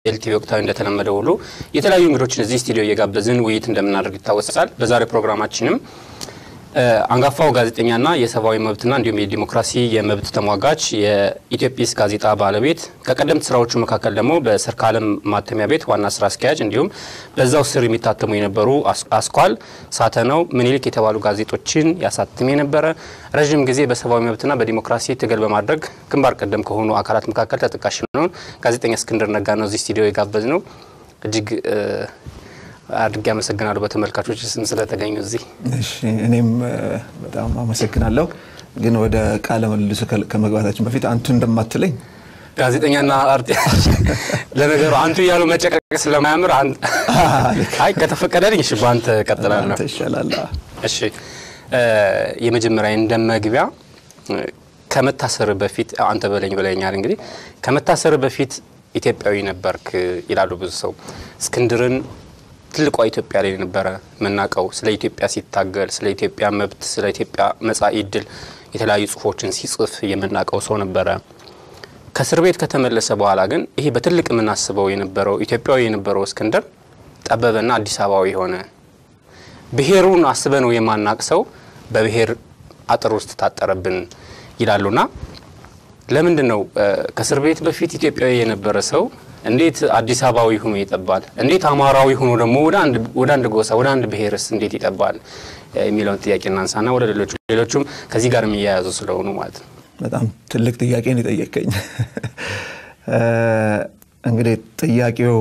ኤልቲቪ ወቅታዊ እንደተለመደ ሁሉ የተለያዩ እንግዶችን እዚህ ስቱዲዮ እየጋበዝን ውይይት እንደምናደርግ ይታወሳል። በዛሬ ፕሮግራማችንም አንጋፋው ጋዜጠኛና የሰብአዊ መብትና እንዲሁም የዲሞክራሲ የመብት ተሟጋች የኢትዮጲስ ጋዜጣ ባለቤት ከቀደምት ስራዎቹ መካከል ደግሞ በሰርካለም ማተሚያ ቤት ዋና ስራ አስኪያጅ እንዲሁም በዛው ስር የሚታተሙ የነበሩ አስኳል፣ ሳተናው፣ ምኒልክ የተባሉ ጋዜጦችን ያሳትም የነበረ ረዥም ጊዜ በሰብአዊ መብትና በዲሞክራሲ ትግል በማድረግ ግንባር ቀደም ከሆኑ አካላት መካከል ተጠቃሽ ነውን ጋዜጠኛ እስክንድር ነጋ ነው እዚህ ስቱዲዮ የጋበዝ ነው። እጅግ አድርጌ አመሰግናለሁ በተመልካቾች ስም ስለተገኙ እዚህ። እሺ እኔም በጣም አመሰግናለሁ። ግን ወደ ቃለ ምልልሱ ከመግባታችን በፊት አንቱ እንደማትለኝ ጋዜጠኛና አርቲ ለነገሩ አንቱ እያሉ መጨቀቅ ስለማያምር አይ ከተፈቀደልኝ እሺ በአንተ ቀጥላለሁ። አንተ ይሻላል። እሺ የመጀመሪያ እንደ መግቢያ ከመታሰር በፊት አንተ በለኝ ብለኛል። እንግዲህ ከመታሰር በፊት ኢትዮጵያዊ ነበርክ ይላሉ ብዙ ሰው እስክንድርን ትልቋ ኢትዮጵያ ላይ ነበረ የምናውቀው። ስለ ኢትዮጵያ ሲታገል፣ ስለ ኢትዮጵያ መብት፣ ስለ ኢትዮጵያ መጻኢ ዕድል የተለያዩ ጽሁፎችን ሲጽፍ የምናውቀው ሰው ነበረ። ከእስር ቤት ከተመለሰ በኋላ ግን ይሄ በትልቅ የምናስበው የነበረው ኢትዮጵያዊ የነበረው እስክንድር ጠበበና አዲስ አበባዊ ሆነ። ብሔሩን አስበ ነው የማናቅ ሰው በብሔር አጥር ውስጥ ታጠረብን ይላሉና ለምንድን ነው ከእስር ቤት በፊት ኢትዮጵያዊ የነበረ ሰው እንዴት አዲስ አበባዊ ሆኖ ይጠባል? እንዴት አማራዊ ሆኖ ደግሞ ወደ አንድ ጎሳ ወደ አንድ ብሔርስ እንዴት ይጠባል የሚለውን ጥያቄ እናንሳና ወደ ሌሎቹ ሌሎቹም ከዚህ ጋር የሚያያዙ ስለሆኑ ማለት ነው። በጣም ትልቅ ጥያቄ ነው የጠየቀኝ። እንግዲህ ጥያቄው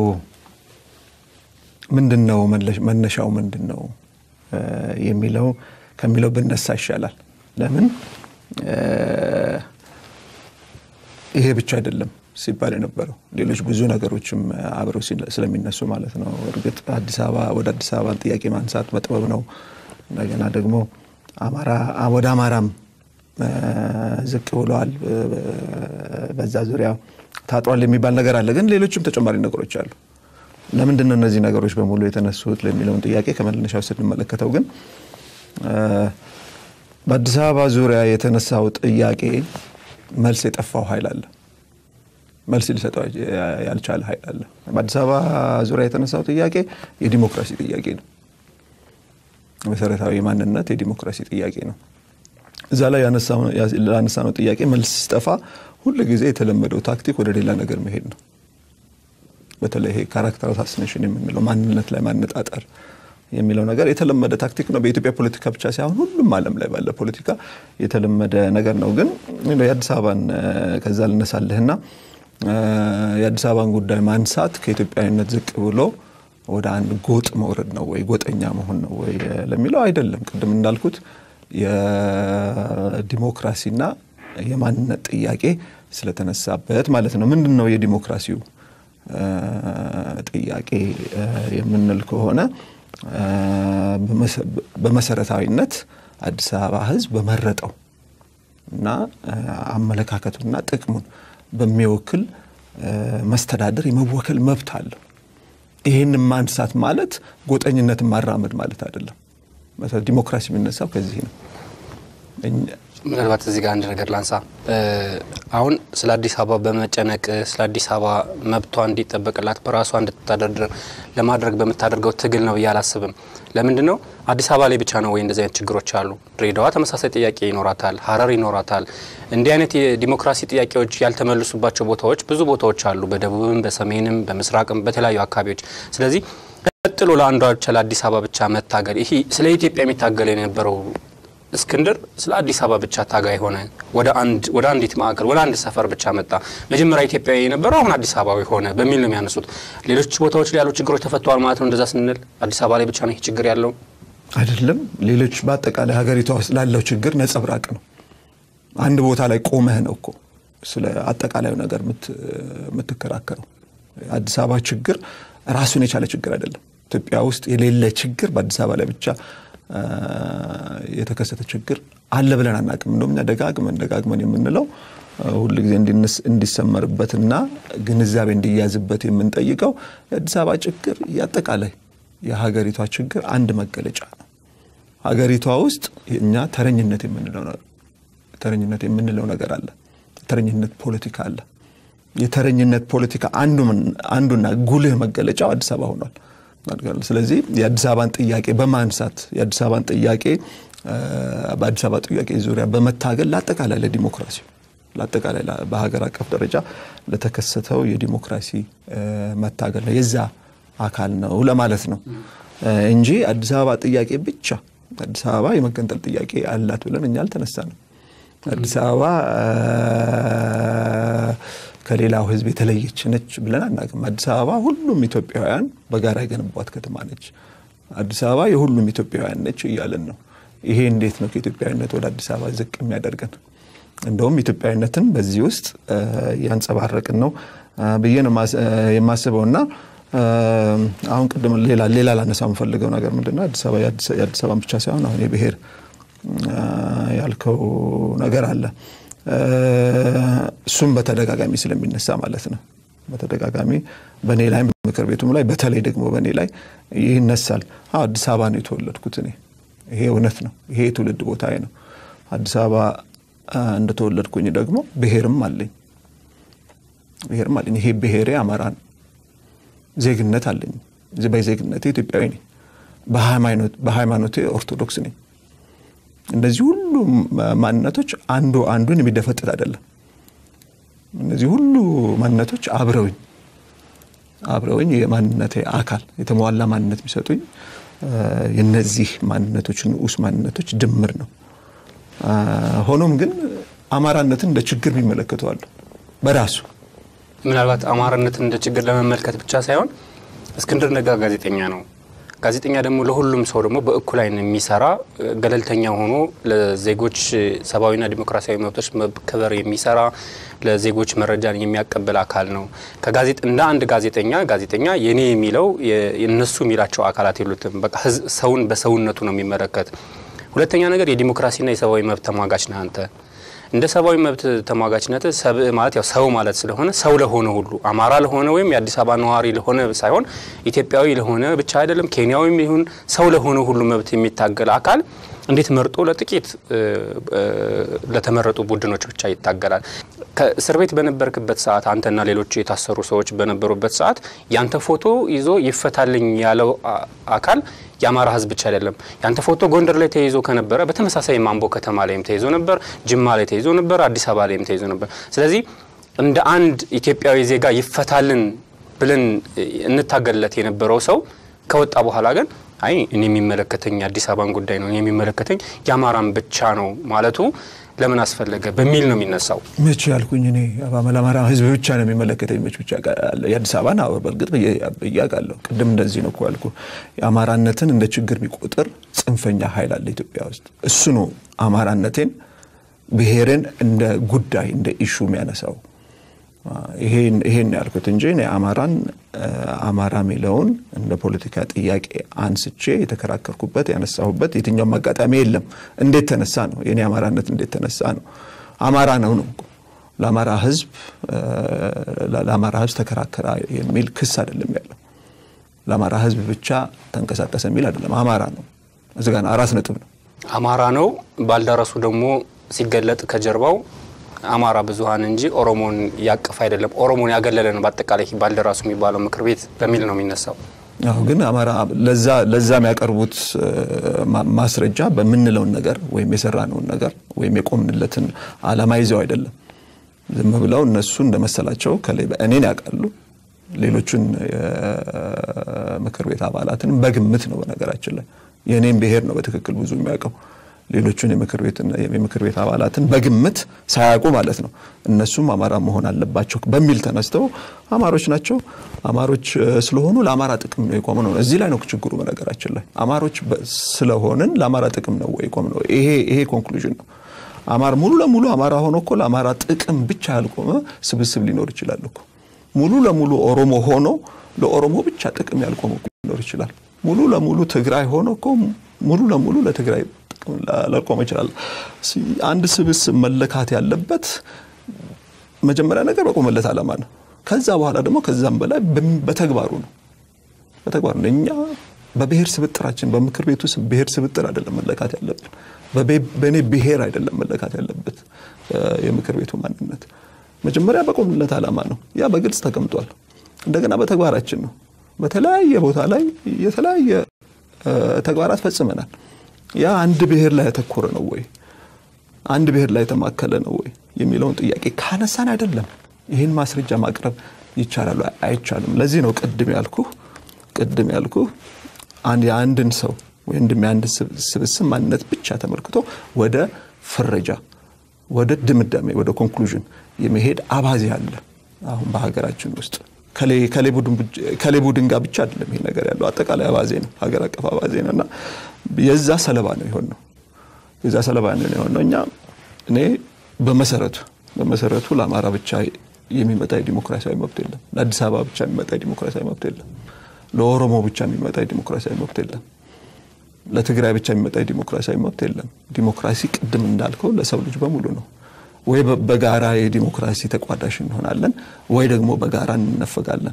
ምንድን ነው መነሻው ምንድን ነው የሚለው ከሚለው ብነሳ ይሻላል። ለምን ይሄ ብቻ አይደለም ሲባል የነበረው ሌሎች ብዙ ነገሮችም አብረው ስለሚነሱ ማለት ነው። እርግጥ አዲስ አበባ ወደ አዲስ አበባ ጥያቄ ማንሳት መጥበብ ነው። እንደገና ደግሞ ወደ አማራም ዝቅ ብለዋል፣ በዛ ዙሪያ ታጥሯል የሚባል ነገር አለ። ግን ሌሎችም ተጨማሪ ነገሮች አሉ። ለምንድን ነው እነዚህ ነገሮች በሙሉ የተነሱት ለሚለውን ጥያቄ ከመነሻው ስንመለከተው ግን በአዲስ አበባ ዙሪያ የተነሳው ጥያቄ መልስ የጠፋው ኃይል አለ መልስ ሊሰጠው ያልቻለ ኃይል አለ። በአዲስ አበባ ዙሪያ የተነሳው ጥያቄ የዲሞክራሲ ጥያቄ ነው። መሰረታዊ ማንነት የዲሞክራሲ ጥያቄ ነው። እዛ ላይ ላነሳነው ጥያቄ መልስ ሲጠፋ ሁል ጊዜ የተለመደው ታክቲክ ወደ ሌላ ነገር መሄድ ነው። በተለይ ይሄ ካራክተር አሳሲኔሽን የምንለው ማንነት ላይ ማነጣጠር የሚለው ነገር የተለመደ ታክቲክ ነው። በኢትዮጵያ ፖለቲካ ብቻ ሳይሆን ሁሉም ዓለም ላይ ባለ ፖለቲካ የተለመደ ነገር ነው። ግን የአዲስ አበባን ከዛ ልነሳልህና የአዲስ አበባን ጉዳይ ማንሳት ከኢትዮጵያዊነት ዝቅ ብሎ ወደ አንድ ጎጥ መውረድ ነው ወይ ጎጠኛ መሆን ነው ወይ ለሚለው አይደለም። ቅድም እንዳልኩት የዲሞክራሲና የማንነት ጥያቄ ስለተነሳበት ማለት ነው። ምንድን ነው የዲሞክራሲው ጥያቄ የምንል ከሆነ በመሰረታዊነት አዲስ አበባ ሕዝብ በመረጠው እና አመለካከቱና ጥቅሙን በሚወክል መስተዳደር የመወከል መብት አለው። ይህን ማንሳት ማለት ጎጠኝነትን ማራመድ ማለት አይደለም። ዲሞክራሲ የሚነሳው ከዚህ ነው። ምናልባት እዚህ ጋር አንድ ነገር ላንሳ። አሁን ስለ አዲስ አበባ በመጨነቅ ስለ አዲስ አበባ መብቷ እንዲጠበቅላት በራሷ እንድትተዳደር ለማድረግ በምታደርገው ትግል ነው ብዬ አላስብም። ለምንድን ነው አዲስ አበባ ላይ ብቻ ነው ወይ እንደዚህ አይነት ችግሮች አሉ? ድሬዳዋ ተመሳሳይ ጥያቄ ይኖራታል፣ ሀረር ይኖራታል። እንዲህ አይነት የዲሞክራሲ ጥያቄዎች ያልተመልሱባቸው ቦታዎች ብዙ ቦታዎች አሉ፣ በደቡብም፣ በሰሜንም፣ በምስራቅም በተለያዩ አካባቢዎች። ስለዚህ ቀጥሎ ለአንዷ ብቻ ለአዲስ አበባ ብቻ መታገል ይሄ ስለ ኢትዮጵያ የሚታገል የነበረው እስክንድር ስለ አዲስ አበባ ብቻ ታጋይ ሆነ። ወደ አንድ ወደ አንዲት ማዕከል ወደ አንድ ሰፈር ብቻ መጣ። መጀመሪያ ኢትዮጵያዊ የነበረው አሁን አዲስ አበባዊ ሆነ በሚል ነው የሚያነሱት። ሌሎች ቦታዎች ላይ ያሉ ችግሮች ተፈተዋል ማለት ነው። እንደዛ ስንል አዲስ አበባ ላይ ብቻ ነው ይህ ችግር ያለው አይደለም። ሌሎች በአጠቃላይ ሀገሪቷ ውስጥ ላለው ችግር ነጸብራቅ ነው። አንድ ቦታ ላይ ቆመህ ነው እኮ ስለ አጠቃላዩ ነገር የምትከራከረው። አዲስ አበባ ችግር ራሱን የቻለ ችግር አይደለም። ኢትዮጵያ ውስጥ የሌለ ችግር በአዲስ አበባ ላይ ብቻ የተከሰተ ችግር አለ ብለን አናቅም። እንደውም እኛ ደጋግመን ደጋግመን የምንለው ሁል ጊዜ እንዲሰመርበትና ግንዛቤ እንዲያዝበት የምንጠይቀው የአዲስ አበባ ችግር የአጠቃላይ የሀገሪቷ ችግር አንድ መገለጫ ነው። ሀገሪቷ ውስጥ እኛ ተረኝነት የምንለው ተረኝነት የምንለው ነገር አለ። ተረኝነት ፖለቲካ አለ። የተረኝነት ፖለቲካ አንዱና ጉልህ መገለጫው አዲስ አበባ ሆኗል። ስለዚህ የአዲስ አበባን ጥያቄ በማንሳት የአዲስ አበባን ጥያቄ በአዲስ አበባ ጥያቄ ዙሪያ በመታገል ለአጠቃላይ ለዲሞክራሲ ለአጠቃላይ በሀገር አቀፍ ደረጃ ለተከሰተው የዲሞክራሲ መታገል ነው የዛ አካል ነው ለማለት ነው እንጂ አዲስ አበባ ጥያቄ ብቻ አዲስ አበባ የመገንጠል ጥያቄ አላት ብለን እኛ አልተነሳንም። አዲስ አበባ ከሌላው ሕዝብ የተለየች ነች ብለን አናውቅም። አዲስ አበባ ሁሉም ኢትዮጵያውያን በጋራ የገነቧት ከተማ ነች። አዲስ አበባ የሁሉም ኢትዮጵያውያን ነች እያለን ነው። ይሄ እንዴት ነው ከኢትዮጵያዊነት ወደ አዲስ አበባ ዝቅ የሚያደርገን? እንደውም ኢትዮጵያዊነትን በዚህ ውስጥ ያንጸባረቅን ነው ብዬ ነው የማስበው እና አሁን ቅድም ሌላ ሌላ ላነሳ የምፈልገው ነገር ምንድነው አዲስ አበባ የአዲስ አበባን ብቻ ሳይሆን አሁን የብሔር ያልከው ነገር አለ። እሱም በተደጋጋሚ ስለሚነሳ ማለት ነው። በተደጋጋሚ በእኔ ላይ ምክር ቤቱም ላይ በተለይ ደግሞ በእኔ ላይ ይህ ይነሳል። አዲስ አበባ ነው የተወለድኩት እኔ። ይሄ እውነት ነው። ይሄ የትውልድ ቦታዬ ነው። አዲስ አበባ እንደተወለድኩኝ ደግሞ ብሔርም አለኝ ብሔርም አለኝ። ይሄ ብሔሬ አማራ ነው። ዜግነት አለኝ። በዜግነቴ ኢትዮጵያዊ ነኝ። በሃይማኖቴ ኦርቶዶክስ ነኝ። እነዚህ ሁሉ ማንነቶች አንዱ አንዱን የሚደፈጥጥ አይደለም። እነዚህ ሁሉ ማንነቶች አብረውኝ አብረውኝ የማንነቴ አካል የተሟላ ማንነት የሚሰጡኝ የነዚህ ማንነቶች ንዑስ ማንነቶች ድምር ነው። ሆኖም ግን አማራነትን እንደ ችግር የሚመለከተዋሉ በራሱ ምናልባት አማራነትን እንደ ችግር ለመመልከት ብቻ ሳይሆን እስክንድር ነጋ ጋዜጠኛ ነው። ጋዜጠኛ ደግሞ ለሁሉም ሰው ደግሞ በእኩል ዓይን የሚሰራ ገለልተኛ ሆኖ ለዜጎች ሰብአዊና ዲሞክራሲያዊ መብቶች መከበር የሚሰራ ለዜጎች መረጃን የሚያቀብል አካል ነው። እንደ አንድ ጋዜጠኛ ጋዜጠኛ የኔ የሚለው የነሱ የሚላቸው አካላት የሉትም። በቃ ሰውን በሰውነቱ ነው የሚመለከት። ሁለተኛ ነገር የዲሞክራሲና የሰብአዊ መብት ተሟጋች ነህ አንተ። እንደ ሰብአዊ መብት ተሟጋችነት ሰብእ ማለት ያው ሰው ማለት ስለሆነ ሰው ለሆነ ሁሉ አማራ ለሆነ ወይም የአዲስ አበባ ነዋሪ ለሆነ ሳይሆን ኢትዮጵያዊ ለሆነ ብቻ አይደለም፣ ኬንያዊም ይሁን ሰው ለሆነ ሁሉ መብት የሚታገል አካል እንዴት መርጦ ለጥቂት ለተመረጡ ቡድኖች ብቻ ይታገላል? ከእስር ቤት በነበርክበት ሰዓት አንተና ሌሎች የታሰሩ ሰዎች በነበሩበት ሰዓት ያንተ ፎቶ ይዞ ይፈታልኝ ያለው አካል የአማራ ሕዝብ ብቻ አይደለም። ያንተ ፎቶ ጎንደር ላይ ተይዞ ከነበረ በተመሳሳይ ማምቦ ከተማ ላይም ተይዞ ነበር፣ ጅማ ላይ ተይዞ ነበር፣ አዲስ አበባ ላይም ተይዞ ነበር። ስለዚህ እንደ አንድ ኢትዮጵያዊ ዜጋ ይፈታልን ብለን እንታገልለት የነበረው ሰው ከወጣ በኋላ ግን አይ እኔ የሚመለከተኝ የአዲስ አበባን ጉዳይ ነው፣ እኔ የሚመለከተኝ የአማራን ብቻ ነው ማለቱ ለምን አስፈለገ በሚል ነው የሚነሳው። መቼ ያልኩኝ እኔ ለአማራ ህዝብ ብቻ ነው የሚመለከተኝ መች ብቻ የአዲስ አበባን አዎ፣ በእርግጥ ብያቃለሁ። ቅድም እንደዚህ ነው እኮ ያልኩ። የአማራነትን እንደ ችግር የሚቆጥር ጽንፈኛ ኃይል አለ ኢትዮጵያ ውስጥ። እሱ ነው አማራነቴን ብሔርን እንደ ጉዳይ እንደ ኢሹ የሚያነሳው። ይሄን ያልኩት እንጂ እኔ አማራን አማራ የሚለውን እንደ ፖለቲካ ጥያቄ አንስቼ የተከራከርኩበት ያነሳሁበት የትኛውም አጋጣሚ የለም። እንዴት ተነሳ ነው የኔ አማራነት እንዴት ተነሳ ነው? አማራ ነው ነው ለአማራ ህዝብ ለአማራ ህዝብ ተከራከራ የሚል ክስ አይደለም ያለው። ለአማራ ህዝብ ብቻ ተንቀሳቀሰ የሚል አይደለም። አማራ ነው። እዚህ ጋር አራት ነጥብ ነው። አማራ ነው። ባልደረሱ ደግሞ ሲገለጥ ከጀርባው አማራ ብዙሀን እንጂ ኦሮሞን ያቀፍ አይደለም። ኦሮሞን ያገለለ ነው በአጠቃላይ ባልደራሱ የሚባለው ምክር ቤት በሚል ነው የሚነሳው። አሁ ግን አማራ ለዛ የሚያቀርቡት ማስረጃ በምንለውን ነገር ወይም የሰራነውን ነገር ወይም የቆምንለትን አላማ ይዘው አይደለም። ዝም ብለው እነሱ እንደመሰላቸው ከላይ እኔን ያውቃሉ። ሌሎቹን የምክር ቤት አባላትን በግምት ነው። በነገራችን ላይ የእኔም ብሔር ነው በትክክል ብዙ የሚያውቀው ሌሎቹን የምክር ቤት አባላትን በግምት ሳያውቁ ማለት ነው። እነሱም አማራ መሆን አለባቸው በሚል ተነስተው አማሮች ናቸው፣ አማሮች ስለሆኑ ለአማራ ጥቅም ነው የቆም ነው። እዚህ ላይ ነው ችግሩ። በነገራችን ላይ አማሮች ስለሆንን ለአማራ ጥቅም ነው የቆም ነው። ይሄ ኮንክሉዥን ነው። አማራ ሙሉ ለሙሉ አማራ ሆኖ እኮ ለአማራ ጥቅም ብቻ ያልቆመ ስብስብ ሊኖር ይችላል እኮ። ሙሉ ለሙሉ ኦሮሞ ሆኖ ለኦሮሞ ብቻ ጥቅም ያልቆመ ሊኖር ይችላል። ሙሉ ለሙሉ ትግራይ ሆኖ እኮ ሙሉ ለሙሉ ለትግራይ ላልቆመ ይችላል። አንድ ስብስብ መለካት ያለበት መጀመሪያ ነገር በቆመለት ዓላማ ነው። ከዛ በኋላ ደግሞ ከዛም በላይ በተግባሩ ነው። በተግባሩ ነው። እኛ በብሔር ስብጥራችን በምክር ቤቱ ብሔር ስብጥር አይደለም መለካት ያለብን። በእኔ ብሔር አይደለም መለካት ያለበት የምክር ቤቱ ማንነት መጀመሪያ በቆምለት ዓላማ ነው። ያ በግልጽ ተቀምጧል። እንደገና በተግባራችን ነው። በተለያየ ቦታ ላይ የተለያየ ተግባራት ፈጽመናል። ያ አንድ ብሔር ላይ ያተኮረ ነው ወይ አንድ ብሔር ላይ የተማከለ ነው ወይ የሚለውን ጥያቄ ካነሳን አይደለም ይህን ማስረጃ ማቅረብ ይቻላል አይቻልም። ለዚህ ነው ቅድም ያልኩ ቅድም ያልኩ የአንድን ሰው ወይም የአንድ ስብስብ ማንነት ብቻ ተመልክቶ ወደ ፍረጃ፣ ወደ ድምዳሜ፣ ወደ ኮንክሉዥን የመሄድ አባዜ አለ አሁን በሀገራችን ውስጥ ከሌ ቡድን ጋር ብቻ አይደለም ይሄ ነገር ያለው አጠቃላይ አባዜ ነው፣ ሀገር አቀፍ አባዜ ነው እና የዛ ሰለባ ነው የሆን ነው የዛ ሰለባ ነው የሆን ነው። እኛ እኔ በመሰረቱ በመሰረቱ ለአማራ ብቻ የሚመጣ የዲሞክራሲያዊ መብት የለም። ለአዲስ አበባ ብቻ የሚመጣ የዲሞክራሲያዊ መብት የለም። ለኦሮሞ ብቻ የሚመጣ የዲሞክራሲያዊ መብት የለም። ለትግራይ ብቻ የሚመጣ የዲሞክራሲያዊ መብት የለም። ዲሞክራሲ ቅድም እንዳልከው ለሰው ልጅ በሙሉ ነው። ወይ በጋራ የዲሞክራሲ ተቋዳሽ እንሆናለን ወይ ደግሞ በጋራ እንነፈጋለን።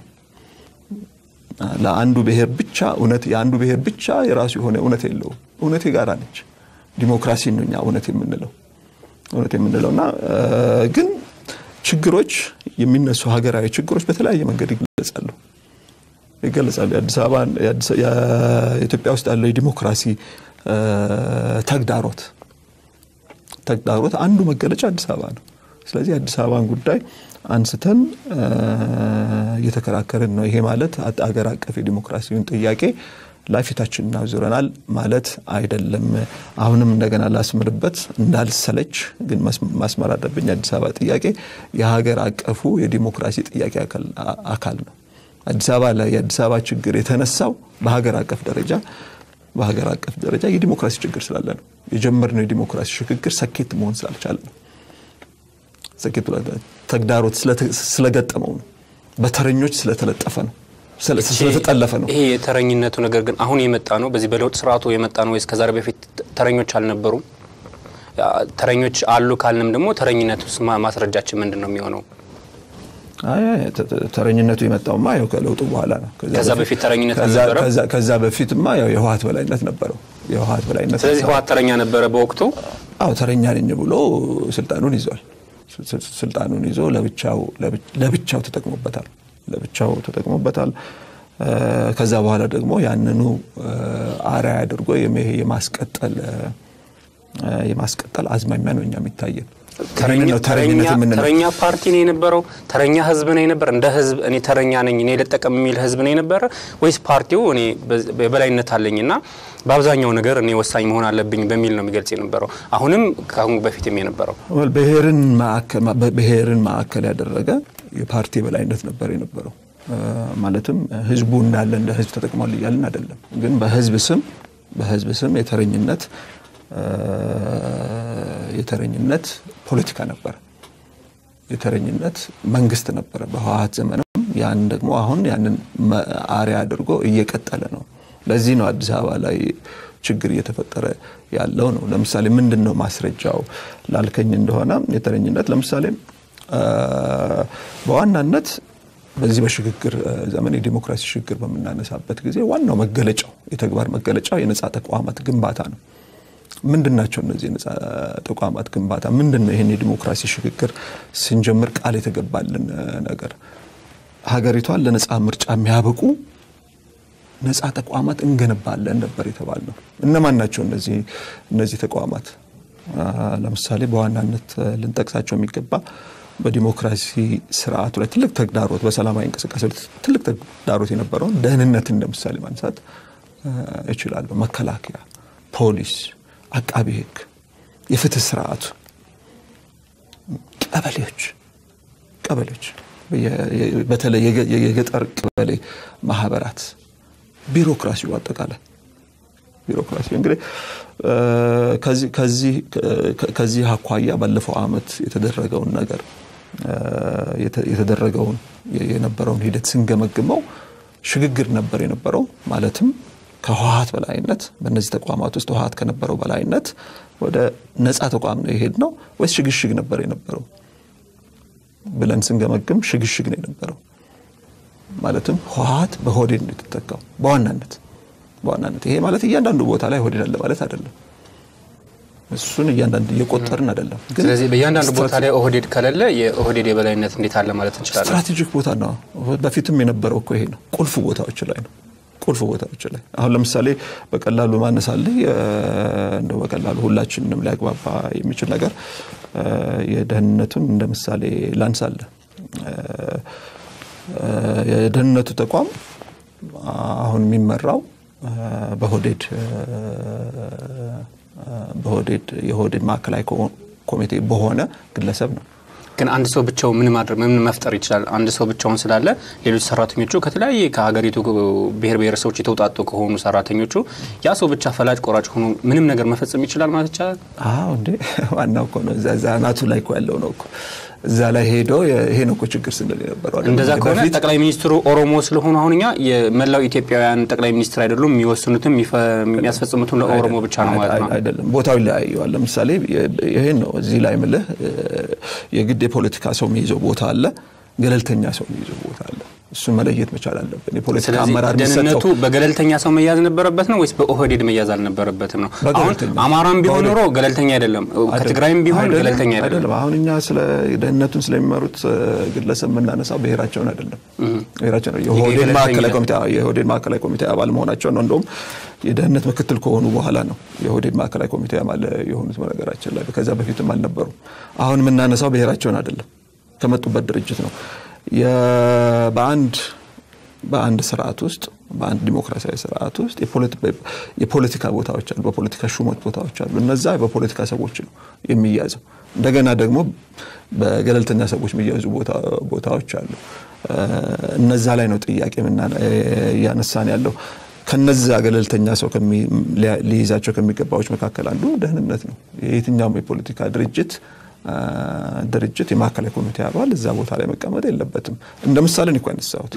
ለአንዱ ብሔር ብቻ እውነት የአንዱ ብሔር ብቻ የራሱ የሆነ እውነት የለውም። እውነት የጋራ ነች። ዲሞክራሲ ነው እኛ እውነት የምንለው እውነት የምንለው እና ግን ችግሮች የሚነሱ ሀገራዊ ችግሮች በተለያየ መንገድ ይገለጻሉ ይገለጻሉ። የአዲስ አበባ የኢትዮጵያ ውስጥ ያለው የዲሞክራሲ ተግዳሮት ተግዳሮት አንዱ መገለጫ አዲስ አበባ ነው። ስለዚህ የአዲስ አበባን ጉዳይ አንስተን እየተከራከርን ነው። ይሄ ማለት አገር አቀፍ የዲሞክራሲውን ጥያቄ ላይ ፊታችን እናዙረናል ማለት አይደለም። አሁንም እንደገና ላስምርበት እንዳልሰለች ግን ማስመር አለብኝ። የአዲስ አበባ ጥያቄ የሀገር አቀፉ የዲሞክራሲ ጥያቄ አካል ነው። አዲስ አበባ ላይ የአዲስ አበባ ችግር የተነሳው በሀገር አቀፍ ደረጃ በሀገር አቀፍ ደረጃ የዲሞክራሲ ችግር ስላለ ነው። የጀመርነው የዲሞክራሲ ሽግግር ሰኬት መሆን ስላልቻለ ነው። ሰኬት ተግዳሮት ስለገጠመው ነው። በተረኞች ስለተለጠፈ ነው ስለተጠለፈ ነው። ይሄ የተረኝነቱ ነገር ግን አሁን የመጣ ነው። በዚህ በለውጥ ስርዓቱ የመጣ ነው ወይስ ከዛሬ በፊት ተረኞች አልነበሩም? ተረኞች አሉ ካልንም ደግሞ ተረኝነቱ ማስረጃችን ምንድን ነው የሚሆነው? ተረኝነቱ የመጣውማ ያው ከለውጡ በኋላ ነው። ከዛ በፊት ተረኝነት አልነበረም። ከዛ በፊትማ ያው የህወሓት በላይነት ነበረው። የህወሓት በላይነት ስለዚህ ህወሓት ተረኛ ነበረ በወቅቱ። አዎ ተረኛ ነኝ ብሎ ስልጣኑን ይዟል። ስልጣኑን ይዞ ለብቻው ለብቻው ተጠቅሞበታል ለብቻው ተጠቅሞበታል። ከዛ በኋላ ደግሞ ያንኑ አርአያ አድርጎ የማስቀጠል የማስቀጠል አዝማሚያ ነው እኛ የሚታየን። ተረኛ ፓርቲ ነው የነበረው? ተረኛ ህዝብ ነው የነበረ? እንደ ህዝብ እኔ ተረኛ ነኝ እኔ ልጠቀም የሚል ህዝብ ነው የነበረ ወይስ ፓርቲው እኔ የበላይነት አለኝና በአብዛኛው ነገር እኔ ወሳኝ መሆን አለብኝ በሚል ነው የሚገልጽ የነበረው? አሁንም ከአሁን በፊትም የነበረው ብሔርን ማዕከል ያደረገ የፓርቲ የበላይነት ነበር የነበረው። ማለትም ህዝቡ እንዳለ እንደ ህዝብ ተጠቅሟል እያልን አይደለም፣ ግን በህዝብ ስም በህዝብ ስም የተረኝነት የተረኝነት ፖለቲካ ነበረ። የተረኝነት መንግስት ነበረ በህወሓት ዘመንም። ያን ደግሞ አሁን ያንን አርአያ አድርጎ እየቀጠለ ነው። ለዚህ ነው አዲስ አበባ ላይ ችግር እየተፈጠረ ያለው ነው። ለምሳሌ ምንድን ነው ማስረጃው ላልከኝ እንደሆነ የተረኝነት ለምሳሌ በዋናነት በዚህ በሽግግር ዘመን የዲሞክራሲ ሽግግር በምናነሳበት ጊዜ ዋናው መገለጫው የተግባር መገለጫው የነጻ ተቋማት ግንባታ ነው። ምንድን ናቸው እነዚህ የነጻ ተቋማት ግንባታ? ምንድን ነው ይህን የዲሞክራሲ ሽግግር ስንጀምር ቃል የተገባልን ነገር? ሀገሪቷን ለነጻ ምርጫ የሚያበቁ ነጻ ተቋማት እንገነባለን ነበር የተባልነው። እነማን ናቸው እነዚህ እነዚህ ተቋማት? ለምሳሌ በዋናነት ልንጠቅሳቸው የሚገባ በዲሞክራሲ ስርዓቱ ላይ ትልቅ ተግዳሮት፣ በሰላማዊ እንቅስቃሴ ትልቅ ተግዳሮት የነበረውን ደህንነት እንደ ምሳሌ ማንሳት እችላለሁ። መከላከያ፣ ፖሊስ፣ አቃቢ ሕግ፣ የፍትህ ስርዓቱ፣ ቀበሌዎች ቀበሌዎች በተለይ የገጠር ቀበሌ ማህበራት፣ ቢሮክራሲው አጠቃላይ ቢሮክራሲ እንግዲህ ከዚህ አኳያ ባለፈው ዓመት የተደረገውን ነገር የተደረገውን የነበረውን ሂደት ስንገመግመው ሽግግር ነበር የነበረው። ማለትም ከህወሓት በላይነት በእነዚህ ተቋማት ውስጥ ህወሓት ከነበረው በላይነት ወደ ነፃ ተቋም ነው የሄድ ነው ወይስ ሽግሽግ ነበር የነበረው ብለን ስንገመግም ሽግሽግ ነው የነበረው። ማለትም ህወሓት በሆዴድ ነው የተተካው በዋናነት በዋናነት ይሄ ማለት እያንዳንዱ ቦታ ላይ ሆዴድ አለ ማለት አይደለም። እሱን እያንዳንድ እየቆጠርን አይደለም። ግን ስለዚህ በእያንዳንዱ ቦታ ላይ ኦህዴድ ከሌለ የኦህዴድ የበላይነት እንዴት አለ ማለት እንችላለን? ስትራቴጂክ ቦታ ነው። በፊትም የነበረው እኮ ይሄ ነው። ቁልፍ ቦታዎች ላይ ነው። ቁልፍ ቦታዎች ላይ አሁን ለምሳሌ በቀላሉ ማነሳልህ እንደው በቀላሉ ሁላችንንም ሊያግባባ የሚችል ነገር የደህንነቱን እንደ ምሳሌ ላንሳለህ። የደህንነቱ ተቋም አሁን የሚመራው በሆዴድ በሆዴድ የሆዴድ ማዕከላዊ ኮሚቴ በሆነ ግለሰብ ነው። ግን አንድ ሰው ብቻው ምን ማድረግ ምን መፍጠር ይችላል? አንድ ሰው ብቻውን ስላለ ሌሎች ሰራተኞቹ ከተለያየ ከሀገሪቱ ብሔር ብሔረሰቦች የተውጣጡ ከሆኑ ሰራተኞቹ ያ ሰው ብቻ ፈላጭ ቆራጭ ሆኖ ምንም ነገር መፈጸም ይችላል ማለት ይቻላል? አዎ እንዴ ዋናው እኮ ነው። እዛ አናቱ ላይ እኮ ያለው ነው እኮ እዛ ላይ ሄዶ ይሄ ነው እኮ ችግር ስንል የነበረው። እንደዛ ከሆነ ጠቅላይ ሚኒስትሩ ኦሮሞ ስለሆኑ አሁን እኛ የመላው ኢትዮጵያውያን ጠቅላይ ሚኒስትር አይደሉም። የሚወስኑትም የሚያስፈጽሙትም ለኦሮሞ ብቻ ነው ማለት ነው? አይደለም። ቦታው ይለያየዋል። ለምሳሌ ይሄን ነው እዚህ ላይ ምልህ የግድ የፖለቲካ ሰው የሚይዘው ቦታ አለ፣ ገለልተኛ ሰው የሚይዘው ቦታ አለ። እሱን መለየት መቻል አለብን። የፖለቲካ አመራር ደህንነቱ በገለልተኛ ሰው መያዝ ነበረበት ነው ወይስ በኦህዴድ መያዝ አልነበረበትም ነው? አሁን አማራም ቢሆን ኖሮ ገለልተኛ አይደለም፣ ከትግራይም ቢሆን ገለልተኛ አይደለም። አሁን እኛ ስለ ደህንነቱን ስለሚመሩት ግለሰብ የምናነሳው ብሔራቸውን አይደለም። ብሔራቸው ነው የኦህዴድ ማዕከላዊ ኮሚቴ የኦህዴድ ማዕከላዊ ኮሚቴ አባል መሆናቸው ነው። እንደውም የደህንነት ምክትል ከሆኑ በኋላ ነው የኦህዴድ ማዕከላዊ ኮሚቴ አባል የሆኑት። በነገራችን ላይ ከዛ በፊትም አልነበሩም። አሁን የምናነሳው ብሔራቸውን አይደለም፣ ከመጡበት ድርጅት ነው። በአንድ በአንድ ስርዓት ውስጥ በአንድ ዲሞክራሲያዊ ስርዓት ውስጥ የፖለቲካ ቦታዎች አሉ፣ በፖለቲካ ሹመት ቦታዎች አሉ። እነዛ በፖለቲካ ሰዎች ነው የሚያዘው። እንደገና ደግሞ በገለልተኛ ሰዎች የሚያዙ ቦታዎች አሉ። እነዛ ላይ ነው ጥያቄ እያነሳን ያለው። ከነዛ ገለልተኛ ሰው ሊይዛቸው ከሚገባዎች መካከል አንዱ ደህንነት ነው። የየትኛውም የፖለቲካ ድርጅት ድርጅት የማዕከላዊ ኮሚቴ አባል እዛ ቦታ ላይ መቀመጥ የለበትም። እንደ ምሳሌ እኮ ያነሳሁት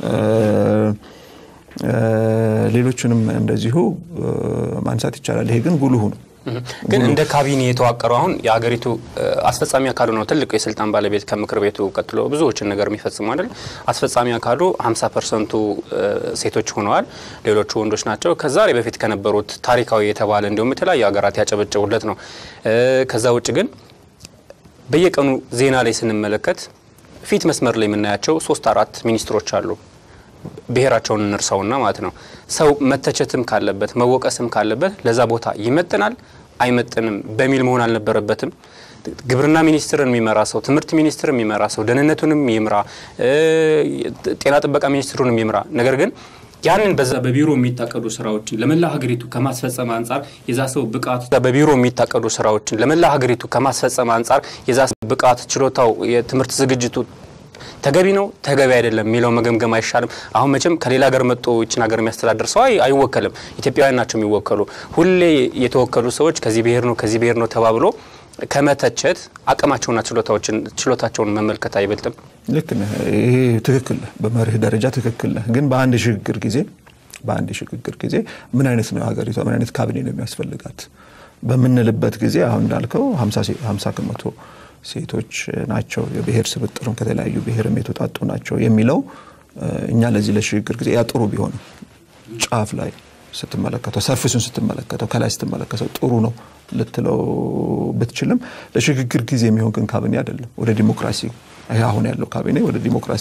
ሌሎቹንም እንደዚሁ ማንሳት ይቻላል። ይሄ ግን ጉልሁ ነው። ግን እንደ ካቢኔ የተዋቀረው አሁን የሀገሪቱ አስፈጻሚ አካሉ ነው ትልቁ የስልጣን ባለቤት ከምክር ቤቱ ቀጥሎ ብዙዎችን ነገር የሚፈጽሙ አይደል። አስፈጻሚ አካሉ 50 ፐርሰንቱ ሴቶች ሆነዋል፣ ሌሎቹ ወንዶች ናቸው። ከዛሬ በፊት ከነበሩት ታሪካዊ የተባለ እንዲሁም የተለያዩ ሀገራት ያጨበጨቡለት ነው። ከዛ ውጭ ግን በየቀኑ ዜና ላይ ስንመለከት ፊት መስመር ላይ የምናያቸው ሶስት አራት ሚኒስትሮች አሉ። ብሔራቸውን እንርሳውና ማለት ነው። ሰው መተቸትም ካለበት መወቀስም ካለበት ለዛ ቦታ ይመጥናል አይመጥንም በሚል መሆን አልነበረበትም። ግብርና ሚኒስትርን የሚመራ ሰው፣ ትምህርት ሚኒስትር የሚመራ ሰው፣ ደህንነቱንም ይምራ፣ ጤና ጥበቃ ሚኒስትሩንም ይምራ። ነገር ግን ያንን በዛ በቢሮ የሚታቀዱ ስራዎችን ለመላ ሀገሪቱ ከማስፈጸም አንጻር የዛ ሰው ብቃት በቢሮ የሚታቀዱ ስራዎችን ለመላ ሀገሪቱ ከማስፈጸም አንጻር የዛ ሰው ብቃት፣ ችሎታው፣ የትምህርት ዝግጅቱ ተገቢ ነው ተገቢ አይደለም የሚለው መገምገም አይሻልም? አሁን መቼም ከሌላ ሀገር መጥቶ ይችን ሀገር የሚያስተዳድር ሰው አይወከልም። ኢትዮጵያውያን ናቸው የሚወከሉ። ሁሌ የተወከሉ ሰዎች ከዚህ ብሔር ነው ከዚህ ብሔር ነው ተባብሎ ከመተቸት አቅማቸውና ችሎታቸውን መመልከት አይበልጥም? ልክ ነህ። ይሄ ትክክል ነህ፣ በመርህ ደረጃ ትክክል ነህ። ግን በአንድ የሽግግር ጊዜ በአንድ የሽግግር ጊዜ ምን አይነት ነው ሀገሪቷ ምን አይነት ካቢኔ ነው የሚያስፈልጋት በምንልበት ጊዜ አሁን እንዳልከው ሀምሳ ከመቶ ሴቶች ናቸው፣ የብሔር ስብጥሩም ከተለያዩ ብሔርም የተውጣጡ ናቸው የሚለው እኛ ለዚህ ለሽግግር ጊዜ ያ ጥሩ ቢሆንም ጫፍ ላይ ስትመለከተው ሰርፊሱን ስትመለከተው ከላይ ስትመለከተው ጥሩ ነው ልትለው ብትችልም ለሽግግር ጊዜ የሚሆን ግን ካቢኔ አይደለም። ወደ ዲሞክራሲ ይሄ አሁን ያለው ካቢኔ ወደ ዲሞክራሲ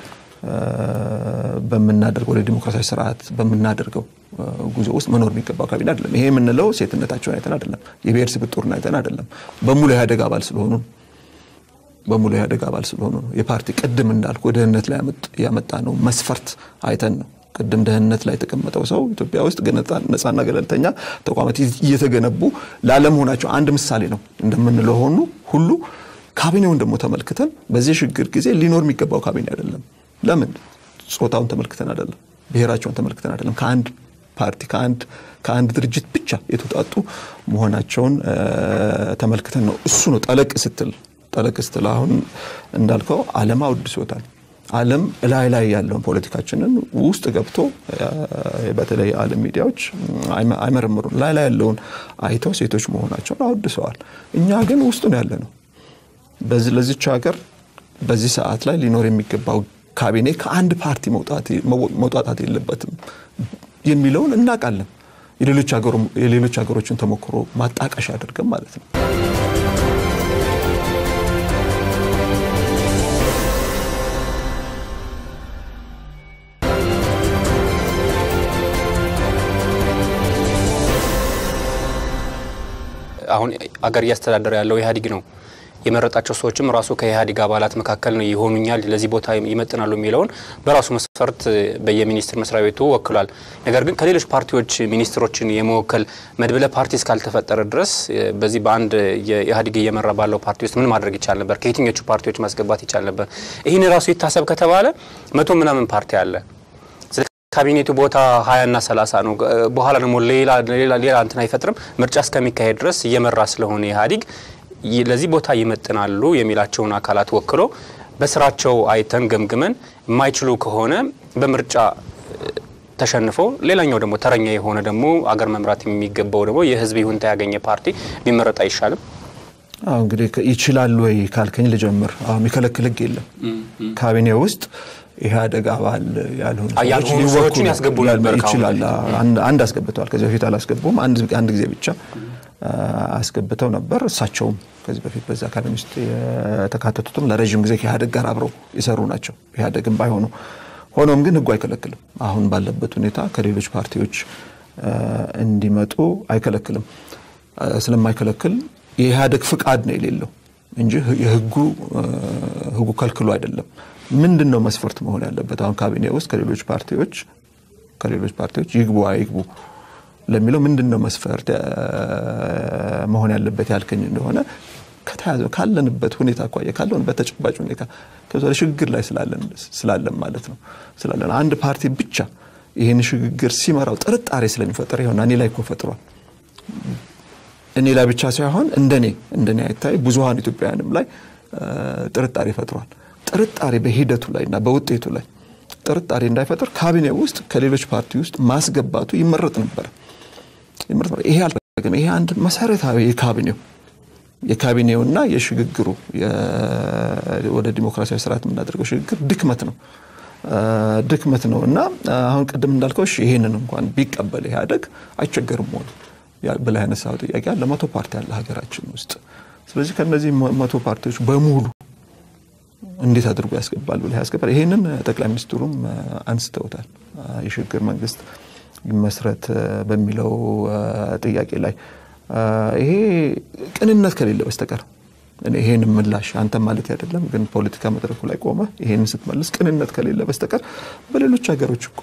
በምናደርገው ወደ ዲሞክራሲያዊ ስርዓት በምናደርገው ጉዞ ውስጥ መኖር የሚገባው ካቢኔ አይደለም። ይሄ የምንለው ሴትነታቸውን አይተን አይደለም፣ የብሔር ስብጥሩን አይተን አይደለም። በሙሉ ኢህአዴግ አባል ስለሆኑ በሙሉ ኢህአዴግ አባል ስለሆኑ ነው። የፓርቲ ቅድም እንዳልኩ ደህንነት ላይ ያመጣ ነው መስፈርት አይተን ነው። ቅድም ደህንነት ላይ የተቀመጠው ሰው ኢትዮጵያ ውስጥ ነጻና ገለልተኛ ተቋማት እየተገነቡ ላለመሆናቸው አንድ ምሳሌ ነው እንደምንለው ሆኑ ሁሉ ካቢኔውን ደግሞ ተመልክተን በዚህ ሽግግር ጊዜ ሊኖር የሚገባው ካቢኔ አይደለም። ለምን? ጾታውን ተመልክተን አይደለም፣ ብሔራቸውን ተመልክተን አይደለም። ከአንድ ፓርቲ ከአንድ ከአንድ ድርጅት ብቻ የተውጣጡ መሆናቸውን ተመልክተን ነው። እሱ ነው ጠለቅ ስትል ጠለቅ ስትል አሁን እንዳልከው ዓለም አውድሶታል። ዓለም ላይ ላይ ያለውን ፖለቲካችንን ውስጥ ገብቶ በተለይ ዓለም ሚዲያዎች አይመረምሩም። ላይ ላይ ያለውን አይተው ሴቶች መሆናቸውን አወድሰዋል። እኛ ግን ውስጡ ነው ያለ ነው። ለዚች ሀገር በዚህ ሰዓት ላይ ሊኖር የሚገባው ካቢኔ ከአንድ ፓርቲ መውጣጣት የለበትም የሚለውን እናውቃለን። የሌሎች ሀገሮችን ተሞክሮ ማጣቀሻ አድርገን ማለት ነው። አሁን አገር እያስተዳደረ ያለው ኢህአዴግ ነው። የመረጣቸው ሰዎችም ራሱ ከኢህአዴግ አባላት መካከል ነው ይሆኑኛል፣ ለዚህ ቦታ ይመጥናሉ የሚለውን በራሱ መስፈርት በየሚኒስትር መስሪያ ቤቱ ወክሏል። ነገር ግን ከሌሎች ፓርቲዎች ሚኒስትሮችን የመወከል መድብለ ፓርቲ እስካልተፈጠረ ድረስ በዚህ በአንድ የኢህአዴግ እየመራ ባለው ፓርቲ ውስጥ ምን ማድረግ ይቻል ነበር? ከየትኞቹ ፓርቲዎች ማስገባት ይቻል ነበር? ይህን ራሱ ይታሰብ ከተባለ መቶ ምናምን ፓርቲ አለ። ካቢኔቱ ቦታ ሀያ እና ሰላሳ ነው። በኋላ ደግሞ ሌላ ሌላ እንትን አይፈጥርም። ምርጫ እስከሚካሄድ ድረስ እየመራ ስለሆነ ኢህአዴግ ለዚህ ቦታ ይመጥናሉ የሚላቸውን አካላት ወክሎ በስራቸው አይተን ገምግመን የማይችሉ ከሆነ በምርጫ ተሸንፈው ሌላኛው ደግሞ ተረኛ የሆነ ደግሞ አገር መምራት የሚገባው ደግሞ የህዝብ ይሁንታ ያገኘ ፓርቲ ቢመረጥ አይሻልም? አሁ እንግዲህ ይችላሉ ወይ ካልከኝ ልጀምር። አሁን የሚከለክል ህግ የለም። ካቢኔ ውስጥ ኢህአዴግ አባል ያልሆኑ ያልሆኑ ሰዎችን ያስገቡ ነበር። ይችላል። አንድ አስገብተዋል። ከዚህ በፊት አላስገቡም። አንድ ጊዜ ብቻ አስገብተው ነበር። እሳቸውም ከዚህ በፊት በዛ ካቢኔ ውስጥ የተካተቱትም ለረዥም ጊዜ ከኢህአዴግ ጋር አብረው የሰሩ ናቸው። ኢህአዴግም ባይሆኑ ሆኖም ግን ህጉ አይከለክልም። አሁን ባለበት ሁኔታ ከሌሎች ፓርቲዎች እንዲመጡ አይከለክልም። ስለማይከለክል የኢህአዴግ ፍቃድ ነው የሌለው እንጂ የህጉ ህጉ ከልክሎ አይደለም። ምንድን ነው መስፈርት መሆን ያለበት? አሁን ካቢኔ ውስጥ ከሌሎች ፓርቲዎች ከሌሎች ፓርቲዎች ይግቡ አይግቡ ለሚለው ምንድን ነው መስፈርት መሆን ያለበት ያልከኝ እንደሆነ ከተያዘ ካለንበት ሁኔታ አኳያ ካለንበት ተጨባጭ ሁኔታ ሽግግር ላይ ስላለን ማለት ነው ስላለን አንድ ፓርቲ ብቻ ይህን ሽግግር ሲመራው ጥርጣሬ ስለሚፈጠር ይሆና እኔ ላይ እኮ ፈጥሯል። እኔ ላይ ብቻ ሳይሆን እንደኔ እንደኔ አይታይ ብዙሀን ኢትዮጵያውያንም ላይ ጥርጣሬ ፈጥሯል። ጥርጣሬ በሂደቱ ላይ እና በውጤቱ ላይ ጥርጣሬ እንዳይፈጥር ካቢኔ ውስጥ ከሌሎች ፓርቲ ውስጥ ማስገባቱ ይመረጥ ነበር። ይሄ አልተደረገም። ይሄ አንድ መሰረታዊ የካቢኔው የካቢኔውና የሽግግሩ ወደ ዲሞክራሲያዊ ስርዓት የምናደርገው ሽግግር ድክመት ነው ድክመት ነው እና አሁን ቅድም እንዳልከው ይሄንን እንኳን ቢቀበል ኢህአዴግ አይቸገርም ሆነ ብለህ ያነሳው ጥያቄ አለ። መቶ ፓርቲ አለ ሀገራችን ውስጥ። ስለዚህ ከነዚህ መቶ ፓርቲዎች በሙሉ እንዴት አድርጎ ያስገባል ብለህ ያስገባል። ይሄንን ጠቅላይ ሚኒስትሩም አንስተውታል። የሽግግር መንግስት ይመስረት በሚለው ጥያቄ ላይ ይሄ ቅንነት ከሌለ በስተቀር ይሄን ምላሽ አንተም ማለት አይደለም፣ ግን ፖለቲካ መድረኩ ላይ ቆመ ይሄን ስትመልስ ቅንነት ከሌለ በስተቀር በሌሎች ሀገሮች እኮ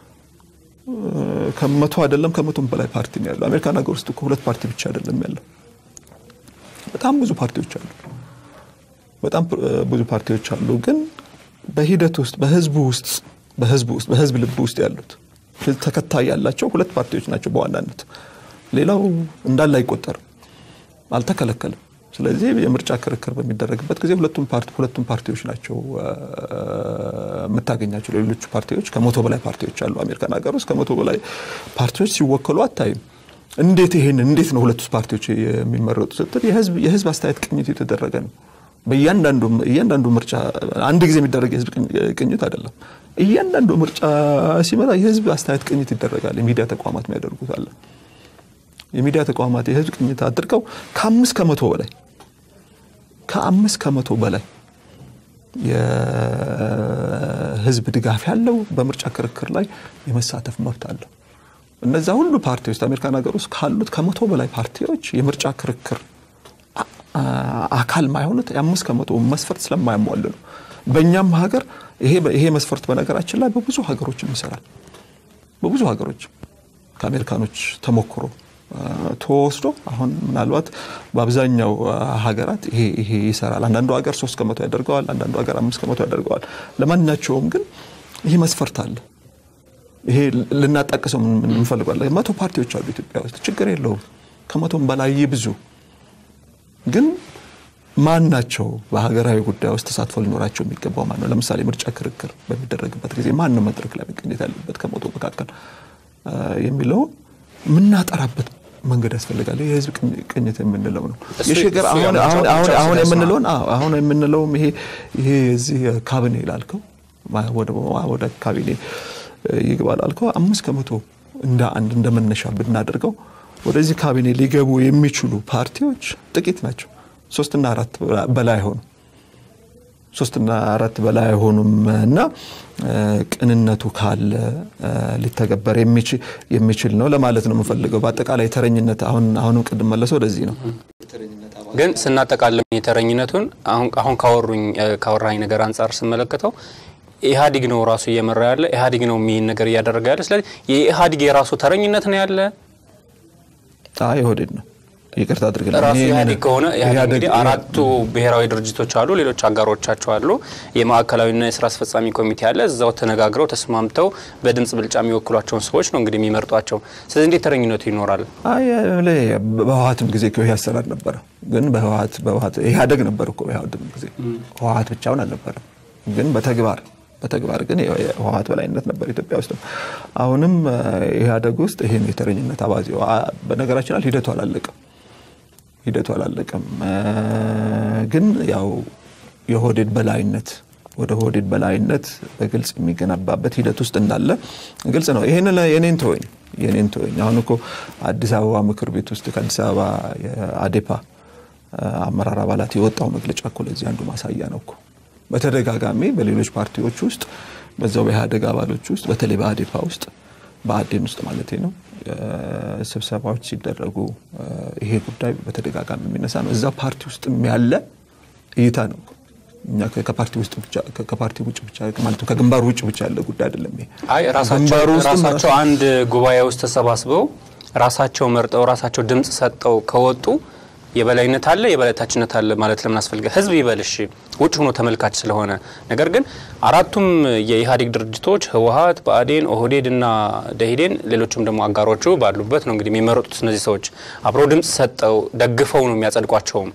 ከመቶ አይደለም ከመቶም በላይ ፓርቲ ነው ያለው። አሜሪካን ሀገር ውስጥ እኮ ሁለት ፓርቲ ብቻ አይደለም ያለው፣ በጣም ብዙ ፓርቲዎች አሉ። በጣም ብዙ ፓርቲዎች አሉ። ግን በሂደት ውስጥ በህዝቡ ውስጥ በህዝቡ ውስጥ በህዝብ ልብ ውስጥ ያሉት ተከታይ ያላቸው ሁለት ፓርቲዎች ናቸው በዋናነት። ሌላው እንዳለ አይቆጠርም፣ አልተከለከልም። ስለዚህ የምርጫ ክርክር በሚደረግበት ጊዜ ሁለቱም ሁለቱም ፓርቲዎች ናቸው የምታገኛቸው። ሌሎቹ ፓርቲዎች ከመቶ በላይ ፓርቲዎች አሉ አሜሪካን ሀገር ውስጥ ከመቶ በላይ ፓርቲዎች ሲወከሉ አታይም። እንዴት ይሄን እንዴት ነው ሁለቱ ፓርቲዎች የሚመረጡ ስትል የህዝብ አስተያየት ቅኝት የተደረገ ነው። በእያንዳንዱ ምርጫ አንድ ጊዜ የሚደረግ የህዝብ ቅኝት አይደለም። እያንዳንዱ ምርጫ ሲመጣ የህዝብ አስተያየት ቅኝት ይደረጋል። የሚዲያ ተቋማት የሚያደርጉት አለ። የሚዲያ ተቋማት የህዝብ ቅኝት አድርገው ከአምስት ከመቶ በላይ ከአምስት ከመቶ በላይ የህዝብ ድጋፍ ያለው በምርጫ ክርክር ላይ የመሳተፍ መብት አለው። እነዛ ሁሉ ፓርቲዎች አሜሪካን ሀገር ውስጥ ካሉት ከመቶ በላይ ፓርቲዎች የምርጫ ክርክር አካል ማይሆኑት የአምስት ከመቶ መስፈርት ስለማያሟሉ ነው። በእኛም ሀገር ይሄ መስፈርት በነገራችን ላይ በብዙ ሀገሮችም ይሰራል። በብዙ ሀገሮች ከአሜሪካኖች ተሞክሮ ተወስዶ አሁን ምናልባት በአብዛኛው ሀገራት ይሄ ይሰራል። አንዳንዱ ሀገር ሶስት ከመቶ ያደርገዋል፣ አንዳንዱ ሀገር አምስት ከመቶ ያደርገዋል። ለማንኛቸውም ግን ይህ መስፈርት አለ። ይሄ ልናጣቅሰው እንፈልጋለን። መቶ ፓርቲዎች አሉ ኢትዮጵያ ውስጥ ችግር የለውም። ከመቶም በላይ ብዙ ግን ማን ናቸው በሀገራዊ ጉዳይ ውስጥ ተሳትፎ ሊኖራቸው የሚገባው ማን ነው? ለምሳሌ ምርጫ ክርክር በሚደረግበት ጊዜ ማን ነው መድረክ ላይ መገኘት ያለበት ከመቶ መካከል የሚለው የምናጠራበት መንገድ ያስፈልጋል። የህዝብ ቅኝት የምንለው ነው። የሽግግር አሁን የምንለውን አሁን የምንለውም ይሄ ይሄ የዚህ ካቢኔ ላልከው ወደ ካቢኔ ይግባ ላልከው አምስት ከመቶ እንደ አንድ እንደ መነሻ ብናደርገው ወደዚህ ካቢኔ ሊገቡ የሚችሉ ፓርቲዎች ጥቂት ናቸው። ሶስትና አራት በላይ አይሆኑም። ሶስትና አራት በላይ አይሆኑም እና ቅንነቱ ካለ ሊተገበር የሚችል ነው ለማለት ነው የምፈልገው። በአጠቃላይ ተረኝነት አሁን አሁንም ቅድም መለሰው ወደዚህ ነው። ግን ስናጠቃልም የተረኝነቱን አሁን ካወሩኝ ካወራኝ ነገር አንጻር ስመለከተው ኢህአዲግ ነው ራሱ እየመራ ያለ ኢህአዲግ ነው የሚል ነገር እያደረገ ያለ። ስለዚህ የኢህአዲግ የራሱ ተረኝነት ነው ያለ ኢህአዴግ ነው ይቅርታ አድርግልኝ። ራሱ ኢህአዴግ ከሆነ ኢህአዴግ እንግዲህ አራቱ ብሔራዊ ድርጅቶች አሉ፣ ሌሎች አጋሮቻቸው አሉ። የማዕከላዊና የስራ አስፈጻሚ ኮሚቴ አለ። እዛው ተነጋግረው ተስማምተው በድምጽ ብልጫ የሚወክሏቸውን ሰዎች ነው እንግዲህ የሚመርጧቸው። ስለዚህ እንዴት ተረኝነቱ ይኖራል? በህወሀትም ጊዜ ይህ አሰራር ነበረ። ግን በህወሀት በህወሀት ኢህአዴግ ነበር እኮ በኢህአዴግም ጊዜ ህወሀት ብቻውን አልነበረም። ግን በተግባር በተግባር ግን የህወሀት በላይነት ነበር ኢትዮጵያ ውስጥ። አሁንም ኢህአዴግ ውስጥ ይህን የተረኝነት አባዜ በነገራችን ላይ ሂደቱ አላለቀም ሂደቱ አላለቀም። ግን ያው የሆዴድ በላይነት ወደ ሆዴድ በላይነት በግልጽ የሚገነባበት ሂደት ውስጥ እንዳለ ግልጽ ነው። ይህን የኔን ተወኝ የኔን ተወኝ። አሁን እኮ አዲስ አበባ ምክር ቤት ውስጥ ከአዲስ አበባ የአዴፓ አመራር አባላት የወጣው መግለጫ እኮ ለዚህ አንዱ ማሳያ ነው እኮ በተደጋጋሚ በሌሎች ፓርቲዎች ውስጥ በዛው በኢህአዴግ አባሎች ውስጥ በተለይ በአዴፓ ውስጥ በአዴን ውስጥ ማለት ነው ስብሰባዎች ሲደረጉ ይሄ ጉዳይ በተደጋጋሚ የሚነሳ ነው። እዛ ፓርቲ ውስጥ ያለ እይታ ነው። እኛ ከፓርቲ ውስጥ ብቻ ከፓርቲ ውጭ ብቻ ማለት ከግንባሩ ውጭ ብቻ ያለ ጉዳይ አይደለም። ይሄ አይ ራሳቸው አንድ ጉባኤ ውስጥ ተሰባስበው ራሳቸው መርጠው ራሳቸው ድምፅ ሰጠው ከወጡ የበላይነት አለ የበላይታችነት አለ ማለት ለምን አስፈልገ? ህዝብ ይበልሽ ውጭ ሆኖ ተመልካች ስለሆነ። ነገር ግን አራቱም የኢህአዴግ ድርጅቶች ህወሀት፣ ብአዴን፣ ኦህዴድ እና ደኢህዴን ሌሎችም ደግሞ አጋሮቹ ባሉበት ነው እንግዲህ የሚመረጡት። እነዚህ ሰዎች አብረው ድምፅ ሰጠው ደግፈው ነው የሚያጸድቋቸውም።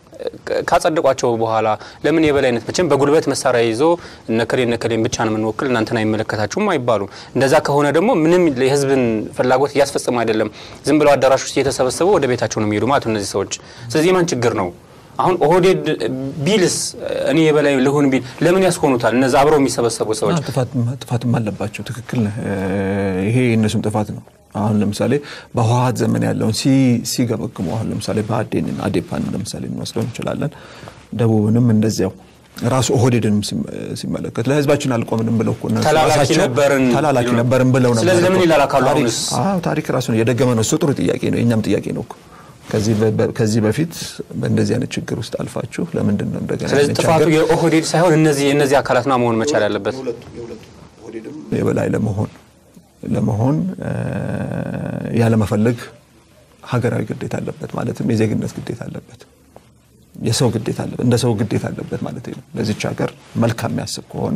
ካጸደቋቸው በኋላ ለምን የበላይነት መቼም በጉልበት መሳሪያ ይዞ እነከሌ እነከሌን ብቻ ነው የምንወክል እናንተን አይመለከታችሁም አይባሉ። እንደዛ ከሆነ ደግሞ ምንም የህዝብን ፍላጎት እያስፈጸሙ አይደለም። ዝም ብለው አዳራሽ ውስጥ እየተሰበሰቡ ወደ ቤታቸው ነው የሚሄዱ ማለት ነው እነዚህ ሰዎች። ስለዚህ የማን ችግር ነው? አሁን ኦህዴድ ቢልስ እኔ የበላይ ልሁን ቢል ለምን ያስሆኑታል? እነዚ አብረው የሚሰበሰቡ ሰዎች ጥፋትም አለባቸው። ትክክል ነህ። ይሄ የእነሱም ጥፋት ነው። አሁን ለምሳሌ በህወሀት ዘመን ያለውን ሲገመግሙ አሁን ለምሳሌ በአዴንን አዴፓን ለምሳሌ እንወስደው እንችላለን። ደቡብንም እንደዚያው ራሱ ኦህዴድንም ሲመለከት ለህዝባችን አልቆምንም ብለው ተላላኪ ነበርን ተላላኪ ነበርን ብለው ነበር። ስለዚህ ለምን ይላላካሉ? አሁንስ ታሪክ ራሱን የደገመ ነው። እሱ ጥሩ ጥያቄ ነው። የእኛም ጥያቄ ነው እኮ ከዚህ በፊት በእንደዚህ አይነት ችግር ውስጥ አልፋችሁ ለምንድን ነው እንደገና? ስለዚህ ጥፋቱ የኦህዴድ ሳይሆን እነዚህ የእነዚህ አካላትና መሆን መቻል ያለበት የበላይ ለመሆን ለመሆን ያለመፈለግ ሀገራዊ ግዴታ አለበት፣ ማለትም የዜግነት ግዴታ አለበት፣ የሰው ግዴታ አለበት፣ እንደ ሰው ግዴታ አለበት ማለት ነው። ለዚች ሀገር መልካም የሚያስብ ከሆነ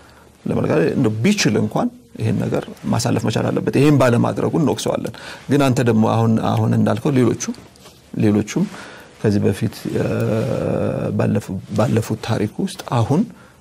ቢችል እንኳን ይህን ነገር ማሳለፍ መቻል አለበት። ይህን ባለማድረጉ እንወቅሰዋለን። ግን አንተ ደግሞ አሁን አሁን እንዳልከው ሌሎቹ ሌሎቹም ከዚህ በፊት ባለፉት ታሪክ ውስጥ አሁን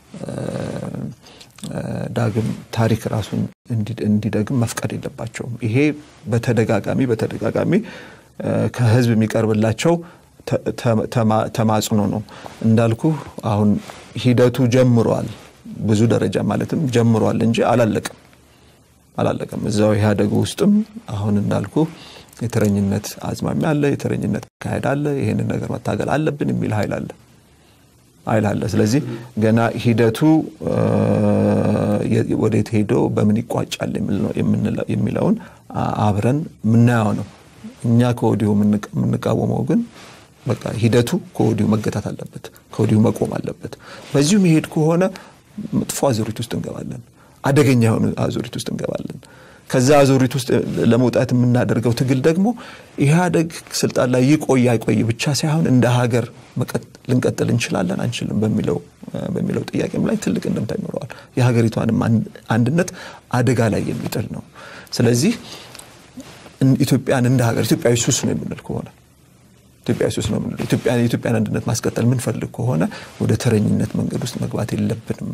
ዳግም ታሪክ ራሱን እንዲደግም መፍቀድ የለባቸውም። ይሄ በተደጋጋሚ በተደጋጋሚ ከህዝብ የሚቀርብላቸው ተማጽኖ ነው። እንዳልኩ አሁን ሂደቱ ጀምሯል፣ ብዙ ደረጃ ማለትም ጀምሯል እንጂ አላለቅም አላለቅም። እዛው ኢህአዴግ ውስጥም አሁን እንዳልኩ የተረኝነት አዝማሚያ አለ፣ የተረኝነት አካሄድ አለ። ይህንን ነገር መታገል አለብን የሚል ኃይል አለ ኃይል አለ። ስለዚህ ገና ሂደቱ ወዴት ሄዶ በምን ይቋጫል የሚለውን አብረን የምናየው ነው። እኛ ከወዲሁ የምንቃወመው ግን በቃ ሂደቱ ከወዲሁ መገታት አለበት፣ ከወዲሁ መቆም አለበት። በዚሁ መሄድ ከሆነ መጥፎ አዙሪት ውስጥ እንገባለን፣ አደገኛ የሆነ አዙሪት ውስጥ እንገባለን። ከዛ አዙሪት ውስጥ ለመውጣት የምናደርገው ትግል ደግሞ ኢህአዴግ ስልጣን ላይ ይቆይ አይቆይ ብቻ ሳይሆን እንደ ሀገር ልንቀጥል እንችላለን አንችልም በሚለው ጥያቄም ላይ ትልቅ እንደምታ ይኖረዋል። የሀገሪቷንም አንድነት አደጋ ላይ የሚጥል ነው። ስለዚህ ኢትዮጵያን እንደ ሀገር ኢትዮጵያዊ ሱስ ነው የምንል ከሆነ ኢትዮጵያዊ ሱስ ነው የምንለው የኢትዮጵያን አንድነት ማስቀጠል የምንፈልግ ከሆነ ወደ ተረኝነት መንገድ ውስጥ መግባት የለብንም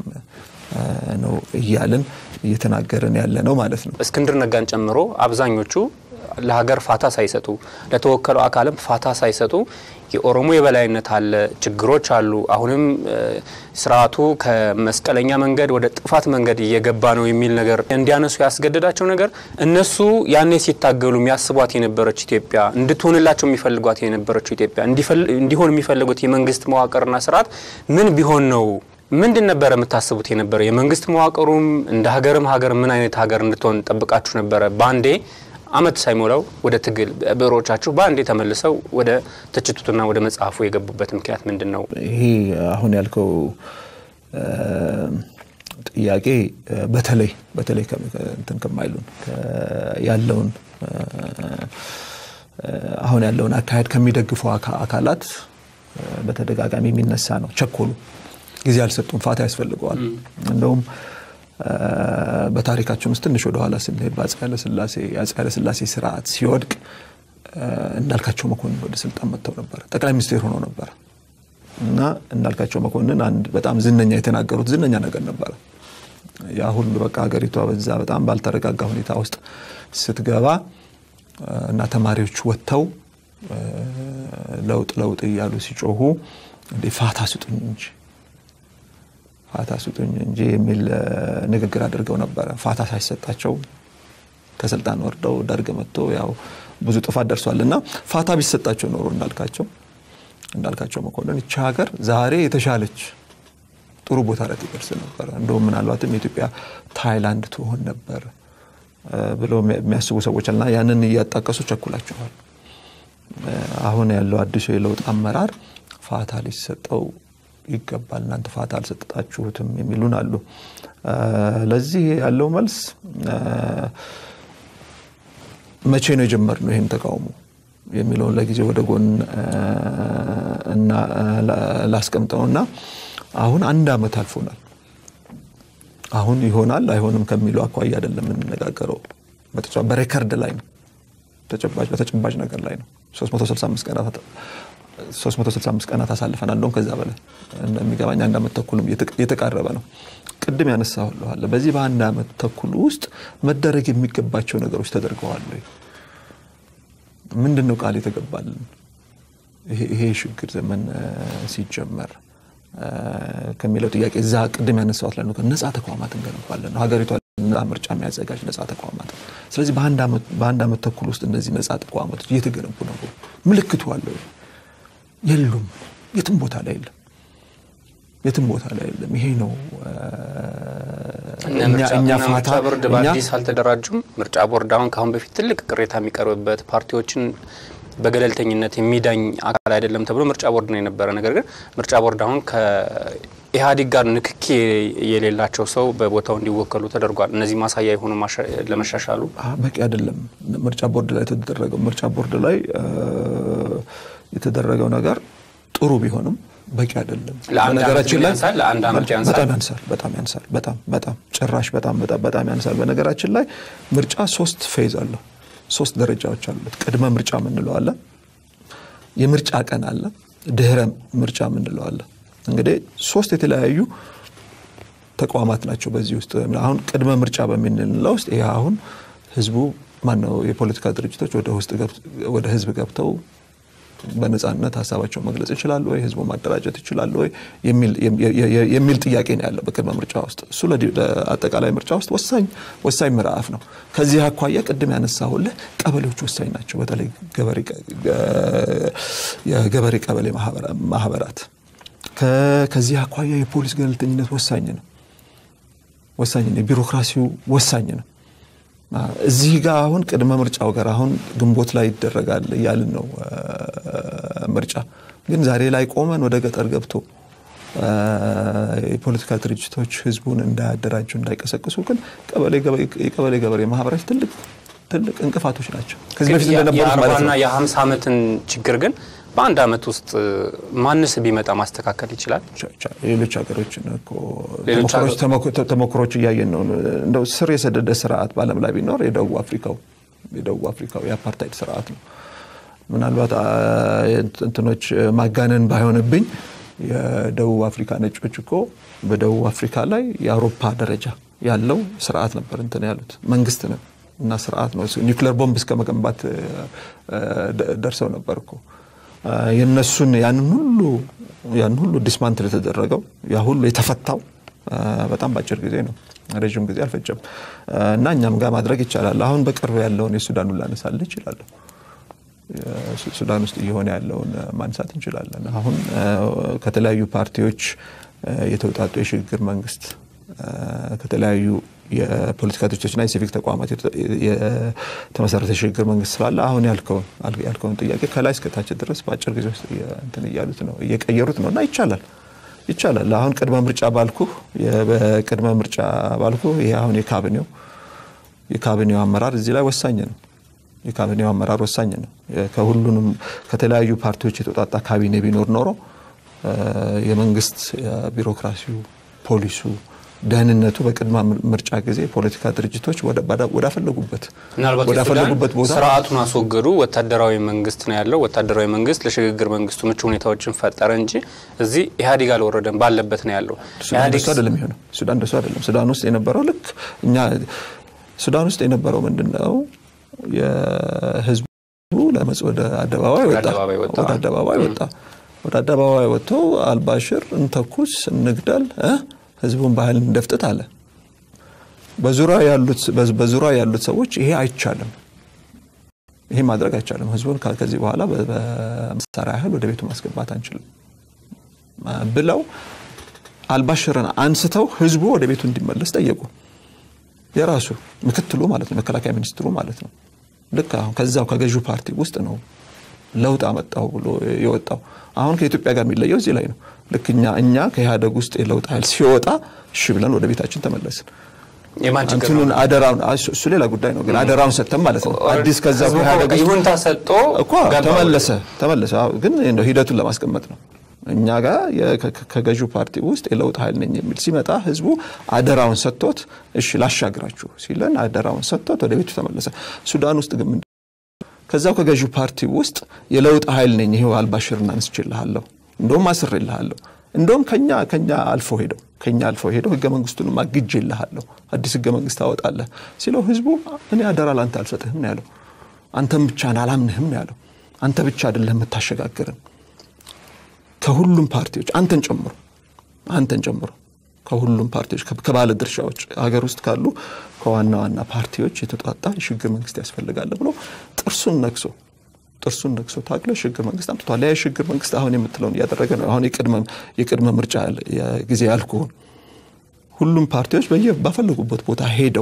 ነው እያልን እየተናገርን ያለ ነው ማለት ነው። እስክንድር ነጋን ጨምሮ አብዛኞቹ ለሀገር ፋታ ሳይሰጡ ለተወከለው አካልም ፋታ ሳይሰጡ የኦሮሞ የበላይነት አለ፣ ችግሮች አሉ፣ አሁንም ስርዓቱ ከመስቀለኛ መንገድ ወደ ጥፋት መንገድ እየገባ ነው የሚል ነገር እንዲያነሱ ያስገደዳቸው ነገር እነሱ ያኔ ሲታገሉ የሚያስቧት የነበረች ኢትዮጵያ እንድትሆንላቸው የሚፈልጓት የነበረችው ኢትዮጵያ እንዲሆን የሚፈልጉት የመንግስት መዋቅርና ስርዓት ምን ቢሆን ነው ምንድን ነበረ የምታስቡት የነበረ? የመንግስት መዋቅሩም እንደ ሀገርም ሀገር ምን አይነት ሀገር እንድትሆን ጠብቃችሁ ነበረ? በአንዴ አመት ሳይሞላው ወደ ትግል ብዕሮቻችሁ በአንዴ ተመልሰው ወደ ትችቱትና ወደ መጽሐፉ የገቡበት ምክንያት ምንድን ነው? ይሄ አሁን ያልከው ጥያቄ በተለይ በተለይ እንትን ከማይሉን ያለውን አሁን ያለውን አካሄድ ከሚደግፉ አካላት በተደጋጋሚ የሚነሳ ነው። ቸኮሉ ጊዜ አልሰጡም፣ ፋታ ያስፈልገዋል። እንደውም በታሪካችን ውስጥ ትንሽ ወደኋላ ስንሄድ በአፄ ኃይለሥላሴ የአፄ ኃይለሥላሴ ስርዓት ሲወድቅ እንዳልካቸው መኮንን ወደ ስልጣን መጥተው ነበር። ጠቅላይ ሚኒስቴር ሆነው ነበር እና እንዳልካቸው መኮንን አንድ በጣም ዝነኛ የተናገሩት ዝነኛ ነገር ነበረ። ያ ሁሉ በቃ ሀገሪቷ በዛ በጣም ባልተረጋጋ ሁኔታ ውስጥ ስትገባ እና ተማሪዎች ወጥተው ለውጥ ለውጥ እያሉ ሲጮሁ እንዴ ፋታ ስጡኝ እንጂ ፋታ ስጡኝ እንጂ የሚል ንግግር አድርገው ነበረ። ፋታ ሳይሰጣቸው ከስልጣን ወርደው ደርግ መጥቶ ያው ብዙ ጥፋት ደርሷል እና ፋታ ቢሰጣቸው ኖሮ እንዳልካቸው እንዳልካቸው መኮንን ይቺ ሀገር ዛሬ የተሻለች ጥሩ ቦታ ላይ ትደርስ ነበር። እንደውም ምናልባትም የኢትዮጵያ ታይላንድ ትሆን ነበር ብለው የሚያስቡ ሰዎች አለና ያንን እያጣቀሱ ቸኩላቸዋል። አሁን ያለው አዲሱ የለውጥ አመራር ፋታ ሊሰጠው ይገባል፣ እናንተ ፋታ አልሰጣችሁትም የሚሉን አሉ። ለዚህ ያለው መልስ መቼ ነው የጀመርነው ይህን ተቃውሞ የሚለውን ለጊዜ ወደ ጎን እና ላስቀምጠውና አሁን አንድ ዓመት አልፎናል። አሁን ይሆናል አይሆንም ከሚለው አኳያ አይደለም የምንነጋገረው። በሬከርድ ላይ ነው፣ በተጨባጭ ነገር ላይ ነው። 365 ቀናት አሳልፈናል። እንደውም ከዛ በላይ እንደሚገባኝ አንድ ዓመት ተኩልም እየተቃረበ ነው። ቅድም ያነሳሁልሃለ በዚህ በአንድ ዓመት ተኩል ውስጥ መደረግ የሚገባቸው ነገሮች ተደርገዋል ወይ? ምንድን ነው ቃል የተገባልን? ይሄ ሽግግር ዘመን ሲጀመር ከሚለው ጥያቄ እዛ ቅድም ያነሳሁት ላይ ነጻ ተቋማት እንገነባለን ነው ሀገሪቷ ነጻ ምርጫ የሚያዘጋጅ ነጻ ተቋማት። ስለዚህ በአንድ ዓመት ተኩል ውስጥ እነዚህ ነጻ ተቋማቶች እየተገነቡ ነው። ምልክቱ አለው? የሉም። የትም ቦታ ላይ የለም። የትም ቦታ ላይ የለም። ይሄ ነው እኛ ምርጫ ቦርድ በአዲስ አልተደራጁም። ምርጫ ቦርድ አሁን ከአሁን በፊት ትልቅ ቅሬታ የሚቀርብበት ፓርቲዎችን በገለልተኝነት የሚዳኝ አካል አይደለም ተብሎ ምርጫ ቦርድ ነው የነበረ። ነገር ግን ምርጫ ቦርድ አሁን ከኢህአዴግ ጋር ንክኪ የሌላቸው ሰው በቦታው እንዲወከሉ ተደርጓል። እነዚህ ማሳያ የሆኑ ለመሻሻሉ በቂ አይደለም። ምርጫ ቦርድ ላይ የተደረገው ምርጫ ቦርድ ላይ የተደረገው ነገር ጥሩ ቢሆንም በቂ አይደለም። በነገራችን ላይ ለአንድ ዓመት ያንሳል፣ በጣም ያንሳል፣ በጣም ያንሳል፣ በጣም በጣም ጭራሽ በጣም በጣም በጣም ያንሳል። በነገራችን ላይ ምርጫ ሶስት ፌዝ አለው፣ ሶስት ደረጃዎች አሉት። ቅድመ ምርጫ የምንለው አለ፣ የምርጫ ቀን አለ፣ ድህረ ምርጫ የምንለው አለ። እንግዲህ ሶስት የተለያዩ ተቋማት ናቸው በዚህ ውስጥ አሁን ቅድመ ምርጫ በምንለው ውስጥ ይህ አሁን ህዝቡ ማነው የፖለቲካ ድርጅቶች ወደ ህዝብ ገብተው በነጻነት ሀሳባቸውን መግለጽ ይችላሉ ወይ፣ ህዝቡ ማደራጀት ይችላሉ ወይ የሚል ጥያቄ ነው ያለው በቅድመ ምርጫ ውስጥ። እሱ ለአጠቃላይ ምርጫ ውስጥ ወሳኝ ወሳኝ ምዕራፍ ነው። ከዚህ አኳያ ቅድም ያነሳሁልህ ቀበሌዎች ወሳኝ ናቸው። በተለይ የገበሬ ቀበሌ ማህበራት። ከዚህ አኳያ የፖሊስ ገለልተኝነት ወሳኝ ነው ወሳኝ ነው። ቢሮክራሲው ወሳኝ ነው። እዚህ ጋር አሁን ቅድመ ምርጫው ጋር አሁን ግንቦት ላይ ይደረጋል እያልን ነው። ምርጫ ግን ዛሬ ላይ ቆመን ወደ ገጠር ገብቶ የፖለቲካ ድርጅቶች ህዝቡን እንዳያደራጁ እንዳይቀሰቅሱ ግን የቀበሌ ገበሬ ማህበራት ትልቅ ትልቅ እንቅፋቶች ናቸው። ከዚህ በፊት እንደነበሩት ማለት የአርባና ነው። የሀምሳ ዓመትን ችግር ግን በአንድ ዓመት ውስጥ ማንስ ቢመጣ ማስተካከል ይችላል? ሌሎች ሀገሮችን እኮ ሌሎች ተሞክሮች- ተሞክሮች እያየን ነው። እንደው ስር የሰደደ ስርዓት በዓለም ላይ ቢኖር የደቡብ አፍሪካው የደቡብ አፍሪካው የአፓርታይድ ስርዓት ነው። ምናልባት አ፣ እንትኖች ማጋነን ባይሆንብኝ የደቡብ አፍሪካ ነጮች እኮ በደቡብ አፍሪካ ላይ የአውሮፓ ደረጃ ያለው ስርዓት ነበር እንትን ያሉት መንግስት ነው እና ስርዓት ነው። ኒውክሌር ቦምብ እስከ መገንባት ደርሰው ነበር እኮ የነሱን ያንን ሁሉ ያን ሁሉ ዲስማንትል የተደረገው ያ ሁሉ የተፈታው በጣም በአጭር ጊዜ ነው። ረዥም ጊዜ አልፈጀም እና እኛም ጋር ማድረግ ይቻላል። አሁን በቅርብ ያለውን የሱዳኑን ላነሳልህ ይችላለሁ። ሱዳን ውስጥ እየሆነ ያለውን ማንሳት እንችላለን። አሁን ከተለያዩ ፓርቲዎች የተውጣጡ የሽግግር መንግስት ከተለያዩ የፖለቲካ ድርጅቶችና የሲቪክ ተቋማት የተመሰረተ የሽግግር መንግስት ስላለ አሁን ያልከውን ጥያቄ ከላይ እስከታች ድረስ በአጭር ጊዜ ውስጥ እንትን እያሉት ነው እየቀየሩት ነው እና ይቻላል ይቻላል። አሁን ቅድመ ምርጫ ባልኩ በቅድመ ምርጫ ባልኩ ይሄ አሁን የካቢኔው የካቢኔው አመራር እዚህ ላይ ወሳኝ ነው። የካቢኔው አመራር ወሳኝ ነው። ከሁሉንም ከተለያዩ ፓርቲዎች የተውጣጣ ካቢኔ ቢኖር ኖሮ የመንግስት ቢሮክራሲው፣ ፖሊሱ፣ ደህንነቱ በቅድመ ምርጫ ጊዜ የፖለቲካ ድርጅቶች ወዳፈለጉበት ወዳፈለጉበት ቦታ ስርዓቱን አስወገዱ። ወታደራዊ መንግስት ነው ያለው። ወታደራዊ መንግስት ለሽግግር መንግስቱ ምቹ ሁኔታዎችን ፈጠረ እንጂ እዚህ ኢህአዴግ አልወረደም፣ ባለበት ነው ያለው። ሱዳን እንደሱ አይደለም የሚሆነው። ሱዳን እንደሱ አይደለም። ሱዳን ውስጥ የነበረው ልክ እኛ ሱዳን ውስጥ የነበረው ምንድን ነው የህዝቡ ለመጽ ወደ አደባባይ ወጣ ወደ አደባባይ ወጣ ወደ አደባባይ ወጥቶ አልባሽር እንተኩስ፣ እንግደል፣ ህዝቡን ባህል እንደፍጥጥ አለ። በዙሪያ ያሉት ሰዎች ይሄ አይቻልም፣ ይሄ ማድረግ አይቻልም፣ ህዝቡን ከዚህ በኋላ በመሳሪያ ያህል ወደ ቤቱ ማስገባት አንችልም ብለው አልባሽርን አንስተው ህዝቡ ወደ ቤቱ እንዲመለስ ጠየቁ። የራሱ ምክትሉ ማለት ነው፣ መከላከያ ሚኒስትሩ ማለት ነው። ልክ አሁን ከዛው ከገዢው ፓርቲ ውስጥ ነው ለውጥ አመጣው ብሎ የወጣው። አሁን ከኢትዮጵያ ጋር የሚለየው እዚህ ላይ ነው። ልክ እኛ እኛ ከኢህአደግ ውስጥ የለውጥ ኃይል ሲወጣ እሺ ብለን ወደ ቤታችን ተመለስን። እንትኑን አደራውን እሱ ሌላ ጉዳይ ነው፣ ግን አደራውን ሰጥተን ማለት ነው። አዲስ ከዛ ኢህአደግ ይሁንታ ሰጥቶ እኮ ተመለሰ ተመለሰ። ግን ሂደቱን ለማስቀመጥ ነው። እኛ ጋር ከገዢው ፓርቲ ውስጥ የለውጥ ኃይል ነኝ የሚል ሲመጣ ህዝቡ አደራውን ሰጥቶት እሺ ላሻግራችሁ ሲለን አደራውን ሰጥቶት ወደ ቤቱ ተመለሰ። ሱዳን ውስጥ ግን ከዛው ከገዢው ፓርቲ ውስጥ የለውጥ ኃይል ነኝ ይሄው አልባሽርን አንስቼልሃለሁ፣ እንደውም አስሬልሃለሁ፣ እንደውም ከኛ ከኛ አልፎ ሄደው ከኛ አልፎ ሄደው ህገ መንግስቱንም አግጄልሃለሁ፣ አዲስ ህገ መንግስት ታወጣለህ ሲለው ህዝቡ እኔ አደራ ላንተ አልሰጥህም ነው ያለው። አንተም ብቻ አላምንህም ነው ያለው። አንተ ብቻ አይደለም የምታሸጋግርን ከሁሉም ፓርቲዎች አንተን ጨምሮ አንተን ጨምሮ ከሁሉም ፓርቲዎች ከባለ ድርሻዎች ሀገር ውስጥ ካሉ ከዋና ዋና ፓርቲዎች የተጧጣ የሽግግር መንግስት ያስፈልጋል ብሎ ጥርሱን ነክሶ ጥርሱን ነክሶ ታግሎ የሽግግር መንግስት አምጥቷል። ያ የሽግግር መንግስት አሁን የምትለውን እያደረገ ነው። አሁን የቅድመ ምርጫ ጊዜ ያልኩህን ሁሉም ፓርቲዎች በየ ባፈለጉበት ቦታ ሄደው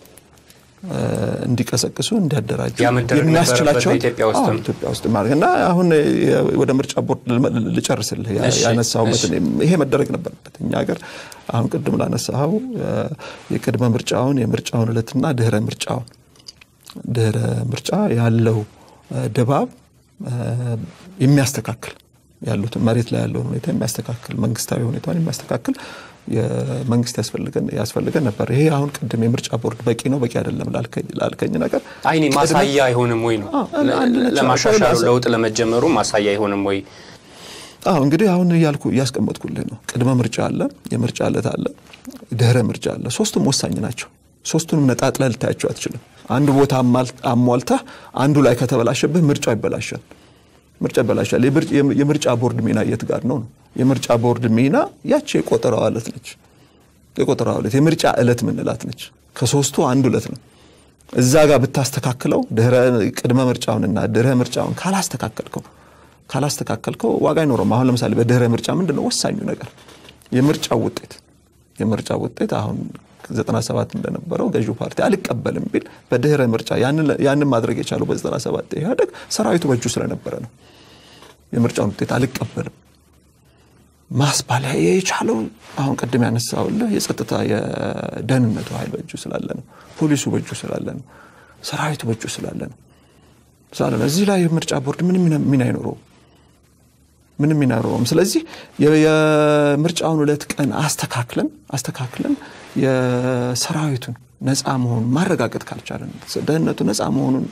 እንዲቀሰቅሱ እንዲያደራጁ የሚያስችላቸው ኢትዮጵያ ውስጥ ማድረግ እና አሁን ወደ ምርጫ ቦርድ ልጨርስልህ ያነሳሁበትን ይሄ መደረግ ነበረበት። እኛ ሀገር አሁን ቅድም ላነሳኸው የቅድመ ምርጫውን የምርጫውን እለትና ድህረ ምርጫውን ድህረ ምርጫ ያለው ድባብ የሚያስተካክል ያሉትን መሬት ላይ ያለውን ሁኔታ የሚያስተካክል መንግስታዊ ሁኔታን የሚያስተካክል መንግስት ያስፈልገን ነበር። ይሄ አሁን ቅድም የምርጫ ቦርድ በቂ ነው በቂ አይደለም ላልከኝ ነገር አይኔ ማሳያ አይሆንም ወይ ነው ለማሻሻሉ ለውጥ ለመጀመሩ ማሳያ አይሆንም ወይ? አዎ እንግዲህ አሁን እያልኩ እያስቀመጥኩልህ ነው። ቅድመ ምርጫ አለ፣ የምርጫ ዕለት አለ፣ ድህረ ምርጫ አለ። ሶስቱም ወሳኝ ናቸው። ሶስቱንም ነጣጥለህ ልታያቸው አትችልም። አንዱ ቦታ አሟልተህ አንዱ ላይ ከተበላሸብህ ምርጫው ይበላሻል። ምርጫ ይበላሻል። የምርጫ ቦርድ ሚና የት ጋር ነው ነው? የምርጫ ቦርድ ሚና ያቺ የቆጠራዋ ዕለት ነች። የቆጠራዋ ዕለት የምርጫ ዕለት ምንላት ነች። ከሶስቱ አንዱ ዕለት ነው። እዛ ጋር ብታስተካክለው ቅድመ ምርጫውንና ድህረ ምርጫውን ካላስተካከልከው ካላስተካከልከው ዋጋ አይኖረም። አሁን ለምሳሌ በድህረ ምርጫ ምንድን ነው ወሳኙ ነገር የምርጫው ውጤት የምርጫ ውጤት አሁን 97 እንደነበረው ገዢው ፓርቲ አልቀበልም ቢል በድህረ ምርጫ ያንን ማድረግ የቻለው በ97 ኢህአዴግ ሰራዊቱ በእጁ ስለነበረ ነው። የምርጫውን ውጤት አልቀበልም ማስባል የቻለው አሁን ቅድም ያነሳውልህ የጸጥታ የደህንነቱ ኃይል በእጁ ስላለ ነው። ፖሊሱ በእጁ ስላለ ነው። ሰራዊቱ በእጁ ስላለ ነው ስላለ ነው። እዚህ ላይ የምርጫ ቦርድ ምንም ሚና አይኖረውም ምንም ሚና አይኖረውም። ስለዚህ የምርጫውን ሁለት ቀን አስተካክለን አስተካክለን የሰራዊቱን ነፃ መሆኑን ማረጋገጥ ካልቻለን ደህንነቱ ነፃ መሆኑን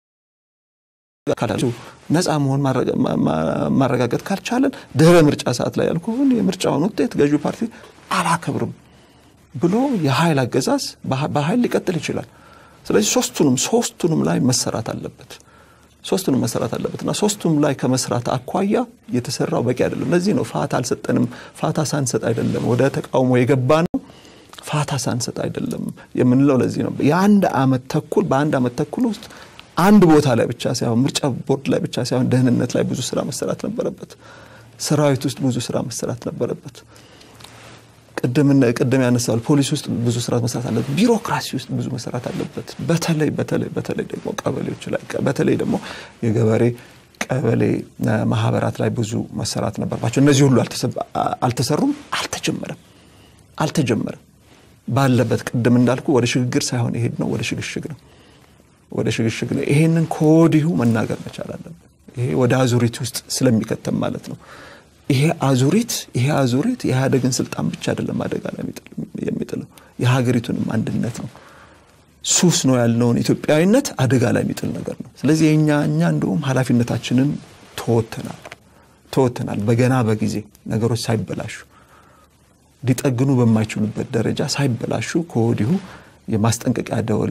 ነፃ መሆን ማረጋገጥ ካልቻለን ድህረ ምርጫ ሰዓት ላይ ያልኩህን የምርጫውን ውጤት ገዢው ፓርቲ አላከብርም ብሎ የኃይል አገዛዝ በኃይል ሊቀጥል ይችላል። ስለዚህ ሶስቱንም ሶስቱንም ላይ መሰራት አለበት ሶስቱንም መሰራት አለበት እና ሶስቱም ላይ ከመስራት አኳያ የተሰራው በቂ አይደለም። ለዚህ ነው ፋታ አልሰጠንም። ፋታ ሳንሰጥ አይደለም ወደ ተቃውሞ የገባ ነው። ፋታ ሳንሰጥ አይደለም የምንለው ለዚህ ነው። የአንድ አመት ተኩል በአንድ አመት ተኩል ውስጥ አንድ ቦታ ላይ ብቻ ሳይሆን ምርጫ ቦርድ ላይ ብቻ ሳይሆን ደህንነት ላይ ብዙ ስራ መሰራት ነበረበት። ሰራዊት ውስጥ ብዙ ስራ መሰራት ነበረበት። ቅድም ያነሳል ፖሊስ ውስጥ ብዙ ስራ መሰራት አለበት። ቢሮክራሲ ውስጥ ብዙ መሰራት አለበት። በተለይ በተለይ በተለይ ደግሞ ቀበሌዎች ላይ በተለይ ደግሞ የገበሬ ቀበሌ ማህበራት ላይ ብዙ መሰራት ነበርባቸው። እነዚህ ሁሉ አልተሰሩም፣ አልተጀመረም አልተጀመረም ባለበት ቅድም እንዳልኩ ወደ ሽግግር ሳይሆን የሄድ ነው ወደ ሽግሽግ ነው ወደ ሽግሽግ ነው። ይሄንን ከወዲሁ መናገር መቻል አለብን። ይሄ ወደ አዙሪት ውስጥ ስለሚከተም ማለት ነው። ይሄ አዙሪት ይሄ አዙሪት የኢህአዴግን ስልጣን ብቻ አይደለም አደጋ ላይ የሚጥለው የሀገሪቱንም አንድነት ነው። ሱስ ነው ያልነውን ኢትዮጵያዊነት አደጋ ላይ የሚጥል ነገር ነው። ስለዚህ የእኛ እኛ እንደውም ኃላፊነታችንን ተወተናል ተወተናል በገና በጊዜ ነገሮች ሳይበላሹ ሊጠግኑ በማይችሉበት ደረጃ ሳይበላሹ ከወዲሁ የማስጠንቀቂያ ደወል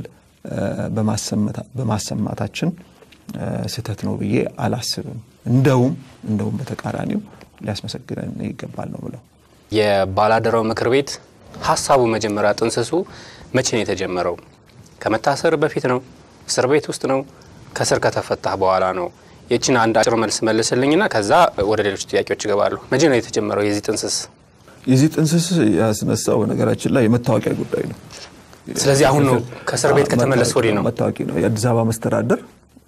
በማሰማታችን ስህተት ነው ብዬ አላስብም። እንደውም እንደውም በተቃራኒው ሊያስመሰግነን ይገባል ነው ብለው የባላደራው ምክር ቤት ሀሳቡ መጀመሪያ ጥንስሱ መቼ ነው የተጀመረው? ከመታሰር በፊት ነው? እስር ቤት ውስጥ ነው? ከስር ከተፈታህ በኋላ ነው? የችን አንድ አጭር መልስ መልስልኝና ከዛ ወደ ሌሎች ጥያቄዎች ይገባሉ። መቼ ነው የተጀመረው የዚህ ጥንስስ? የዚህ ጥንስስ ያስነሳው በነገራችን ላይ የመታወቂያ ጉዳይ ነው። ስለዚህ አሁን ነው ከእስር ቤት ከተመለስ ወዲህ ነው መታወቂያ ነው። የአዲስ አበባ መስተዳደር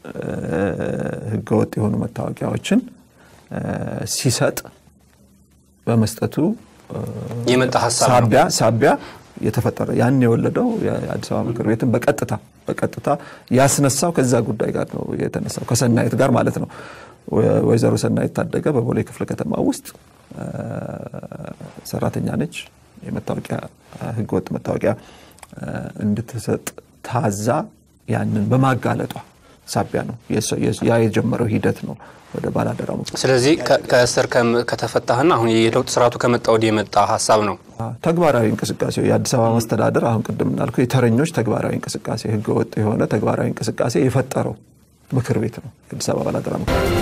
ህገወጥ የሆኑ መታወቂያዎችን ሲሰጥ በመስጠቱ የመጣ ሀሳብ ሳቢያ ሳቢያ የተፈጠረ ያን የወለደው የአዲስ አበባ ምክር ቤትን በቀጥታ በቀጥታ ያስነሳው ከዛ ጉዳይ ጋር ነው የተነሳው ከሰናይት ጋር ማለት ነው። ወይዘሮ ሰናይት ታደገ በቦሌ ክፍለ ከተማ ውስጥ ሰራተኛ ነች። የመታወቂያ ህገወጥ መታወቂያ እንድትሰጥ ታዛ ያንን በማጋለጧ ሳቢያ ነው ያ የጀመረው ሂደት ነው ወደ ባላደራ ስለዚህ ከእስር ከተፈታህና አሁን የለውጥ ስርዓቱ ከመጣ ወዲህ የመጣ ሀሳብ ነው ተግባራዊ እንቅስቃሴ የአዲስ አበባ መስተዳደር አሁን ቅድም እንዳልከው የተረኞች ተግባራዊ እንቅስቃሴ ህገወጥ የሆነ ተግባራዊ እንቅስቃሴ የፈጠረው ምክር ቤት ነው የአዲስ አበባ ባላደራ ምክር ቤት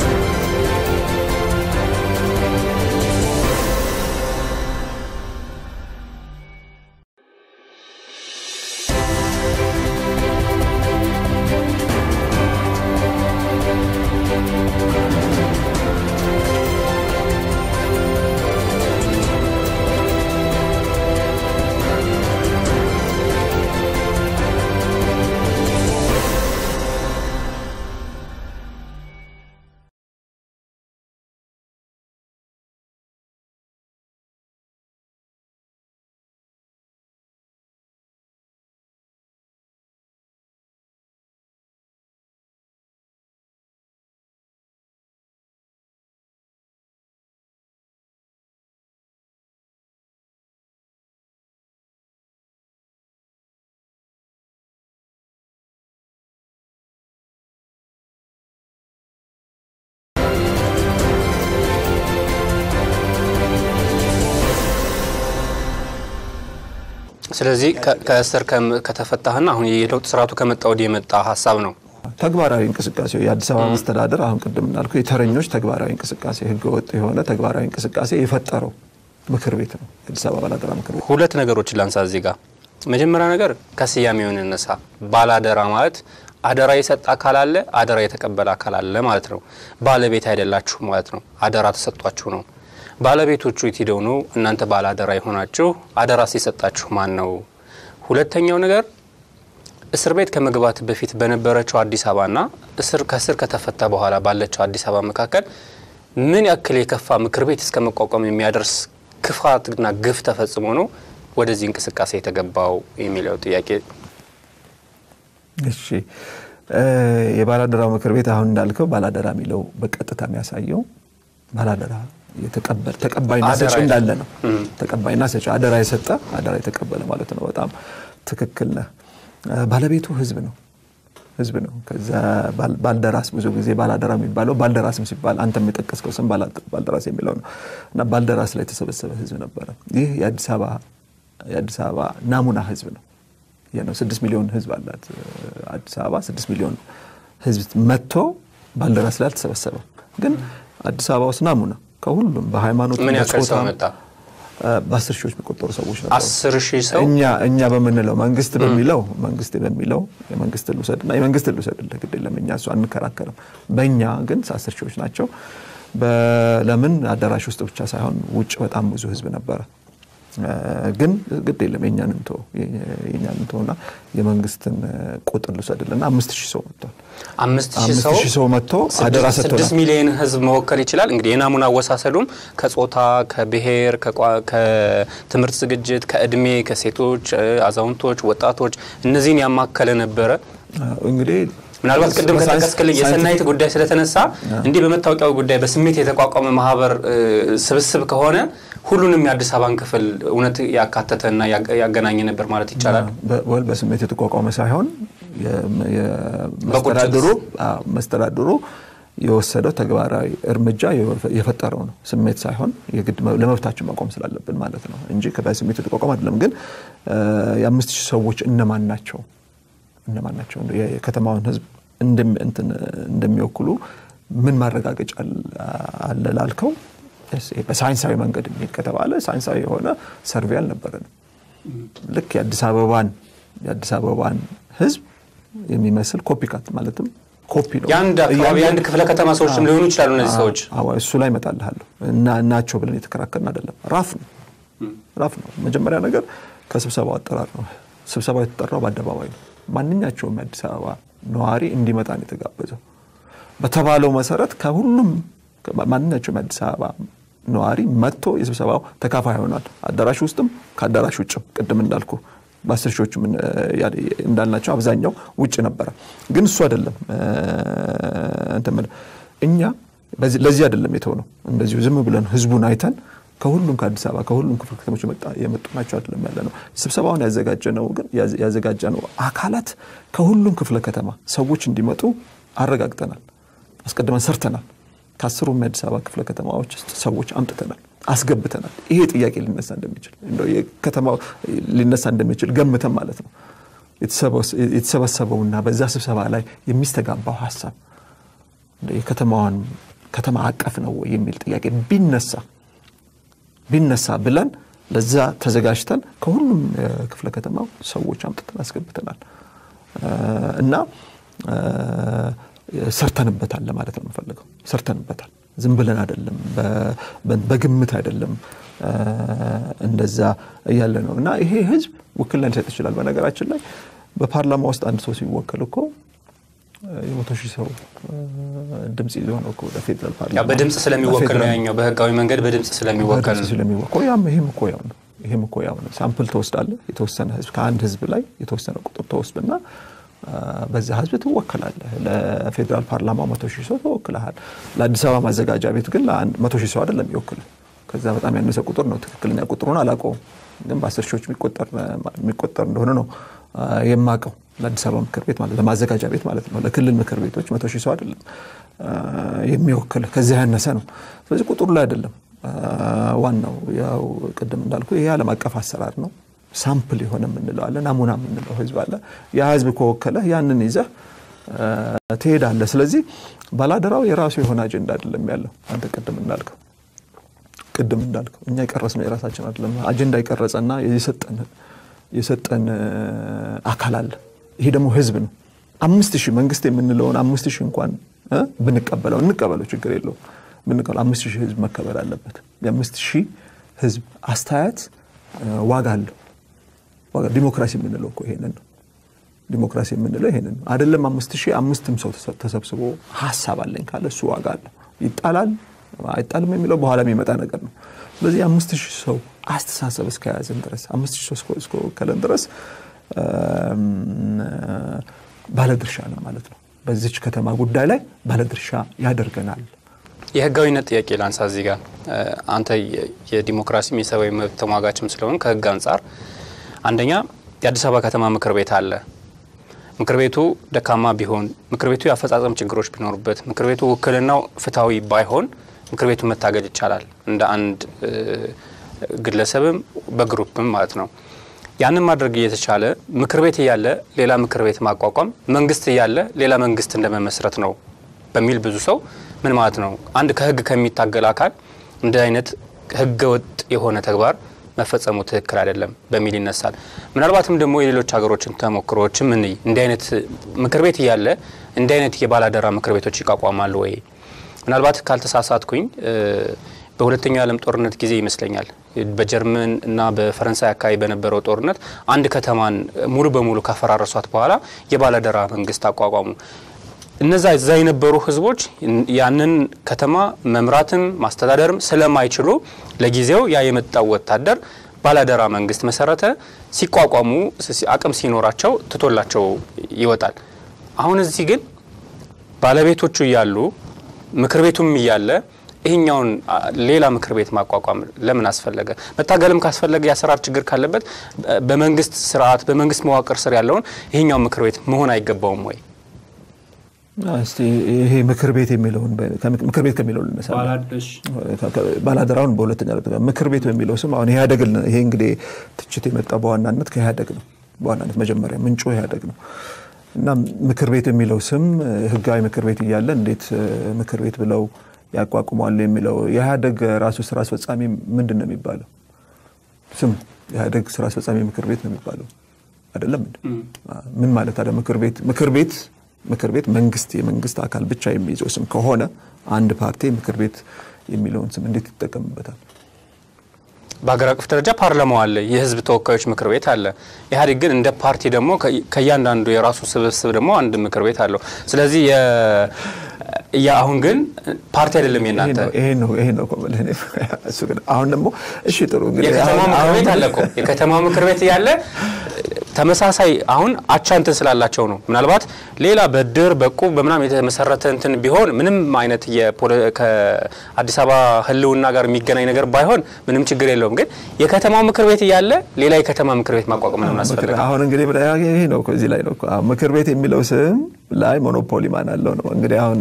ስለዚህ ከእስር ከተፈታህና አሁን የለውጥ ስርዓቱ ከመጣ ወዲህ የመጣ ሀሳብ ነው ተግባራዊ እንቅስቃሴ የአዲስ አበባ መስተዳደር አሁን ቅድም እንዳልኩ የተረኞች ተግባራዊ እንቅስቃሴ ህገወጥ የሆነ ተግባራዊ እንቅስቃሴ የፈጠረው ምክር ቤት ነው የአዲስ አበባ ባላደራ ምክር ቤት። ሁለት ነገሮችን ላንሳ እዚህ ጋር። መጀመሪያ ነገር ከስያሜውን እነሳ። ባላደራ ማለት አደራ የሰጠ አካል አለ፣ አደራ የተቀበለ አካል አለ ማለት ነው። ባለቤት አይደላችሁ ማለት ነው። አደራ ተሰጧችሁ ነው። ባለቤቶቹ የት ሄደው ነው እናንተ ባላደራ የሆናችሁ? አደራ ሲሰጣችሁ ማን ነው? ሁለተኛው ነገር እስር ቤት ከመግባት በፊት በነበረችው አዲስ አበባና እስር ከእስር ከተፈታ በኋላ ባለችው አዲስ አበባ መካከል ምን ያክል የከፋ ምክር ቤት እስከ መቋቋም የሚያደርስ ክፋትና ግፍ ተፈጽሞ ነው ወደዚህ እንቅስቃሴ የተገባው የሚለው ጥያቄ። እሺ የባላደራው ምክር ቤት አሁን እንዳልከው ባላደራ የሚለው በቀጥታ የሚያሳየው ባላደራ ተቀባይና ሰጪ እንዳለ ነው። ተቀባይና ሰጪ አደራ የሰጠ አደራ የተቀበለ ማለት ነው። በጣም ትክክል ነህ። ባለቤቱ ህዝብ ነው ህዝብ ነው። ከዛ ባልደራስ ብዙ ጊዜ ባላደራ የሚባለው ባልደራስም ሲባል አንተ የጠቀስከው ስም ባልደራስ የሚለው ነው እና ባልደራስ ላይ የተሰበሰበ ህዝብ ነበረ። ይህ የአዲስ አበባ ናሙና ህዝብ ነው። ነው። ስድስት ሚሊዮን ህዝብ አላት አዲስ አበባ። ስድስት ሚሊዮን ህዝብ መጥቶ ባልደራስ ላይ አልተሰበሰበም። ግን አዲስ አበባ ውስጥ ናሙና ከሁሉም በሃይማኖት ምን ያክል ሰው መጣ? በአስር ሺዎች የሚቆጠሩ ሰዎች ነበሩ። አስር ሺህ ሰው እኛ እኛ በምንለው መንግስት በሚለው መንግስት በሚለው የመንግስት ልውሰድና የመንግስት ልውሰድልህ ግድ የለም እኛ እሱ አንከራከርም። በእኛ ግን አስር ሺዎች ናቸው። ለምን አዳራሽ ውስጥ ብቻ ሳይሆን ውጭ በጣም ብዙ ህዝብ ነበረ። ግን ግድ የለም የእኛን እንቶ የእኛን እንቶና የመንግስትን ቁጥር ልውሰድልና አምስት ሺህ ሰው መጥቷል። አምስት ሺህ አምስት ሰው ሺህ ሰው መጥቶ አደራ ስድስት ሰጥቶናል። ሚሊዮን ህዝብ መወከል ይችላል። እንግዲህ የናሙና አወሳሰዱም ከጾታ፣ ከብሔር፣ ከቋ- ከትምህርት ዝግጅት፣ ከእድሜ፣ ከሴቶች፣ አዛውንቶች፣ ወጣቶች እነዚህን ያማከለ ነበረ። እንግዲህ ምናልባት ቅድም ሳይንስ- ከጠቀስክልኝ የሰናይት ሳይንቲፊክ- ጉዳይ ስለተነሳ እንዲህ በመታወቂያው ጉዳይ በስሜት የተቋቋመ ማህበር እ, ስብስብ ከሆነ ሁሉንም የአዲስ አበባን ክፍል እውነት ያካተተና ያገ- ያገናኘ ነበር ማለት ይቻላል። በ- ወል በስሜት የተቋቋመ ሳይሆን የ- የ- መስተዳድሩ አዎ፣ መስተዳድሩ የወሰደው ተግባራዊ እርምጃ የፈ- የፈጠረው ነው። ስሜት ሳይሆን የግድ መ- ለመብታችን መቆም ስላለብን ማለት ነው እንጂ በስሜት የተቋቋመ አይደለም። ግን እ፣ የአምስት ሺህ ሰዎች እነማን ናቸው እነማን ናቸው እንደው የከተማውን ህዝብ እንደሚ- እንትን እንደሚወክሉ ምን ማረጋገጫ አለ- አለ ላልከው እስ- በሳይንሳዊ መንገድ የሚሄድ ከተባለ ሳይንሳዊ የሆነ ሰርቬ አልነበረንም። ልክ የአዲስ አበባን የአዲስ አበባን ህዝብ የሚመስል ኮፒካት ማለትም ኮፒ ነው። የአንድ አካባቢ እያንዳንዱ- የአንድ ክፍለ ከተማ ሰዎችም ሊሆኑ ይችላሉ እነዚህ ሰዎች። አዎ እሱ ላይ እመጣልሃለሁ እና ናቸው ብለን የተከራከርን አይደለም። ራፍ ነው ራፍ ነው። መጀመሪያ ነገር ከስብሰባው አጠራር ነው። ስብሰባው የተጠራው በአደባባይ ነው። ማንኛቸውም የአዲስ አበባ ነዋሪ እንዲመጣ ነው የተጋበዘው። በተባለው መሰረት ከሁሉም ማንኛቸውም የአዲስ አበባ ነዋሪ መጥቶ የስብሰባው ተካፋይ ይሆናል። አዳራሽ ውስጥም ከአዳራሽ ውጭም ቅድም እንዳልኩ በአስር ሺዎቹ እንዳልናቸው አብዛኛው ውጭ ነበረ። ግን እሱ አይደለም እ፣ እንትን የምልህ እኛ በዚህ- ለዚህ አይደለም የተሆነው። እንደዚሁ ዝም ብለን ህዝቡን አይተን ከሁሉም ከአዲስ አበባ ከሁሉም ክፍለ ከተሞች የመጣ- የመጡ ናቸው አይደለም ያለ ነው። ስብሰባውን ያዘጋጀነው ግን ያዘ- ያዘጋጀነው አካላት ከሁሉም ክፍለ ከተማ ሰዎች እንዲመጡ አረጋግጠናል፣ አስቀድመን ሰርተናል። ከአስሩም የአዲስ አበባ ክፍለ ከተማዎች ውስጥ ሰዎች አምጥተናል፣ አስገብተናል። ይሄ ጥያቄ ሊነሳ እንደሚችል እንደው የከተማው ሊነሳ እንደሚችል ገምተን ማለት ነው የተሰበሰ- የተሰበሰበውና በዛ ስብሰባ ላይ የሚስተጋባው ሀሳብ እንደው የከተማዋን ከተማ አቀፍ ነው ወይ የሚል ጥያቄ ቢነሳ ቢነሳ ብለን ለዛ ተዘጋጅተን ከሁሉም ክፍለ ከተማው ሰዎች አምጥተን አስገብተናል እ፣ እና እ፣ ሰርተንበታል ለማለት ነው የምፈልገው። ሰርተንበታል፣ ዝም ብለን አይደለም፣ በ- በ- በግምት አይደለም እ፣ እንደዛ እያለ ነው እና ይሄ ህዝብ ውክልና ሊሰጥ ይችላል። በነገራችን ላይ በፓርላማ ውስጥ አንድ ሰው ሲወከል እኮ የመቶ ሺህ ሰው እ፣ ድምፅ ይዞ ነው እኮ ወደ ፌዴራል ያው ፓርላማ በድምፅ ስለሚወከል ነው በፌዴራል ያኛው በህጋዊ መንገድ በድምፅ ስለሚወከል በድምፅ ስለሚወከል ያም ይሄም እኮ ያው ነው። ይሄም እኮ ያው ነው። ሳምፕል ትወስዳለህ። የተወሰነ ህዝብ ከአንድ ህዝብ ላይ የተወሰነ ቁጥር ተወስድና አ፣ በዛ ህዝብ ትወከላለህ። ለፌዴራል ፓርላማ መቶ ሺህ ሰው ተወክለሃል። ለአዲስ አበባ ማዘጋጃ ቤት ግን ለአንድ መቶ ሺህ ሰው አይደለም ይወክል። ከዛ በጣም ያነሰ ቁጥር ነው። ትክክለኛ ቁጥሩን አላውቀውም፣ ግን በአስር ሺዎች የሚቆጠር የሚቆጠር እንደሆነ ነው አ፣ የማውቀው ለአዲስ አበባ ምክር ቤት ማለት ለማዘጋጃ ቤት ማለት ነው። ለክልል ምክር ቤቶች መቶ ሺህ ሰው አይደለም አ፣ የሚወክል ከዚያ ያነሰ ነው። ስለዚህ ቁጥሩ ላይ አይደለም አ፣ ዋናው ያው ቅድም እንዳልኩ ይሄ ዓለም አቀፍ አሰራር ነው። ሳምፕል የሆነ የምንለው አለ፣ ናሙና የምንለው ህዝብ አለ። ያ ህዝብ ከወከለ ያንን ይዘህ አ፣ ትሄዳለህ። ስለዚህ ባላደራው የራሱ የሆነ አጀንዳ አይደለም ያለው አንተ ቅድም እንዳልከው ቅድም እንዳልከው እኛ የቀረጽነው የራሳችን አይደለም። አጀንዳ የቀረጸና የሰጠን የሰጠን እ፣ አካል አለ። ይሄ ደግሞ ህዝብ ነው። አምስት ሺህ መንግስት የምንለውን አምስት ሺህ እንኳን እ፣ ብንቀበለው እንቀበለው ችግር የለውም ብንቀበለው አምስት ሺህ ህዝብ መከበር አለበት። የአምስት ሺህ ህዝብ አስተያየት እ፣ ዋጋ አለው። ዋጋ ዲሞክራሲ የምንለው እኮ ይሄንን ነው። ዲሞክራሲ የምንለው ይሄንን ነው። አይደለም አምስት ሺህ አምስትም ሰው ተሰ- ተሰብስቦ ሀሳብ አለኝ ካለ እሱ ዋጋ አለው። ይጣላል አይጣልም የሚለው በኋላ የሚመጣ ነገር ነው። ስለዚህ አምስት ሺህ ሰው አስተሳሰብ እስከያዝን ድረስ አምስት ሺህ ሰው እስከ- እስከወከለን ድረስ እም፣ ባለድርሻ ነው ማለት ነው። በዚች ከተማ ጉዳይ ላይ ባለድርሻ ያደርገናል። የህጋዊነት ጥያቄ ላንሳ እዚህ ጋር እ፣ አንተ የ- የዲሞክራሲም የሰብአዊ መብት ተሟጋችም ስለሆን ከህግ አንጻር አንደኛ የአዲስ አበባ ከተማ ምክር ቤት አለ። ምክር ቤቱ ደካማ ቢሆን፣ ምክር ቤቱ የአፈጻጸም ችግሮች ቢኖሩበት፣ ምክር ቤቱ ውክልናው ፍትሐዊ ባይሆን ምክር ቤቱ መታገድ ይቻላል እንደ አንድ እ፣ ግለሰብም በግሩፕም ማለት ነው። ያንን ማድረግ እየተቻለ ምክር ቤት እያለ ሌላ ምክር ቤት ማቋቋም፣ መንግስት እያለ ሌላ መንግስት እንደመመስረት ነው በሚል ብዙ ሰው ምን ማለት ነው አንድ ከህግ ከሚታገል አካል እንደ አይነት ህገ ወጥ የሆነ ተግባር መፈጸሙ ትክክል አይደለም በሚል ይነሳል። ምናልባትም ደግሞ የሌሎች ሀገሮችን ተሞክሮዎችም እንይ። እንዲህ አይነት ምክር ቤት እያለ እንዲህ አይነት የባላደራ ምክር ቤቶች ይቋቋማሉ ወይ? ምናልባት ካልተሳሳትኩኝ በሁለተኛው የዓለም ጦርነት ጊዜ ይመስለኛል በጀርመን እና በፈረንሳይ አካባቢ በነበረው ጦርነት አንድ ከተማን ሙሉ በሙሉ ካፈራረሷት በኋላ የባላደራ መንግስት አቋቋሙ። እነዛ እዛ የነበሩ ህዝቦች ያንን ከተማ መምራትም ማስተዳደርም ስለማይችሉ ለጊዜው ያ የመጣው ወታደር ባላደራ መንግስት መሰረተ። ሲቋቋሙ አቅም ሲኖራቸው ትቶላቸው ይወጣል። አሁን እዚህ ግን ባለቤቶቹ እያሉ ምክር ቤቱም እያለ ይህኛውን ሌላ ምክር ቤት ማቋቋም ለምን አስፈለገ? መታገልም ካስፈለገ የአሰራር ችግር ካለበት በመንግስት ስርዓት በመንግስት መዋቅር ስር ያለውን ይህኛው ምክር ቤት መሆን አይገባውም ወይ? እስቲ ይሄ ምክር ቤት የሚለውን ምክር ቤት ከሚለው ልነሳ። ባላደራውን በሁለተኛ ምክር ቤት በሚለው ስም አሁን ኢህአዴግ ይሄ እንግዲህ ትችት የመጣ በዋናነት ከኢህአዴግ ነው። በዋናነት መጀመሪያ ምንጩ ኢህአዴግ ነው እና ምክር ቤት የሚለው ስም ህጋዊ ምክር ቤት እያለ እንዴት ምክር ቤት ብለው ያቋቁሟል የሚለው የኢህአዴግ ራሱ ስራ አስፈጻሚ ምንድን ነው የሚባለው? ስም የኢህአዴግ ስራ አስፈጻሚ ምክር ቤት ነው የሚባለው አይደለም። ምን ማለት አለ? ምክር ቤት ምክር ቤት ምክር ቤት መንግስት የመንግስት አካል ብቻ የሚይዘው ስም ከሆነ አንድ ፓርቲ ምክር ቤት የሚለውን ስም እንዴት ይጠቀምበታል? በሀገር አቀፍ ደረጃ ፓርላማው አለ፣ የህዝብ ተወካዮች ምክር ቤት አለ። ኢህአዴግ ግን እንደ ፓርቲ ደግሞ ከእያንዳንዱ የራሱ ስብስብ ደግሞ አንድ ምክር ቤት አለው። ስለዚህ አሁን ግን ፓርቲ አይደለም የናንተ ይሄ ነው ይሄ ነው እሱ ግን አሁን ደግሞ እሺ ጥሩ እንግዲህ የከተማ ምክር ቤት አለ እኮ የከተማ ምክር ቤት ያለ ተመሳሳይ አሁን አቻ እንትን ስላላቸው ነው። ምናልባት ሌላ በድር በቁብ በምናም የተመሰረተ እንትን ቢሆን ምንም አይነት ከአዲስ አበባ ህልውና ጋር የሚገናኝ ነገር ባይሆን ምንም ችግር የለውም። ግን የከተማው ምክር ቤት እያለ ሌላ የከተማ ምክር ቤት ማቋቋም ነው ያስፈልጋል። አሁን እንግዲህ ይሄ ነው እዚህ ላይ ነው ምክር ቤት የሚለው ስም ላይ ሞኖፖሊ ማን አለው ነው እንግዲህ አሁን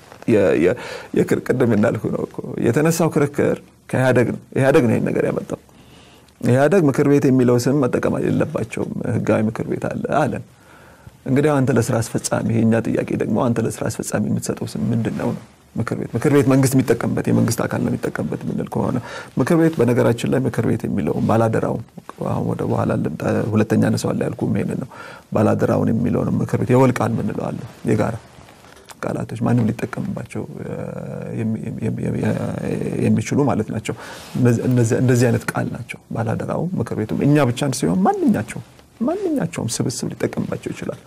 ቅድም እንዳልኩ ነው እኮ የተነሳው ክርክር ከኢህአዴግ ነው። ኢህአዴግ ነው ይህን ነገር ያመጣው። ኢህአዴግ ምክር ቤት የሚለው ስም መጠቀም የለባቸውም ህጋዊ ምክር ቤት አለ አለን። እንግዲህ አንተ ለስራ አስፈጻሚ የእኛ ጥያቄ ደግሞ አንተ ለስራ አስፈጻሚ የምትሰጠው ስም ምንድን ነው ነው ምክር ቤት ምክር ቤት መንግስት የሚጠቀምበት የመንግስት አካል ነው የሚጠቀምበት የምንል ከሆነ ምክር ቤት በነገራችን ላይ ምክር ቤት የሚለውን ባላደራውን አሁን ወደ በኋላ ሁለተኛ ነሰዋላ ያልኩም ይሄንን ነው ባላደራውን የሚለውን ምክር ቤት የወል ቃል ምንለው አለ የጋራ ቃላቶች ማንም ሊጠቀምባቸው የሚችሉ ማለት ናቸው። እንደዚህ አይነት ቃል ናቸው። ባላደራው ምክር ቤቱም እኛ ብቻን ሲሆን ማንኛቸውም ማንኛቸውም ስብስብ ሊጠቀምባቸው ይችላል።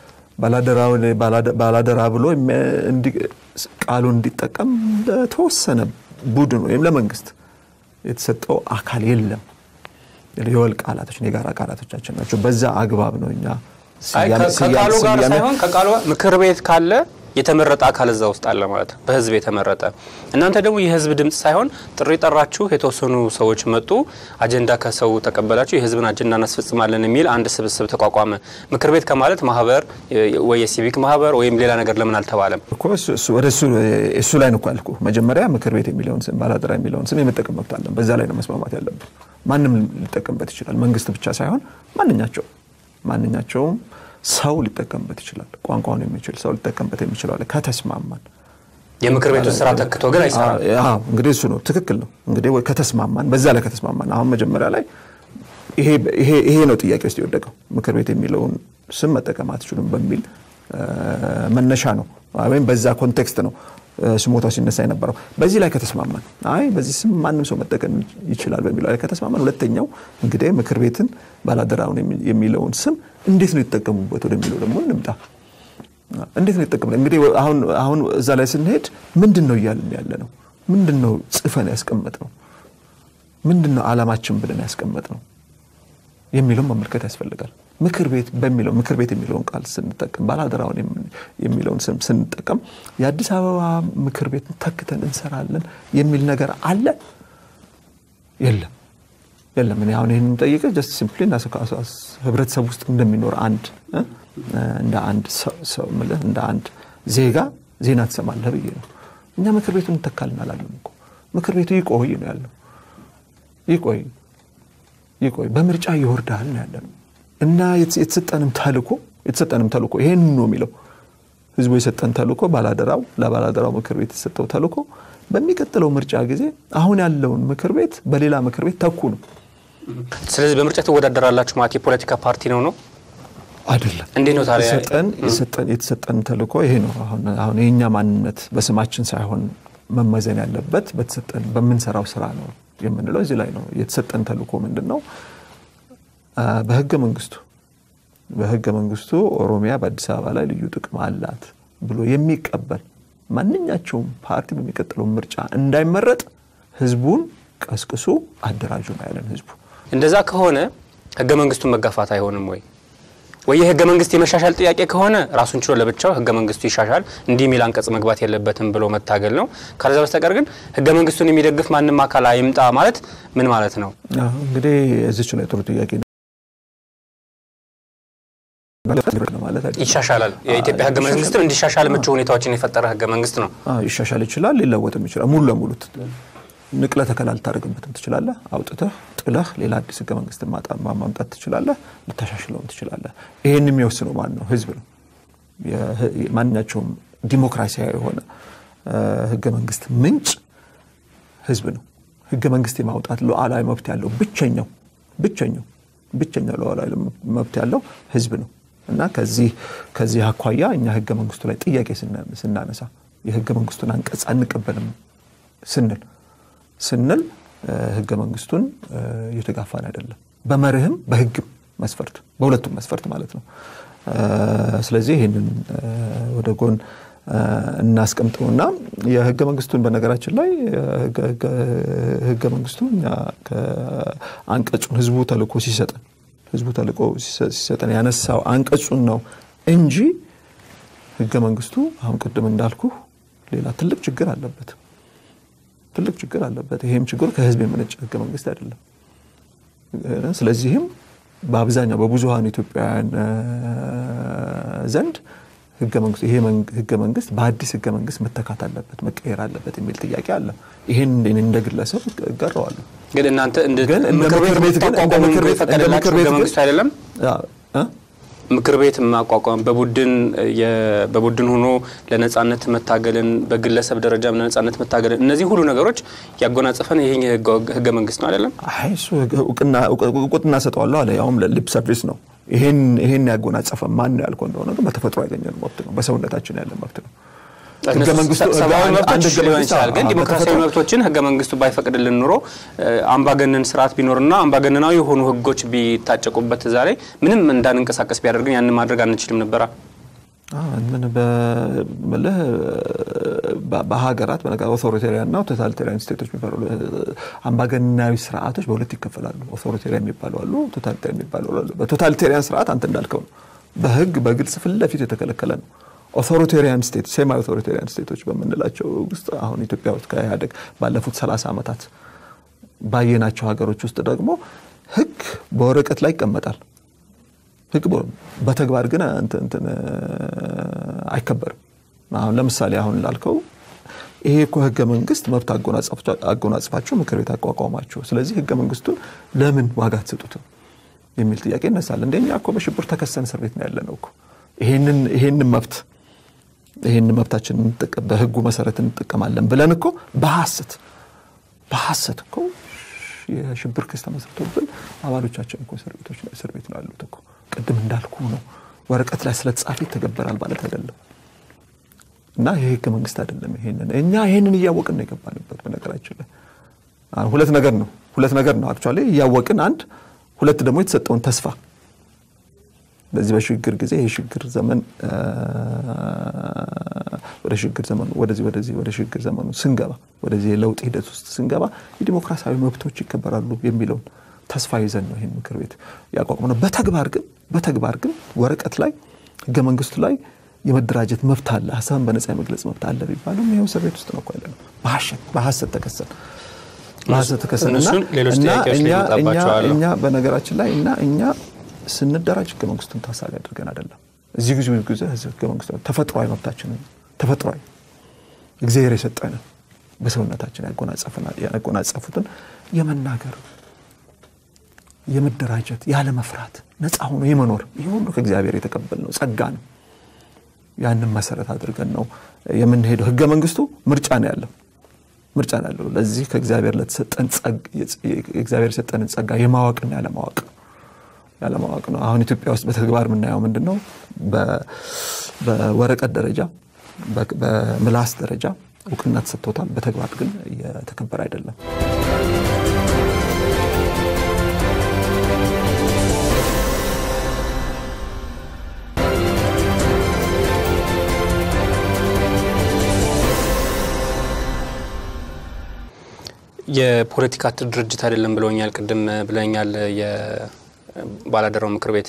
ባላደራ ብሎ ቃሉን እንዲጠቀም ለተወሰነ ቡድን ወይም ለመንግስት የተሰጠው አካል የለም። የወል ቃላቶች የጋራ ቃላቶቻችን ናቸው። በዛ አግባብ ነው እኛ ከቃሉ ጋር ሳይሆን ከቃሉ ምክር ቤት ካለ የተመረጠ አካል እዛ ውስጥ አለ ማለት ነው። በህዝብ የተመረጠ እናንተ ደግሞ የህዝብ ድምፅ ሳይሆን ጥሪ ጠራችሁ፣ የተወሰኑ ሰዎች መጡ፣ አጀንዳ ከሰው ተቀበላችሁ፣ የህዝብን አጀንዳ እናስፈጽማለን የሚል አንድ ስብስብ ተቋቋመ። ምክር ቤት ከማለት ማህበር ወይ የሲቪክ ማህበር ወይም ሌላ ነገር ለምን አልተባለም? ወደ እሱ ላይ ነው እኮ ያልኩህ። መጀመሪያ ምክር ቤት የሚለውን ስም ባላደራ የሚለውን ስም የመጠቀም መብት አለን። በዛ ላይ ነው መስማማት ያለብን። ማንም ሊጠቀምበት ይችላል። መንግስት ብቻ ሳይሆን ማንኛቸው ማንኛቸውም ሰው ሊጠቀምበት ይችላል። ቋንቋውን የሚችል ሰው ሊጠቀምበት የሚችለው አለ ከተስማማን። የምክር ቤቱ ስራ ተክቶ ግን አይሰራም። እንግዲህ እሱ ነው ትክክል ነው። እንግዲህ ከተስማማን፣ በዛ ላይ ከተስማማን አሁን መጀመሪያ ላይ ይሄ ነው ጥያቄ ውስጥ የወደቀው ምክር ቤት የሚለውን ስም መጠቀም አትችሉም በሚል መነሻ ነው ወይም በዛ ኮንቴክስት ነው ስሞታው ሲነሳ የነበረው። በዚህ ላይ ከተስማማን አይ በዚህ ስም ማንም ሰው መጠቀም ይችላል በሚለው ላይ ከተስማማን፣ ሁለተኛው እንግዲህ ምክር ቤትን ባላደራውን የሚለውን ስም እንዴት ነው የተጠቀሙበት ወደሚለው ደግሞ እንምጣ። እንዴት ነው የተጠቀሙ? እንግዲህ አሁን እዛ ላይ ስንሄድ ምንድን ነው እያልን ያለ ነው? ምንድን ነው ጽፈን ያስቀመጥ ነው? ምንድን ነው አላማችን ብለን ያስቀመጥ ነው የሚለውን መመልከት ያስፈልጋል። ምክር ቤት በሚለው ምክር ቤት የሚለውን ቃል ስንጠቀም ባላደራውን የሚለውን ስም ስንጠቀም የአዲስ አበባ ምክር ቤት ተክተን እንሰራለን የሚል ነገር አለ የለም? የለም። እኔ አሁን ይህን ጠይቀ ጀስት ሲምፕሊ ህብረተሰብ ውስጥ እንደሚኖር አንድ እንደ አንድ ሰው ምልህ እንደ አንድ ዜጋ ዜና ትሰማለህ ብዬ ነው። እኛ ምክር ቤቱን እንተካልን አላለም እኮ ምክር ቤቱ ይቆይ ነው ያለው። ይቆይ ይቆይ በምርጫ ይወርዳል ነው ያለ ነው እና የተሰጠንም ተልኮ የተሰጠንም ተልኮ ይሄን ነው የሚለው ህዝቡ የሰጠን ተልኮ ባላደራው ለባላደራው ምክር ቤት የተሰጠው ተልኮ በሚቀጥለው ምርጫ ጊዜ አሁን ያለውን ምክር ቤት በሌላ ምክር ቤት ተኩ ነው። ስለዚህ በምርጫ ትወዳደራላችሁ ማለት የፖለቲካ ፓርቲ ነው ነው አይደለም። እንዴት ነው ታዲያ? የተሰጠን ተልኮ ይሄ ነው። አሁን የእኛ ማንነት በስማችን ሳይሆን መመዘን ያለበት በተሰጠን በምንሰራው ስራ ነው የምንለው እዚህ ላይ ነው። የተሰጠን ተልኮ ምንድን ነው? በህገ መንግስቱ በህገ መንግስቱ ኦሮሚያ በአዲስ አበባ ላይ ልዩ ጥቅም አላት ብሎ የሚቀበል ማንኛቸውም ፓርቲ በሚቀጥለው ምርጫ እንዳይመረጥ ህዝቡን ቀስቅሱ አደራጁ ነው ያለን ህዝቡ። እንደዛ ከሆነ ህገ መንግስቱን መጋፋት አይሆንም ወይ? ወይ የህገ መንግስት የመሻሻል ጥያቄ ከሆነ ራሱን ችሎ ለብቻው ህገ መንግስቱ ይሻሻል እንዲህ የሚል አንቀጽ መግባት የለበትም ብሎ መታገል ነው። ካለዛ በስተቀር ግን ህገ መንግስቱን የሚደግፍ ማንም አካል አይምጣ ማለት ምን ማለት ነው? እንግዲህ እዚች ላይ ጥሩ ጥያቄ ነው። ይሻሻላል። የኢትዮጵያ ህገ መንግስትም እንዲሻሻል ምቹ ሁኔታዎችን የፈጠረ ህገ መንግስት ነው። ይሻሻል ይችላል፣ ሊለወጥም ይችላል። ሙሉ ለሙሉ ንቅለ ተከላ ልታደርግበትም ትችላለህ። አውጥተህ ጥለህ ሌላ አዲስ ህገ መንግስት ማምጣት ትችላለህ። ልታሻሽለውም ትችላለህ። ይህን የሚወስነው ማን ነው? ህዝብ ነው። ማንኛቸውም ዲሞክራሲያዊ የሆነ ህገ መንግስት ምንጭ ህዝብ ነው። ህገ መንግስት የማውጣት ሉዓላዊ መብት ያለው ብቸኛው ብቸኛው ብቸኛው ሉዓላዊ መብት ያለው ህዝብ ነው እና ከዚህ ከዚህ አኳያ እኛ ህገ መንግስቱ ላይ ጥያቄ ስናነሳ የህገ መንግስቱን አንቀጽ አንቀበልም ስንል ስንል ህገ መንግስቱን እየተጋፋን አይደለም። በመርህም በህግም መስፈርት በሁለቱም መስፈርት ማለት ነው። ስለዚህ ይህንን ወደ ጎን እናስቀምጠውና የህገ መንግስቱን በነገራችን ላይ ህገ መንግስቱ እኛ አንቀጹን ህዝቡ ተልእኮ ሲሰጠን ህዝቡ ተልእኮ ሲሰጠን ያነሳው አንቀጹን ነው እንጂ ህገ መንግስቱ አሁን ቅድም እንዳልኩ ሌላ ትልቅ ችግር አለበት ትልቅ ችግር አለበት። ይሄም ችግሩ ከህዝብ የመነጨ ህገ መንግስት አይደለም። ስለዚህም በአብዛኛው በብዙሀን ኢትዮጵያውያን ዘንድ ይሄ ህገ መንግስት በአዲስ ህገ መንግስት መተካት አለበት፣ መቀየር አለበት የሚል ጥያቄ አለ። ይሄን እንደ ግለሰብ እጋራዋለሁ። ግን እናንተ ግን እንደ ምክር ቤት ግን እንደ ምክር ቤት እንደ ምክር ቤት መንግስቱ አይደለም ምክር ቤት ማቋቋም በቡድን በቡድን ሆኖ ለነጻነት መታገልን በግለሰብ ደረጃም ለነጻነት መታገልን እነዚህ ሁሉ ነገሮች ያጎናጸፈን ይሄ ህገ መንግስት ነው አይደለም? አይ እሱ እውቅና ሰጠዋለሁ አለ። ያውም ሊፕ ሰርቪስ ነው። ይሄን ይሄን ያጎናጸፈ ማን ነው ያልከው እንደሆነ ግን በተፈጥሮ ያገኘን መብት ነው። በሰውነታችን ያለ መብት ነው። ህገ መንግስቱ ሰብአዊ መብቶች ሊሆን ይችላል። ግን ዲሞክራሲያዊ መብቶችን ህገ መንግስቱ ባይፈቅድልን ኑሮ አምባገነን ስርዓት ቢኖርና አምባገነናዊ የሆኑ ህጎች ቢታጨቁበት ዛሬ ምንም እንዳንንቀሳቀስ ቢያደርግን ያንን ማድረግ አንችልም ነበራ። ምን በልህ በሀገራት በነገር ኦቶሪቴሪያን እና ቶታሊቴሪያን ስቴቶች የሚባሉ አምባገነናዊ ስርዓቶች በሁለት ይከፈላሉ። ኦቶሪቴሪያን የሚባሉ አሉ፣ ቶታሊቴሪያን የሚባሉ አሉ። በቶታሊቴሪያን ስርዓት አንተ እንዳልከው ነው፣ በህግ በግልጽ ፊት ለፊት የተከለከለ ነው። ኦቶሪቴሪያን ስቴት ሴማ ኦቶሪቴሪያን ስቴቶች በምንላቸው ውስጥ አሁን ኢትዮጵያ ውስጥ ከኢህአዴግ ባለፉት 30 ዓመታት ባየናቸው ሀገሮች ውስጥ ደግሞ ህግ በወረቀት ላይ ይቀመጣል። ህግ በተግባር ግን እንትን አይከበርም። አሁን ለምሳሌ አሁን ላልከው ይሄ እኮ ህገ መንግስት መብት አጎናጽፋቸው ምክር ቤት አቋቋማቸው፣ ስለዚህ ህገ መንግስቱን ለምን ዋጋ አትሰጡትም የሚል ጥያቄ ይነሳል። እንደኛ እኮ በሽብር ተከሰን እስር ቤት ነው ያለ ነው እኮ ይሄንን መብት ይህን መብታችን በህጉ መሰረት እንጠቀማለን ብለን እኮ በሐሰት በሐሰት እኮ የሽብር ክስ ተመስርቶብን አባሎቻችን እኮ እስር ቤት ነው ያሉት እኮ። ቅድም እንዳልኩ ነው ወረቀት ላይ ስለተጻፈ ይተገበራል ማለት አይደለም። እና ይህ ህገ መንግስት አይደለም። ይሄንን እኛ ይሄንን እያወቅን ነው የገባንበት። በነገራችን ላይ ሁለት ነገር ነው ሁለት ነገር ነው አክቹዋሊ እያወቅን አንድ፣ ሁለት ደግሞ የተሰጠውን ተስፋ በዚህ በሽግግር ጊዜ የሽግግር ዘመን ወደ ሽግግር ዘመኑ ወደዚህ ወደዚህ ወደ ሽግግር ዘመኑ ስንገባ ወደዚህ የለውጥ ሂደት ውስጥ ስንገባ የዲሞክራሲያዊ መብቶች ይከበራሉ የሚለውን ተስፋ ይዘን ነው ይህን ምክር ቤት ያቋቁመነው። በተግባር ግን በተግባር ግን ወረቀት ላይ ህገ መንግስቱ ላይ የመደራጀት መብት አለ፣ ሀሳብን በነጻ የመግለጽ መብት አለ ቢባሉም ይኸው እስር ቤት ውስጥ ነው እኮ ያለ ነው። በሀሰት ተከሰን በሀሰት ተከሰን እኛ በነገራችን ላይ እና እኛ ስንደራጅ ህገ መንግስቱን ታሳቢ አድርገን አይደለም። እዚህ ጊዜ ጊዜ ህገ መንግስቱ ተፈጥሯዊ መብታችንን ተፈጥሯዊ እግዚአብሔር የሰጠንን በሰውነታችን ያጎናጸፉትን የመናገር የመደራጀት ያለ መፍራት ነፃ ሆኖ የመኖር ይህ ሁሉ ከእግዚአብሔር የተቀበልነው ጸጋ ነው። ያንን መሰረት አድርገን ነው የምንሄደው። ህገ መንግስቱ ምርጫ ነው ያለው ምርጫ ነው ያለው። ለዚህ ከእግዚአብሔር ለተሰጠን እግዚአብሔር የሰጠንን ጸጋ የማወቅና ያለማወቅ ያለማወቅ ነው። አሁን ኢትዮጵያ ውስጥ በተግባር የምናየው ምንድን ነው? በወረቀት ደረጃ በምላስ ደረጃ እውቅና ተሰጥቶታል። በተግባር ግን እየተከበረ አይደለም። የፖለቲካ ድርጅት አይደለም ብለውኛል። ቅድም ብለኛል የባላደራው ምክር ቤት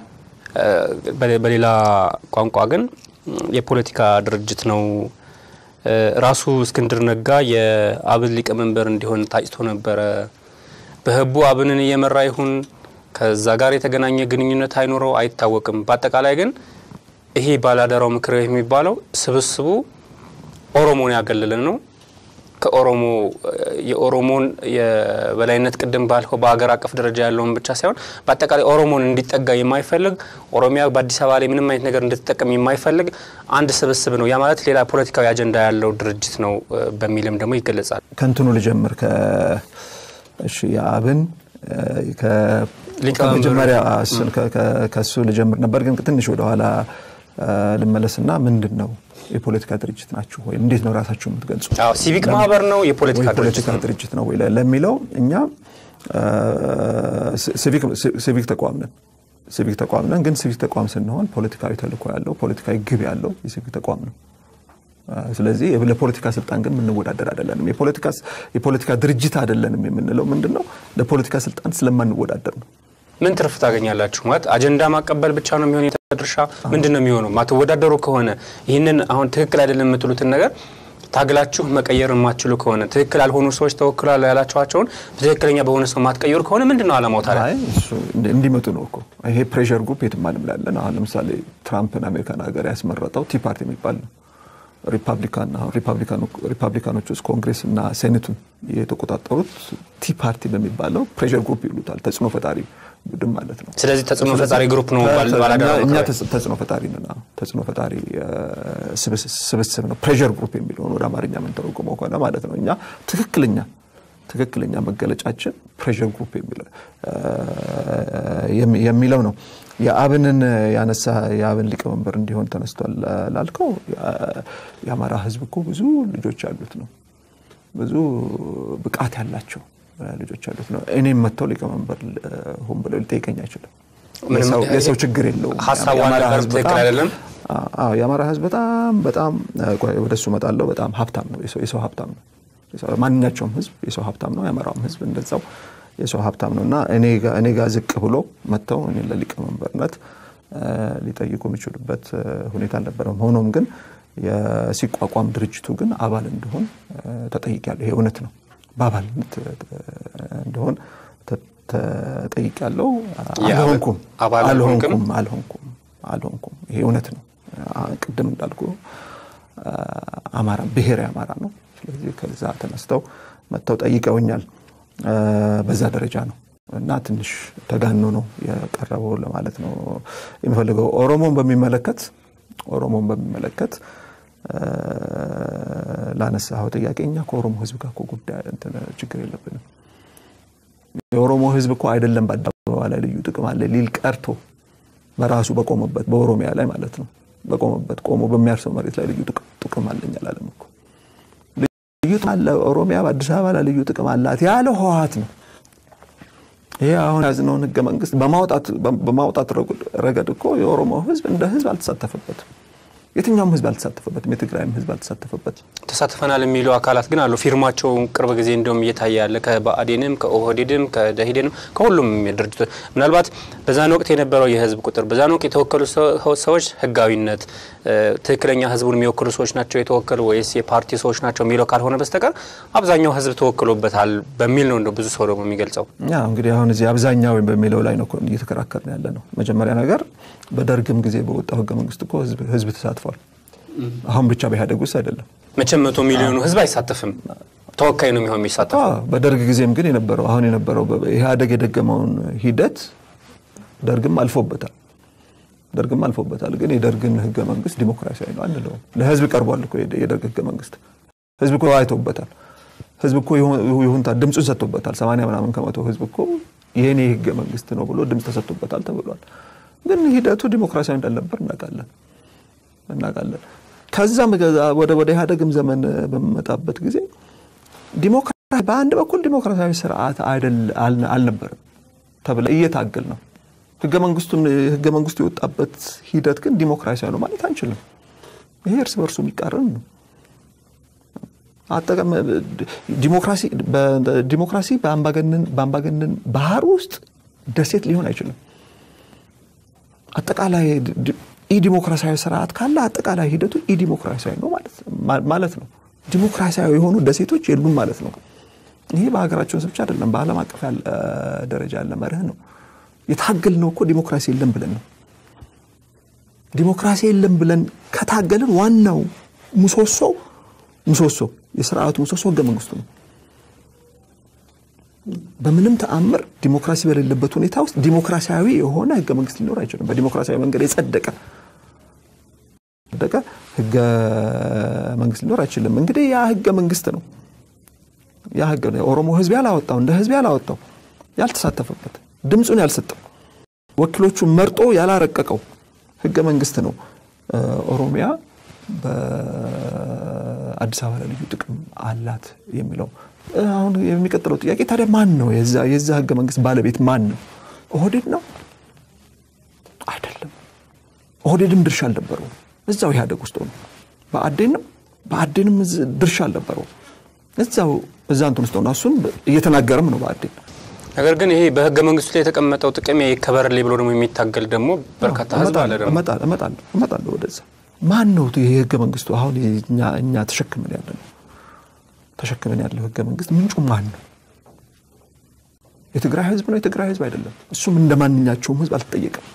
በሌላ ቋንቋ ግን የፖለቲካ ድርጅት ነው። ራሱ እስክንድር ነጋ የአብን ሊቀመንበር እንዲሆን ታጭቶ ነበረ። በህቡ አብንን እየመራ ይሁን ከዛ ጋር የተገናኘ ግንኙነት አይኖረው አይታወቅም። በአጠቃላይ ግን ይሄ ባላደራው ምክር ቤት የሚባለው ስብስቡ ኦሮሞን ያገለለ ነው። ከኦሮሞ የኦሮሞን የበላይነት ቅድም ባልከው በሀገር አቀፍ ደረጃ ያለውን ብቻ ሳይሆን በአጠቃላይ ኦሮሞን እንዲጠጋ የማይፈልግ ኦሮሚያ በአዲስ አበባ ላይ ምንም አይነት ነገር እንድትጠቀም የማይፈልግ አንድ ስብስብ ነው። ያ ማለት ሌላ ፖለቲካዊ አጀንዳ ያለው ድርጅት ነው በሚልም ደግሞ ይገለጻል። ከንትኑ ልጀምር። እሺ የአብን ከመጀመሪያ ከሱ ልጀምር ነበር፣ ግን ትንሽ ወደኋላ ልመለስና ምንድን ነው የፖለቲካ ድርጅት ናችሁ ወይ? እንዴት ነው ራሳችሁ የምትገልጹ? ሲቪክ ማህበር ነው የፖለቲካ ድርጅት ነው ወይ ለሚለው እኛ ሲቪክ ተቋም ነን። ሲቪክ ተቋም ነን። ግን ሲቪክ ተቋም ስንሆን ፖለቲካዊ ተልእኮ ያለው ፖለቲካዊ ግብ ያለው የሲቪክ ተቋም ነው። ስለዚህ ለፖለቲካ ስልጣን ግን የምንወዳደር አይደለንም። የፖለቲካ ድርጅት አይደለንም የምንለው ምንድን ነው? ለፖለቲካ ስልጣን ስለማንወዳደር ነው። ምን ትርፍ ታገኛላችሁ? ማለት አጀንዳ ማቀበል ብቻ ነው የሚሆን ድርሻ ምንድን ነው የሚሆነው? ማትወዳደሩ ከሆነ ይህንን አሁን ትክክል አይደለም የምትሉትን ነገር ታግላችሁ መቀየር የማትችሉ ከሆነ ትክክል ያልሆኑ ሰዎች ተወክሏል ያላቸዋቸውን ትክክለኛ በሆነ ሰው ማትቀየሩ ከሆነ ምንድን ነው አላማው ታዲያ? እንዲመጡ ነው እኮ ይሄ ፕሬሸር ግሩፕ የትም ዓለም ላይ ያለን። አሁን ለምሳሌ ትራምፕን አሜሪካን ሀገር ያስመረጠው ቲ ፓርቲ የሚባል ነው። ሪፐብሊካን ሪፐብሊካኖች ውስጥ ኮንግሬስ እና ሴኔቱን የተቆጣጠሩት ቲ ፓርቲ በሚባለው ፕሬሸር ግሩፕ ይሉታል። ተጽዕኖ ፈጣሪ ቡድን ማለት ነው። ስለዚህ ተጽዕኖ ፈጣሪ ግሩፕ ነው እኛ ተጽዕኖ ፈጣሪ ነን። ተጽዕኖ ፈጣሪ ስብስብ ነው። ፕሬሸር ግሩፕ የሚለውን ወደ አማርኛ የምንተረጉመው ከሆነ ማለት ነው። እኛ ትክክለኛ ትክክለኛ መገለጫችን ፕሬሸር ግሩፕ የሚለው ነው። የአብንን ያነሳ የአብን ሊቀመንበር እንዲሆን ተነስቷል ላልከው የአማራ ሕዝብ እኮ ብዙ ልጆች ያሉት ነው። ብዙ ብቃት ያላቸው ልጆች ያሉት ነው። እኔም መጥተው ሊቀመንበር ሆን ብለው ሊጠይቀኝ አይችልም። የሰው ችግር የለውም። የአማራ ሕዝብ በጣም በጣም ወደ እሱ እመጣለሁ። በጣም ሀብታም ነው። የሰው ሀብታም ነው። ማንኛቸውም ሕዝብ የሰው ሀብታም ነው። የአማራውም ሕዝብ እንደዛው የሰው ሀብታም ነው እና እኔ ጋር ዝቅ ብሎ መጥተው እኔ ለሊቀመንበርነት ሊጠይቁ የሚችሉበት ሁኔታ አልነበረም። ሆኖም ግን ሲቋቋም ድርጅቱ ግን አባል እንዲሆን ተጠይቄያለሁ። ይሄ እውነት ነው። በአባልነት እንዲሆን ተጠይቄያለሁ። አልሆንኩም አልሆንኩም አልሆንኩም አልሆንኩም። ይሄ እውነት ነው። ቅድም እንዳልኩ አማራ ብሔራዊ አማራ ነው። ስለዚህ ከዛ ተነስተው መጥተው ጠይቀውኛል። በዛ ደረጃ ነው እና ትንሽ ተጋኖ ነው የቀረበው ለማለት ነው የሚፈልገው። ኦሮሞን በሚመለከት ኦሮሞን በሚመለከት ላነሳኸው ጥያቄ እኛ ከኦሮሞ ሕዝብ ጋር ጉዳይ ችግር የለብንም። የኦሮሞ ሕዝብ እኮ አይደለም በአደባባይ ላይ ልዩ ጥቅም አለ ሊል ቀርቶ በራሱ በቆመበት በኦሮሚያ ላይ ማለት ነው በቆመበት ቆሞ በሚያርሰው መሬት ላይ ልዩ ጥቅም አለኝ አላለም እኮ ልዩ አለ ኦሮሚያ በአዲስ አበባ ላይ ልዩ ጥቅም አላት ያለ ህወሓት ነው። ይሄ አሁን ያዝነውን ህገ መንግስት በማውጣት ረገድ እኮ የኦሮሞ ህዝብ እንደ ህዝብ አልተሳተፈበትም። የትኛውም ህዝብ አልተሳተፈበትም። የትግራይም ህዝብ አልተሳተፈበትም። ተሳትፈናል የሚሉ አካላት ግን አሉ። ፊርማቸው ቅርብ ጊዜ እንዲሁም እየታየ ያለ ከብአዴንም ከኦህዴድም ከደኢህዴንም ከሁሉም ድርጅቶች ምናልባት በዛን ወቅት የነበረው የህዝብ ቁጥር በዛን ወቅት የተወከሉ ሰዎች ህጋዊነት ትክክለኛ ህዝቡን የሚወክሉ ሰዎች ናቸው የተወከሉ ወይስ የፓርቲ ሰዎች ናቸው የሚለው ካልሆነ በስተቀር አብዛኛው ህዝብ ተወክሎበታል በሚል ነው እንደው ብዙ ሰው ደግሞ የሚገልጸው። እንግዲህ አሁን እዚህ አብዛኛው በሚለው ላይ ነው እየተከራከርን ያለ ነው። መጀመሪያ ነገር በደርግም ጊዜ በወጣው ህገ መንግስት እኮ ህዝብ ተሳትፏል። አሁን ብቻ በኢህአዴግ ውስጥ አይደለም። መቼም መቶ ሚሊዮኑ ህዝብ አይሳተፍም። ተወካይ ነው የሚሆን የሚሳተፈው። አዎ፣ በደርግ ጊዜም ግን የነበረው አሁን የነበረው በ- ኢህአዴግ የደገመውን ሂደት ደርግም አልፎበታል ደርግም አልፎበታል። ግን የደርግን ህገ መንግስት ዲሞክራሲያዊ ነው አንለውም። ለህዝብ ቀርቧል እኮ የደ- የደርግ ህገ መንግስት ህዝብ እኮ አይቶበታል። ህዝብ እኮ ይሁን- ይሁንታ ድምፁን ሰጥቶበታል። ሰማንያ ምናምን ከመቶ ህዝብ እኮ የኔ ህገ መንግስት ነው ብሎ ድምፅ ተሰጥቶበታል ተብሏል። ግን ሂደቱ ዲሞክራሲያዊ እንዳልነበር እናውቃለን እናውቃለን። ከዛም ገዛ- ወደ ወደ ኢህአዴግም ዘመን በሚመጣበት ጊዜ ዲሞክራሲ በአንድ በኩል ዲሞክራሲያዊ ስርዓት አይደል አል- አልነበርም ተብለ እየታገል ነው። ህገ መንግስቱን ህገ መንግስቱ የወጣበት ሂደት ግን ዲሞክራሲያዊ ነው ማለት አንችልም። ይሄ እርስ በርሱ የሚቃረን ነው። አጠቃ- ዲሞክራሲ በ- ዲሞክራሲ በአምባገነን በአምባገነን ባህር ውስጥ ደሴት ሊሆን አይችልም። አጠቃላይ ዲ- ኢዲሞክራሲያዊ ስርዓት ካለ አጠቃላይ ሂደቱ ኢዲሞክራሲያዊ ነው ማለት ማ- ማለት ነው። ዲሞክራሲያዊ የሆኑ ደሴቶች የሉም ማለት ነው። ይሄ በሀገራችን ውስጥ ብቻ አይደለም፣ በዓለም አቀፍ ያለ ደረጃ ያለ መርህ ነው። የታገል ነው እኮ ዲሞክራሲ የለም ብለን ነው። ዲሞክራሲ የለም ብለን ከታገልን ዋናው ምሰሶ ምሰሶ የስርዓቱ ምሰሶ ህገ መንግስቱ ነው። በምንም ተአምር ዲሞክራሲ በሌለበት ሁኔታ ውስጥ ዲሞክራሲያዊ የሆነ ህገ መንግስት ሊኖር አይችልም። በዲሞክራሲያዊ መንገድ የጸደቀ ጸደቀ ህገ መንግስት ሊኖር አይችልም። እንግዲህ ያ ህገ መንግስት ነው ያ ህገ ነው የኦሮሞ ህዝብ ያላወጣው እንደ ህዝብ ያላወጣው ያልተሳተፈበት ድምፁን ያልሰጠው ወኪሎቹን መርጦ ያላረቀቀው ህገ መንግስት ነው እ፣ ኦሮሚያ በአዲስ አበባ ላይ ልዩ ጥቅም አላት የሚለው። እ፣ አሁን የሚቀጥለው ጥያቄ ታዲያ ማን ነው የዛ የዛ ህገ መንግስት ባለቤት ማን ነው? ኦህዴድ ነው አይደለም። ኦህዴድም ድርሻ አልነበረው እዛው ኢህአዴግ ውስጥ ሆኖ በአዴን ነው በአዴንም እዝ- ድርሻ አልነበረው እዛው እዛ እንትን ውስጥ ሆኖ እሱን እየተናገረም ነው በአዴን ነገር ግን ይሄ በህገ መንግስቱ ላይ የተቀመጠው ጥቅም ይከበርልኝ ብሎ ደግሞ የሚታገል ደግሞ በርካታ ህዝብ አለ ደግሞ እመጣለሁ እመጣለሁ እመጣለሁ ወደዛ። ማን ነው ይሄ ህገ መንግስቱ? አሁን እኛ እኛ ተሸክመን ያለ ነው ተሸክመን ያለው ህገ መንግስት ምንጩ ማን ነው? የትግራይ ህዝብ ነው? የትግራይ ህዝብ አይደለም። እሱም እንደ ማንኛቸውም ህዝብ አልተጠየቀም።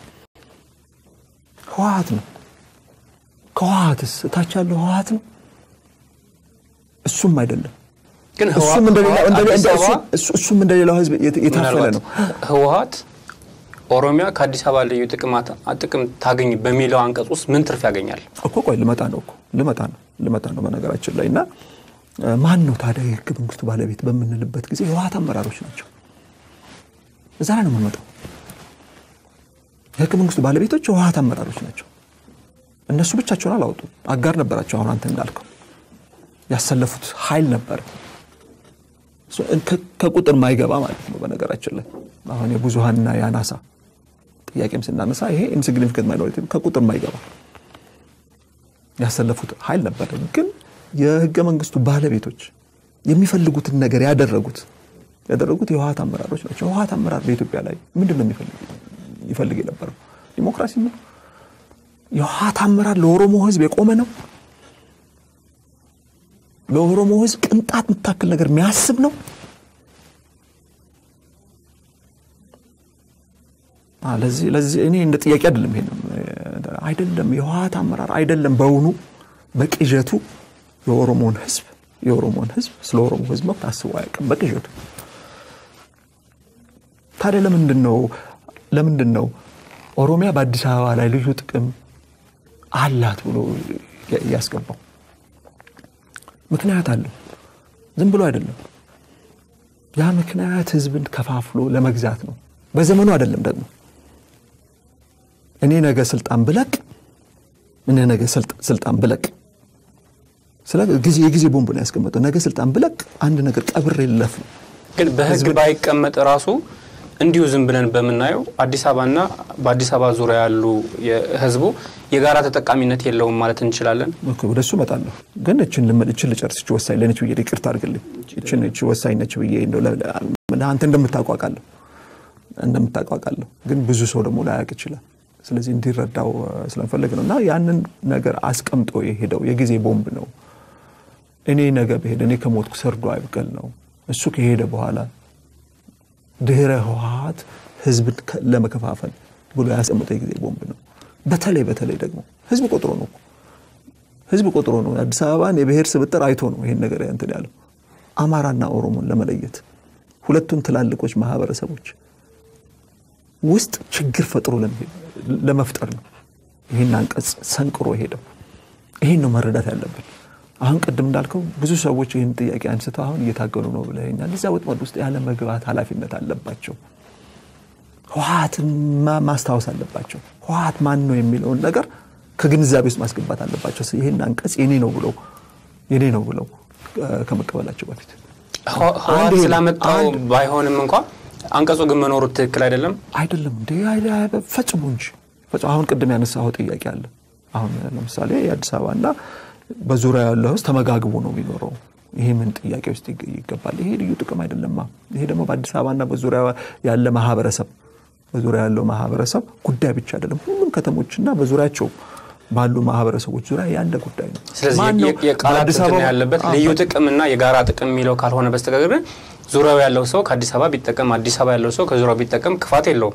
ህወሀት ነው። ከህወሀትስ እታች ያለው ህወሀት ነው? እሱም አይደለም። ግን እሱም እንደሌላው እንደ- አዲስ እንደ- አበባ እሱ- እሱ- እሱም እንደሌላው ህዝብ የት- የታፈለ ምናልባት ነው። ህወሀት ኦሮሚያ ከአዲስ አበባ ልዩ ጥቅማት- ጥቅም ታገኝ በሚለው አንቀጽ ውስጥ ምን ትርፍ ያገኛል? እኮ ቆይ ልመጣ ነው እኮ ልመጣ ነው ልመጣ ነው በነገራችን ላይ እና እ፣ ማን ነው ታዲያ የህገ መንግስቱ ባለቤት በምንልበት ጊዜ የህወሀት አመራሮች ናቸው። እዛ ላይ ነው የምንመጣው። የህገ መንግስቱ ባለቤቶች የህወሀት አመራሮች ናቸው። እነሱ ብቻቸውን አላወጡም። አጋር ነበራቸው። አሁን አንተ እንዳልከው ያሰለፉት ኃይል ነበረ እሱ ከ- ከቁጥር ማይገባ ማለት ነው። በነገራችን ላይ አሁን የብዙሀንና የአናሳ ጥያቄም ስናነሳ ይሄ ኢንሲግኒፊካንት ማይኖሪቲ ከቁጥር ማይገባ ያሰለፉት ኃይል ነበረ። ግን የህገ መንግስቱ ባለቤቶች የሚፈልጉትን ነገር ያደረጉት ያደረጉት የህወሀት አመራሮች ናቸው። የህወሀት አመራር በኢትዮጵያ ላይ ምንድን ነው የሚፈልግ ይፈልግ የነበረው ዲሞክራሲ ነው። የህወሀት አመራር ለኦሮሞ ህዝብ የቆመ ነው። ለኦሮሞ ህዝብ ቅንጣት የምታክል ነገር የሚያስብ ነው። አ፣ ለዚህ ለዚህ እኔ እንደ ጥያቄ አይደለም ይሄንም አይደለም የህወሀት አመራር አይደለም በውኑ በቅዠቱ የኦሮሞን ህዝብ የኦሮሞን ህዝብ ስለ ኦሮሞ ህዝብ መብት አስቦ አያውቅም በቅዠቱ ታዲያ ለምንድን ነው ለምንድን ነው ኦሮሚያ በአዲስ አበባ ላይ ልዩ ጥቅም አላት ብሎ ያ- ያስገባው ምክንያት አለው ዝም ብሎ አይደለም ያ ምክንያት ህዝብን ከፋፍሎ ለመግዛት ነው በዘመኑ አይደለም ደግሞ እኔ ነገ ስልጣን ብለቅ እኔ ነገ ስልጥ- ስልጣን ብለቅ ስለ ጊዜ የጊዜ ቦምብ ነው ያስቀመጠው ነገ ስልጣን ብለቅ አንድ ነገር ቀብሬ ልለፍ ነው ግን በህግ ባይቀመጥ ራሱ እንዲሁ ዝም ብለን በምናየው አዲስ አበባና በአዲስ አበባ ዙሪያ ያሉ ህዝቡ የጋራ ተጠቃሚነት የለውም ማለት እንችላለን። ኦኬ፣ ወደ እሱ እመጣለሁ። ግን እችን ልመል እችን ልጨርስ። እች ወሳኝ ለነች ብዬ ይቅርታ አድርግልኝ። እችን እች ወሳኝ ነች ብዬ እንደው ለ- ለ- አንተ እንደምታቋቃለሁ እንደምታቋቃለሁ ግን ብዙ ሰው ደግሞ ላያውቅ ይችላል። ስለዚህ እንዲረዳው እ፣ ስለምፈልግ ነው እና ያንን ነገር አስቀምጦ የሄደው የጊዜ ቦምብ ነው። እኔ ነገ ብሄድ እኔ ከሞትኩ ሰርዶ አይብቀል ነው። እሱ ከሄደ በኋላ ድህረ ህወሀት ህዝብን ከ- ለመከፋፈል ብሎ ያስቀምጠው የጊዜ ቦምብ ነው። በተለይ በተለይ ደግሞ ህዝብ ቆጥሮ ነው እኮ ህዝብ ቆጥሮ ነው አዲስ አበባን የብሔር ስብጥር አይቶ ነው ይሄን ነገር እንትን ያለው አማራና ኦሮሞን ለመለየት ሁለቱን ትላልቆች ማህበረሰቦች ውስጥ ችግር ፈጥሮ ለመፍጠር ነው ይህን አንቀጽ ሰንቅሮ ሄደው። ይህን ነው መረዳት ያለብን። አሁን ቅድም እንዳልከው ብዙ ሰዎች ይህን ጥያቄ አንስተው አሁን እየታገሉ ነው ብለኛል። እዚያ ወጥመድ ውስጥ ያለ መግባት ኃላፊነት አለባቸው። ህወሓትን ማስታወስ አለባቸው። ህወሓት ማን ነው የሚለውን ነገር ከግንዛቤ ውስጥ ማስገባት አለባቸው። ይህን አንቀጽ የኔ ነው ብለው የኔ ነው ብለው ከመቀበላቸው በፊት ህወሓት ስላመጣው ባይሆንም እንኳ አንቀጹ ግን መኖሩ ትክክል አይደለም አይደለም እንደ ፈጽሞ እንጂ አሁን ቅድም ያነሳኸው ጥያቄ አለ። አሁን ለምሳሌ የአዲስ አበባና በዙሪያ ያለው ህዝብ ተመጋግቦ ነው የሚኖረው። ይሄ ምን ጥያቄ ውስጥ ይገባል? ይሄ ልዩ ጥቅም አይደለማ። ይሄ ደግሞ በአዲስ አበባና በዙሪያ ያለ ማህበረሰብ በዙሪያ ያለው ማህበረሰብ ጉዳይ ብቻ አይደለም። ሁሉም ከተሞችና በዙሪያቸው ባሉ ማህበረሰቦች ዙሪያ ያለ ጉዳይ ነው። ስለዚህ የቃላት እንትን ያለበት ልዩ ጥቅምና የጋራ ጥቅም የሚለው ካልሆነ በስተቀር ዙሪያው ያለው ሰው ከአዲስ አበባ ቢጠቀም አዲስ አበባ ያለው ሰው ከዙሪያው ቢጠቀም ክፋት የለውም።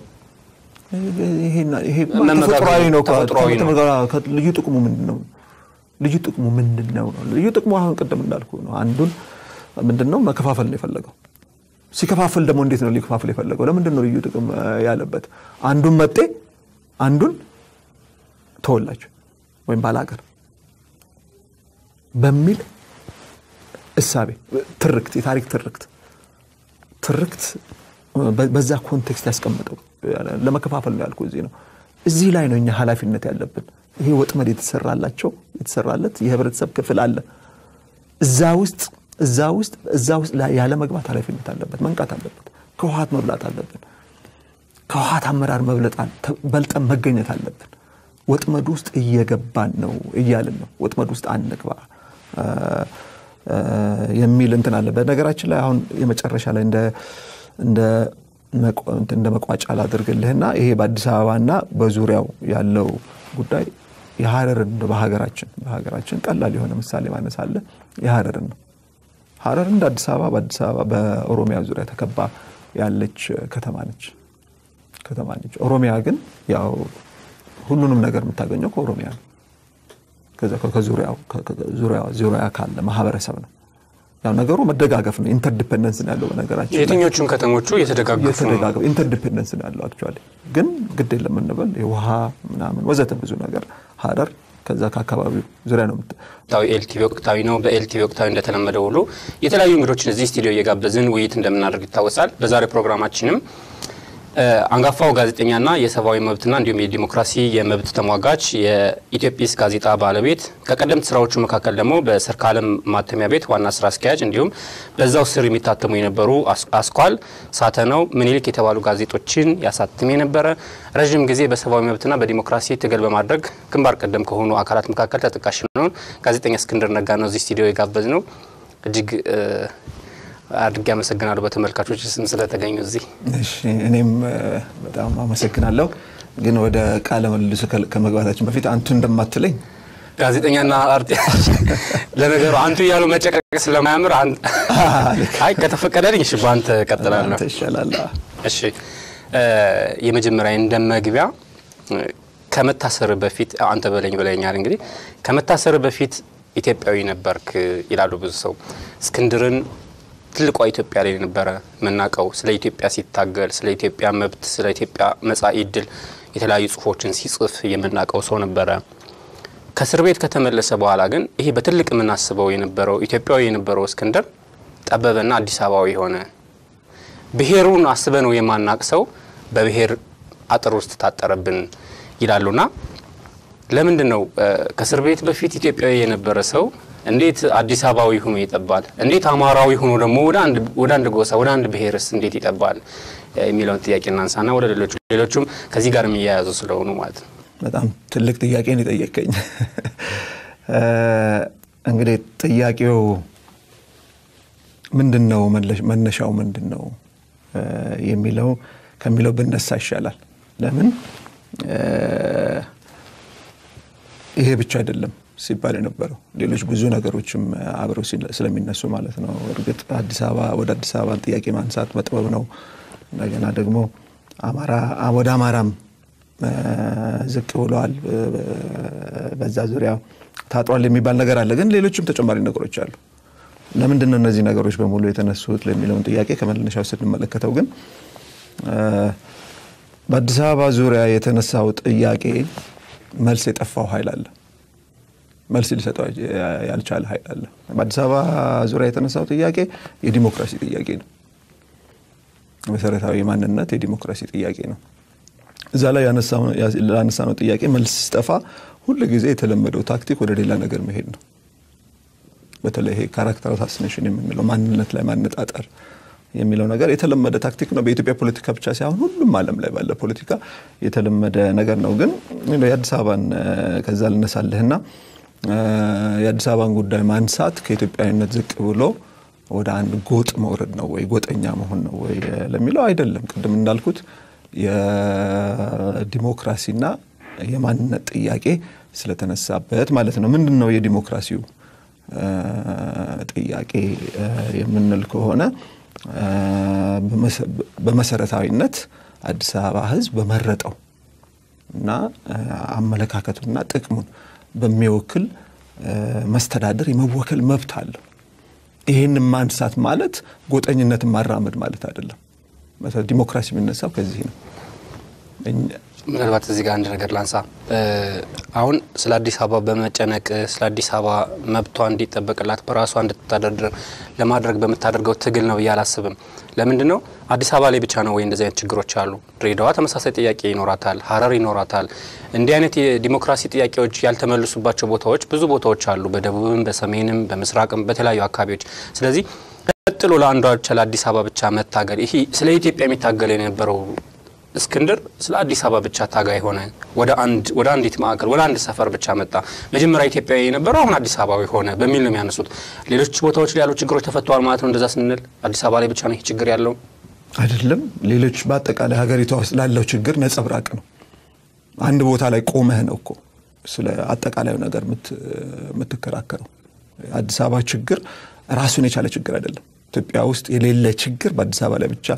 ተፈጥሯዊ ነው። ልዩ ጥቅሙ ምንድን ነው? ልዩ ጥቅሙ ምንድን ነው? ልዩ ጥቅሙ አሁን ቅድም እንዳልኩ ነው። አንዱን ምንድን ነው መከፋፈል ነው የፈለገው። ሲከፋፈል ደግሞ እንዴት ነው ሊከፋፈል የፈለገው? ለምንድን ነው ልዩ ጥቅም ያለበት? አንዱን መጤ አንዱን ተወላጅ ወይም ባላገር በሚል እሳቤ ትርክት፣ የታሪክ ትርክት ትርክት በዛ ኮንቴክስት ያስቀምጠው ለመከፋፈል ነው ያልኩ እዚህ ነው። እዚህ ላይ ነው እኛ ኃላፊነት ያለብን። ይሄ ወጥመድ የተሰራላቸው የተሰራለት የህብረተሰብ ክፍል አለ። እዛ ውስጥ እዛ ውስጥ እዛ ውስጥ ያለ መግባት ኃላፊነት አለበት፣ መንቃት አለበት። ከውሃት መብላት አለብን። ከውሃት አመራር መብለጥ በልጠን መገኘት አለብን። ወጥመድ ውስጥ እየገባን ነው እያልን ነው። ወጥመድ ውስጥ አንግባ የሚል እንትን አለ። በነገራችን ላይ አሁን የመጨረሻ ላይ እንደ መቋጫ ላድርግልህና ይሄ በአዲስ አበባና በዙሪያው ያለው ጉዳይ የሀረርን በሀገራችን በሀገራችን ቀላል የሆነ ምሳሌ ማነስ አለ። የሀረርን ነው። ሀረር እንደ አዲስ አበባ በአዲስ አበባ በኦሮሚያ ዙሪያ ተከባ ያለች ከተማ ነች ከተማ ነች። ኦሮሚያ ግን ያው ሁሉንም ነገር የምታገኘው ከኦሮሚያ ነው። ዙሪያ ካለ ማህበረሰብ ነው። ያው ነገሩ መደጋገፍ ነው። ኢንተርዲፔንደንስ ነው ያለው። በነገራችን የትኞቹም ከተሞቹ የተደጋገፉ ነው። ኢንተርዲፔንደንስ ነው ያለው። አክቹዋሊ ግን ግድ የለም እንበል የውሃ ምናምን ወዘተ ብዙ ነገር ሀረር ከዛ ከአካባቢው ዙሪያ ነው። ኤልቲቪ ወቅታዊ ነው። በኤልቲቪ ወቅታዊ እንደተለመደ ሁሉ የተለያዩ እንግዶችን እዚህ ስቱዲዮ እየጋበዝን ውይይት እንደምናደርግ ይታወሳል። በዛሬ ፕሮግራማችንም አንጋፋው ጋዜጠኛና የሰብአዊ መብትና እንዲሁም የዲሞክራሲ የመብት ተሟጋች የኢትዮጲስ ጋዜጣ ባለቤት ከቀደምት ስራዎቹ መካከል ደግሞ በሰርካለም ማተሚያ ቤት ዋና ስራ አስኪያጅ እንዲሁም በዛው ስር የሚታተሙ የነበሩ አስኳል፣ ሳተናው፣ ምኒልክ የተባሉ ጋዜጦችን ያሳትም የነበረ ረዥም ጊዜ በሰብአዊ መብትና በዲሞክራሲ ትግል በማድረግ ግንባር ቀደም ከሆኑ አካላት መካከል ተጠቃሽ ነውን ጋዜጠኛ እስክንድር ነጋ ነው እዚህ ስቱዲዮ የጋበዝ ነው። እጅግ አድርጌ አመሰግናለሁ በተመልካቾች ስም ስለተገኙ እዚህ። እኔም በጣም አመሰግናለሁ። ግን ወደ ቃለ መልሱ ከመግባታችን በፊት አንቱ እንደማትለኝ ጋዜጠኛና አርቴ ለነገሩ አንቱ እያሉ መጨቀቅ ስለማያምር አይ ከተፈቀደልኝ እሺ፣ በአንተ ቀጥላለሁ። ይሻላል። እሺ፣ የመጀመሪያ እንደ መግቢያ ከመታሰር በፊት አንተ በለኝ ብለኛል። እንግዲህ ከመታሰር በፊት ኢትዮጵያዊ ነበርክ ይላሉ ብዙ ሰው እስክንድርን ትልቋ ኢትዮጵያ ላይ ነበረ የምናውቀው። ስለ ኢትዮጵያ ሲታገል፣ ስለ ኢትዮጵያ መብት፣ ስለ ኢትዮጵያ መጻኢ ዕድል የተለያዩ ጽሁፎችን ሲጽፍ የምናውቀው ሰው ነበረ። ከእስር ቤት ከተመለሰ በኋላ ግን ይሄ በትልቅ የምናስበው የነበረው ኢትዮጵያዊ የነበረው እስክንድር ጠበበና አዲስ አበባዊ የሆነ ብሔሩን አስበ ነው የማናቅ ሰው በብሔር አጥር ውስጥ ታጠረብን ይላሉና ለምንድን ነው ከእስር ቤት በፊት ኢትዮጵያዊ የነበረ ሰው እንዴት አዲስ አበባዊ ሆኖ ይጠባል? እንዴት አማራዊ ሆኖ ደግሞ ወደ አንድ ጎሳ ወደ አንድ ብሔርስ እንዴት ይጠባል የሚለውን ጥያቄ እናንሳና ወደ ሌሎቹ ሌሎቹም ከዚህ ጋር የሚያያዙ ስለሆኑ ማለት ነው። በጣም ትልቅ ጥያቄን የጠየቀኝ እንግዲህ ጥያቄው ምንድን ነው መነሻው ምንድን ነው የሚለው ከሚለው ብነሳ ይሻላል። ለምን ይሄ ብቻ አይደለም ሲባል የነበረው ሌሎች ብዙ ነገሮችም አብረው ስለሚነሱ ማለት ነው። እርግጥ አዲስ አበባ ወደ አዲስ አበባ ጥያቄ ማንሳት መጥበብ ነው። እንደገና ደግሞ ወደ አማራም ዝቅ ብለዋል፣ በዛ ዙሪያ ታጥሯል የሚባል ነገር አለ። ግን ሌሎችም ተጨማሪ ነገሮች አሉ። ለምንድን ነው እነዚህ ነገሮች በሙሉ የተነሱት ለሚለውን ጥያቄ ከመነሻው ስንመለከተው ግን በአዲስ አበባ ዙሪያ የተነሳው ጥያቄ መልስ የጠፋው ኃይል አለ። መልስ ሊሰጠው ያልቻለ ኃይል አለ። በአዲስ አበባ ዙሪያ የተነሳው ጥያቄ የዲሞክራሲ ጥያቄ ነው። መሰረታዊ ማንነት የዲሞክራሲ ጥያቄ ነው። እዛ ላይ ላነሳነው ጥያቄ መልስ ሲጠፋ ሁል ጊዜ የተለመደው ታክቲክ ወደ ሌላ ነገር መሄድ ነው። በተለይ ይሄ ካራክተር አሳሲኔሽን የምንለው ማንነት ላይ ማነጣጠር የሚለው ነገር የተለመደ ታክቲክ ነው። በኢትዮጵያ ፖለቲካ ብቻ ሳይሆን ሁሉም ዓለም ላይ ባለ ፖለቲካ የተለመደ ነገር ነው። ግን የአዲስ አበባን ከዛ ልነሳልህና የአዲስ አበባን ጉዳይ ማንሳት ከኢትዮጵያዊነት ዝቅ ብሎ ወደ አንድ ጎጥ መውረድ ነው ወይ ጎጠኛ መሆን ነው ወይ ለሚለው አይደለም። ቅድም እንዳልኩት የዲሞክራሲና የማንነት ጥያቄ ስለተነሳበት ማለት ነው። ምንድን ነው የዲሞክራሲው ጥያቄ የምንል ከሆነ በመሰረታዊነት አዲስ አበባ ሕዝብ በመረጠው እና አመለካከቱና ጥቅሙን በሚወክል መስተዳደር የመወከል መብት አለው። ይህን ማንሳት ማለት ጎጠኝነትን ማራመድ ማለት አይደለም። ዲሞክራሲ የሚነሳው ከዚህ ነው። ምናልባት እዚህ ጋር አንድ ነገር ላንሳ። አሁን ስለ አዲስ አበባ በመጨነቅ ስለ አዲስ አበባ መብቷ እንዲጠበቅላት በራሷ እንድትተዳደር ለማድረግ በምታደርገው ትግል ነው ብዬ አላስብም። ለምንድን ነው አዲስ አበባ ላይ ብቻ ነው ወይ እንደዚህ አይነት ችግሮች አሉ? ድሬዳዋ ተመሳሳይ ጥያቄ ይኖራታል፣ ሀረር ይኖራታል። እንዲህ አይነት የዲሞክራሲ ጥያቄዎች ያልተመለሱባቸው ቦታዎች ብዙ ቦታዎች አሉ፣ በደቡብም፣ በሰሜንም፣ በምስራቅም በተለያዩ አካባቢዎች። ስለዚህ ቀጥሎ ለአንዷ ብቻ ለአዲስ አበባ ብቻ መታገል ይሄ ስለ ኢትዮጵያ የሚታገል የነበረው እስክንድር ስለ አዲስ አበባ ብቻ ታጋይ ሆነ። ወደ አንድ ወደ አንዲት ማዕከል ወደ አንድ ሰፈር ብቻ መጣ። መጀመሪያ ኢትዮጵያዊ የነበረው አሁን አዲስ አበባዊ ሆነ በሚል ነው የሚያነሱት። ሌሎች ቦታዎች ላይ ያሉ ችግሮች ተፈተዋል ማለት ነው። እንደዛ ስንል አዲስ አበባ ላይ ብቻ ነው ይህ ችግር ያለው አይደለም። ሌሎች በአጠቃላይ ሀገሪቷ ውስጥ ላለው ችግር ነጸብራቅ ነው። አንድ ቦታ ላይ ቆመህ ነው እኮ ስለ አጠቃላዩ ነገር የምትከራከረው። አዲስ አበባ ችግር ራሱን የቻለ ችግር አይደለም። ኢትዮጵያ ውስጥ የሌለ ችግር በአዲስ አበባ ላይ ብቻ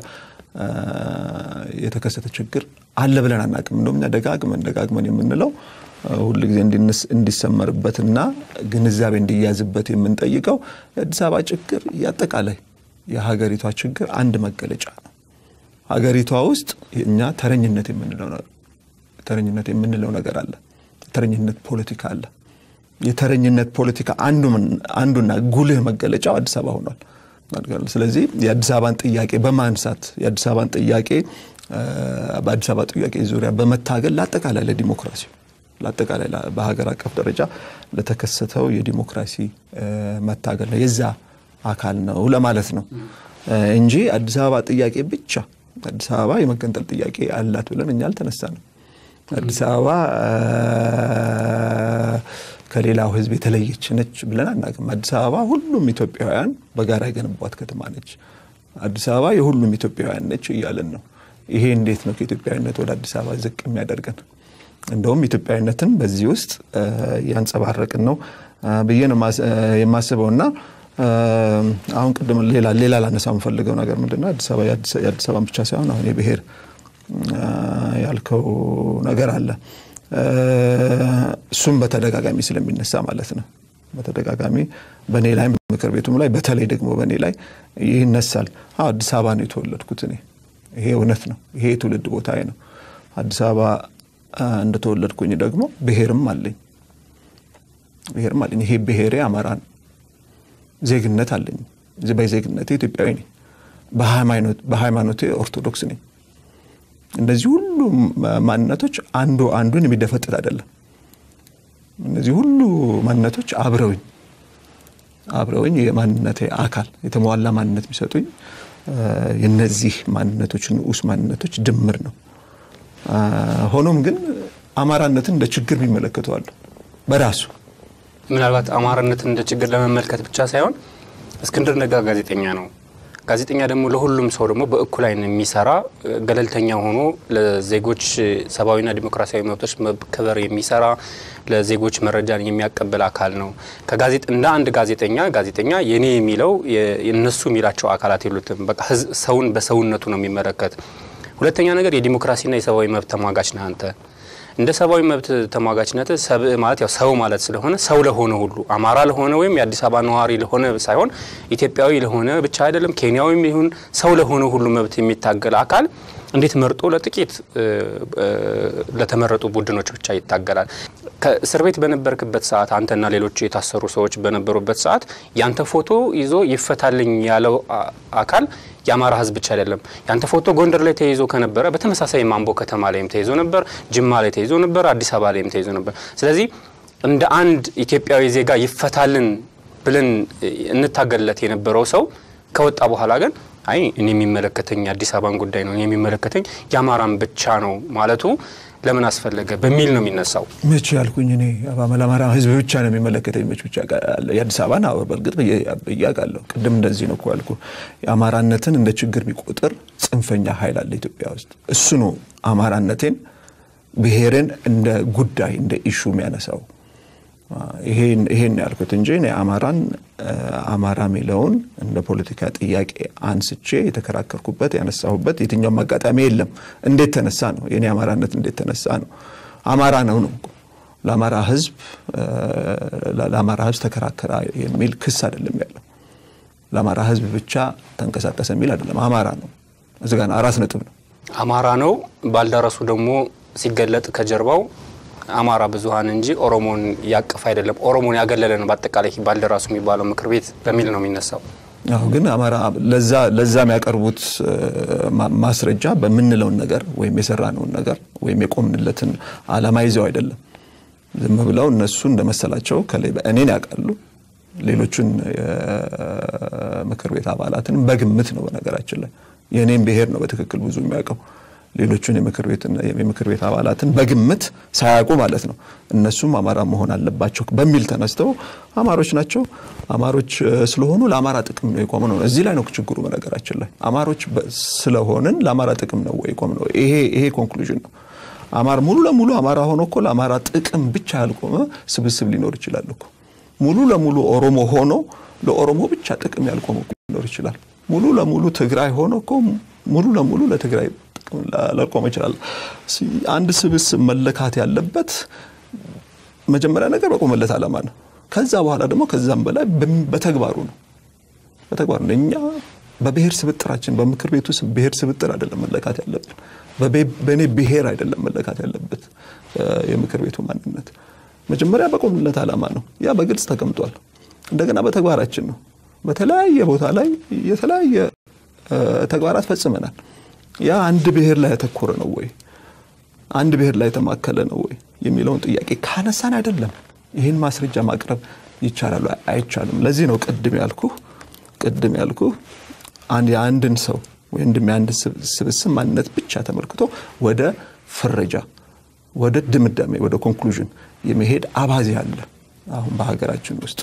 የተከሰተ ችግር አለ ብለን አናቅም። እንደውም እኛ ደጋግመን ደጋግመን የምንለው ሁል ጊዜ እንዲሰመርበትና ግንዛቤ እንዲያዝበት የምንጠይቀው የአዲስ አበባ ችግር የአጠቃላይ የሀገሪቷ ችግር አንድ መገለጫ ነው። ሀገሪቷ ውስጥ እኛ ተረኝነት የምንለው ተረኝነት የምንለው ነገር አለ። ተረኝነት ፖለቲካ አለ። የተረኝነት ፖለቲካ አንዱና ጉልህ መገለጫው አዲስ አበባ ሆኗል። ስለዚህ የአዲስ አበባን ጥያቄ በማንሳት የአዲስ አበባን ጥያቄ በአዲስ አበባ ጥያቄ ዙሪያ በመታገል ለአጠቃላይ ለዲሞክራሲ ለአጠቃላይ በሀገር አቀፍ ደረጃ ለተከሰተው የዲሞክራሲ መታገል ነው የዛ አካል ነው ለማለት ነው እንጂ አዲስ አበባ ጥያቄ ብቻ አዲስ አበባ የመገንጠል ጥያቄ አላት ብለን እኛ አልተነሳንም። አዲስ አበባ ከሌላው ሕዝብ የተለየች ነች ብለን አናውቅም። አዲስ አበባ ሁሉም ኢትዮጵያውያን በጋራ የገነቧት ከተማ ነች። አዲስ አበባ የሁሉም ኢትዮጵያውያን ነች እያለን ነው። ይሄ እንዴት ነው ከኢትዮጵያዊነት ወደ አዲስ አበባ ዝቅ የሚያደርገን? እንደውም ኢትዮጵያዊነትን በዚህ ውስጥ ያንጸባረቅን ነው ብዬ ነው የማስበው እና አሁን ቅድም ሌላ ሌላ ላነሳው የምፈልገው ነገር ምንድነው አዲስ አበባ የአዲስ አበባን ብቻ ሳይሆን አሁን የብሔር ያልከው ነገር አለ። እሱም በተደጋጋሚ ስለሚነሳ ማለት ነው። በተደጋጋሚ በእኔ ላይ ምክር ቤቱም ላይ በተለይ ደግሞ በእኔ ላይ ይነሳል። አዲስ አበባ ነው የተወለድኩት እኔ። ይሄ እውነት ነው። ይሄ የትውልድ ቦታዬ ነው። አዲስ አበባ እንደተወለድኩኝ ደግሞ ብሔርም አለኝ ብሔርም አለኝ። ይሄ ብሔሬ አማራ ነው። ዜግነት አለኝ። በዜግነቴ ኢትዮጵያዊ ነኝ። በሃይማኖቴ ኦርቶዶክስ ነኝ። እነዚህ ሁሉ ማንነቶች አንዱ አንዱን የሚደፈጥጥ አይደለም። እነዚህ ሁሉ ማንነቶች አብረውኝ አብረውኝ የማንነቴ አካል የተሟላ ማንነት የሚሰጡኝ የነዚህ ማንነቶች ንዑስ ማንነቶች ድምር ነው። ሆኖም ግን አማራነትን እንደ ችግር የሚመለከቱ አሉ። በራሱ ምናልባት አማራነትን እንደ ችግር ለመመልከት ብቻ ሳይሆን እስክንድር ነጋ ጋዜጠኛ ነው። ጋዜጠኛ ደግሞ ለሁሉም ሰው ደግሞ በእኩል ዓይን የሚሰራ ገለልተኛ ሆኖ ለዜጎች ሰብአዊና ዲሞክራሲያዊ መብቶች መከበር የሚሰራ ለዜጎች መረጃን የሚያቀብል አካል ነው። እንደ አንድ ጋዜጠኛ ጋዜጠኛ የኔ የሚለው የነሱ የሚላቸው አካላት የሉትም። በቃ ሰውን በሰውነቱ ነው የሚመለከት። ሁለተኛ ነገር የዲሞክራሲና የሰብአዊ መብት ተሟጋች ነህ አንተ። እንደ ሰብአዊ መብት ተሟጋችነት ሰብእ ማለት ያው ሰው ማለት ስለሆነ ሰው ለሆነ ሁሉ አማራ ለሆነ ወይም የአዲስ አበባ ነዋሪ ለሆነ ሳይሆን ኢትዮጵያዊ ለሆነ ብቻ አይደለም ኬንያዊም ይሁን ሰው ለሆነ ሁሉ መብት የሚታገል አካል እንዴት መርጦ ለጥቂት ለተመረጡ ቡድኖች ብቻ ይታገላል? ከእስር ቤት በነበርክበት ሰዓት አንተና ሌሎች የታሰሩ ሰዎች በነበሩበት ሰዓት ያንተ ፎቶ ይዞ ይፈታልኝ ያለው አካል የአማራ ሕዝብ ብቻ አይደለም። ያንተ ፎቶ ጎንደር ላይ ተይዞ ከነበረ በተመሳሳይ ማምቦ ከተማ ላይም ተይዞ ነበር፣ ጅማ ላይ ተይዞ ነበር፣ አዲስ አበባ ላይም ተይዞ ነበር። ስለዚህ እንደ አንድ ኢትዮጵያዊ ዜጋ ይፈታልን ብለን እንታገልለት የነበረው ሰው ከወጣ በኋላ ግን አይ እኔ የሚመለከተኝ የአዲስ አበባን ጉዳይ ነው፣ እኔ የሚመለከተኝ የአማራን ብቻ ነው ማለቱ ለምን አስፈለገ በሚል ነው የሚነሳው። መቼ ያልኩኝ እኔ ለአማራ ህዝብ ብቻ ነው የሚመለከተኝ መች ብቻ የአዲስ አበባን አዎ፣ በእርግጥ ብያቃለሁ። ቅድም እንደዚህ ነው እኮ ያልኩ። የአማራነትን እንደ ችግር የሚቆጥር ጽንፈኛ ኃይል አለ ኢትዮጵያ ውስጥ። እሱ ነው አማራነቴን ብሔርን እንደ ጉዳይ እንደ ኢሹ የሚያነሳው። ይሄን ያልኩት እንጂ እኔ አማራን አማራ የሚለውን እንደ ፖለቲካ ጥያቄ አንስቼ የተከራከርኩበት ያነሳሁበት የትኛውም አጋጣሚ የለም። እንዴት ተነሳ ነው የኔ አማራነት እንዴት ተነሳ ነው? አማራ ነው ነው ለአማራ ህዝብ ለአማራ ህዝብ ተከራከራ የሚል ክስ አይደለም ያለው። ለአማራ ህዝብ ብቻ ተንቀሳቀሰ የሚል አይደለም። አማራ ነው እዚህ ጋር አራት ነጥብ ነው። አማራ ነው ባልደረሱ ደግሞ ሲገለጥ ከጀርባው አማራ ብዙሀን እንጂ ኦሮሞን ያቀፍ አይደለም፣ ኦሮሞን ያገለለ ነው በአጠቃላይ ባልደራሱ የሚባለው ምክር ቤት በሚል ነው የሚነሳው። አሁ ግን አማራ ለዛ የሚያቀርቡት ማስረጃ በምንለውን ነገር ወይም የሰራነውን ነገር ወይም የቆምንለትን አላማ ይዘው አይደለም። ዝም ብለው እነሱ እንደመሰላቸው ከላይ እኔን ያውቃሉ። ሌሎቹን የምክር ቤት አባላትንም በግምት ነው። በነገራችን ላይ የእኔም ብሔር ነው በትክክል ብዙ የሚያውቀው ሌሎቹን የምክር ቤት አባላትን በግምት ሳያውቁ ማለት ነው። እነሱም አማራ መሆን አለባቸው በሚል ተነስተው አማሮች ናቸው፣ አማሮች ስለሆኑ ለአማራ ጥቅም ነው የቆም ነው። እዚህ ላይ ነው ችግሩ። በነገራችን ላይ አማሮች ስለሆንን ለአማራ ጥቅም ነው የቆም ነው። ይሄ ኮንክሉዥን ነው። አማራ ሙሉ ለሙሉ አማራ ሆኖ እኮ ለአማራ ጥቅም ብቻ ያልቆመ ስብስብ ሊኖር ይችላል እኮ። ሙሉ ለሙሉ ኦሮሞ ሆኖ ለኦሮሞ ብቻ ጥቅም ያልቆመ ሊኖር ይችላል። ሙሉ ለሙሉ ትግራይ ሆኖ እኮ ሙሉ ለሙሉ ለትግራይ ላልቆመ ይችላል። አንድ ስብስብ መለካት ያለበት መጀመሪያ ነገር በቆመለት ዓላማ ነው። ከዛ በኋላ ደግሞ ከዛም በላይ በተግባሩ ነው። በተግባሩ ነው። እኛ በብሔር ስብጥራችን በምክር ቤቱ ብሔር ስብጥር አይደለም መለካት ያለብን። በእኔ ብሔር አይደለም መለካት ያለበት የምክር ቤቱ ማንነት። መጀመሪያ በቆምለት ዓላማ ነው። ያ በግልጽ ተቀምጧል። እንደገና በተግባራችን ነው። በተለያየ ቦታ ላይ የተለያየ ተግባራት ፈጽመናል። ያ አንድ ብሔር ላይ ያተኮረ ነው ወይ አንድ ብሔር ላይ የተማከለ ነው ወይ የሚለውን ጥያቄ ካነሳን አይደለም ይህን ማስረጃ ማቅረብ ይቻላል አይቻልም። ለዚህ ነው ቅድም ያልኩ ቅድም ያልኩ የአንድን ሰው ወይም የአንድ ስብስብ ማንነት ብቻ ተመልክቶ ወደ ፍረጃ፣ ወደ ድምዳሜ፣ ወደ ኮንክሉዥን የመሄድ አባዜ አለ አሁን በሀገራችን ውስጥ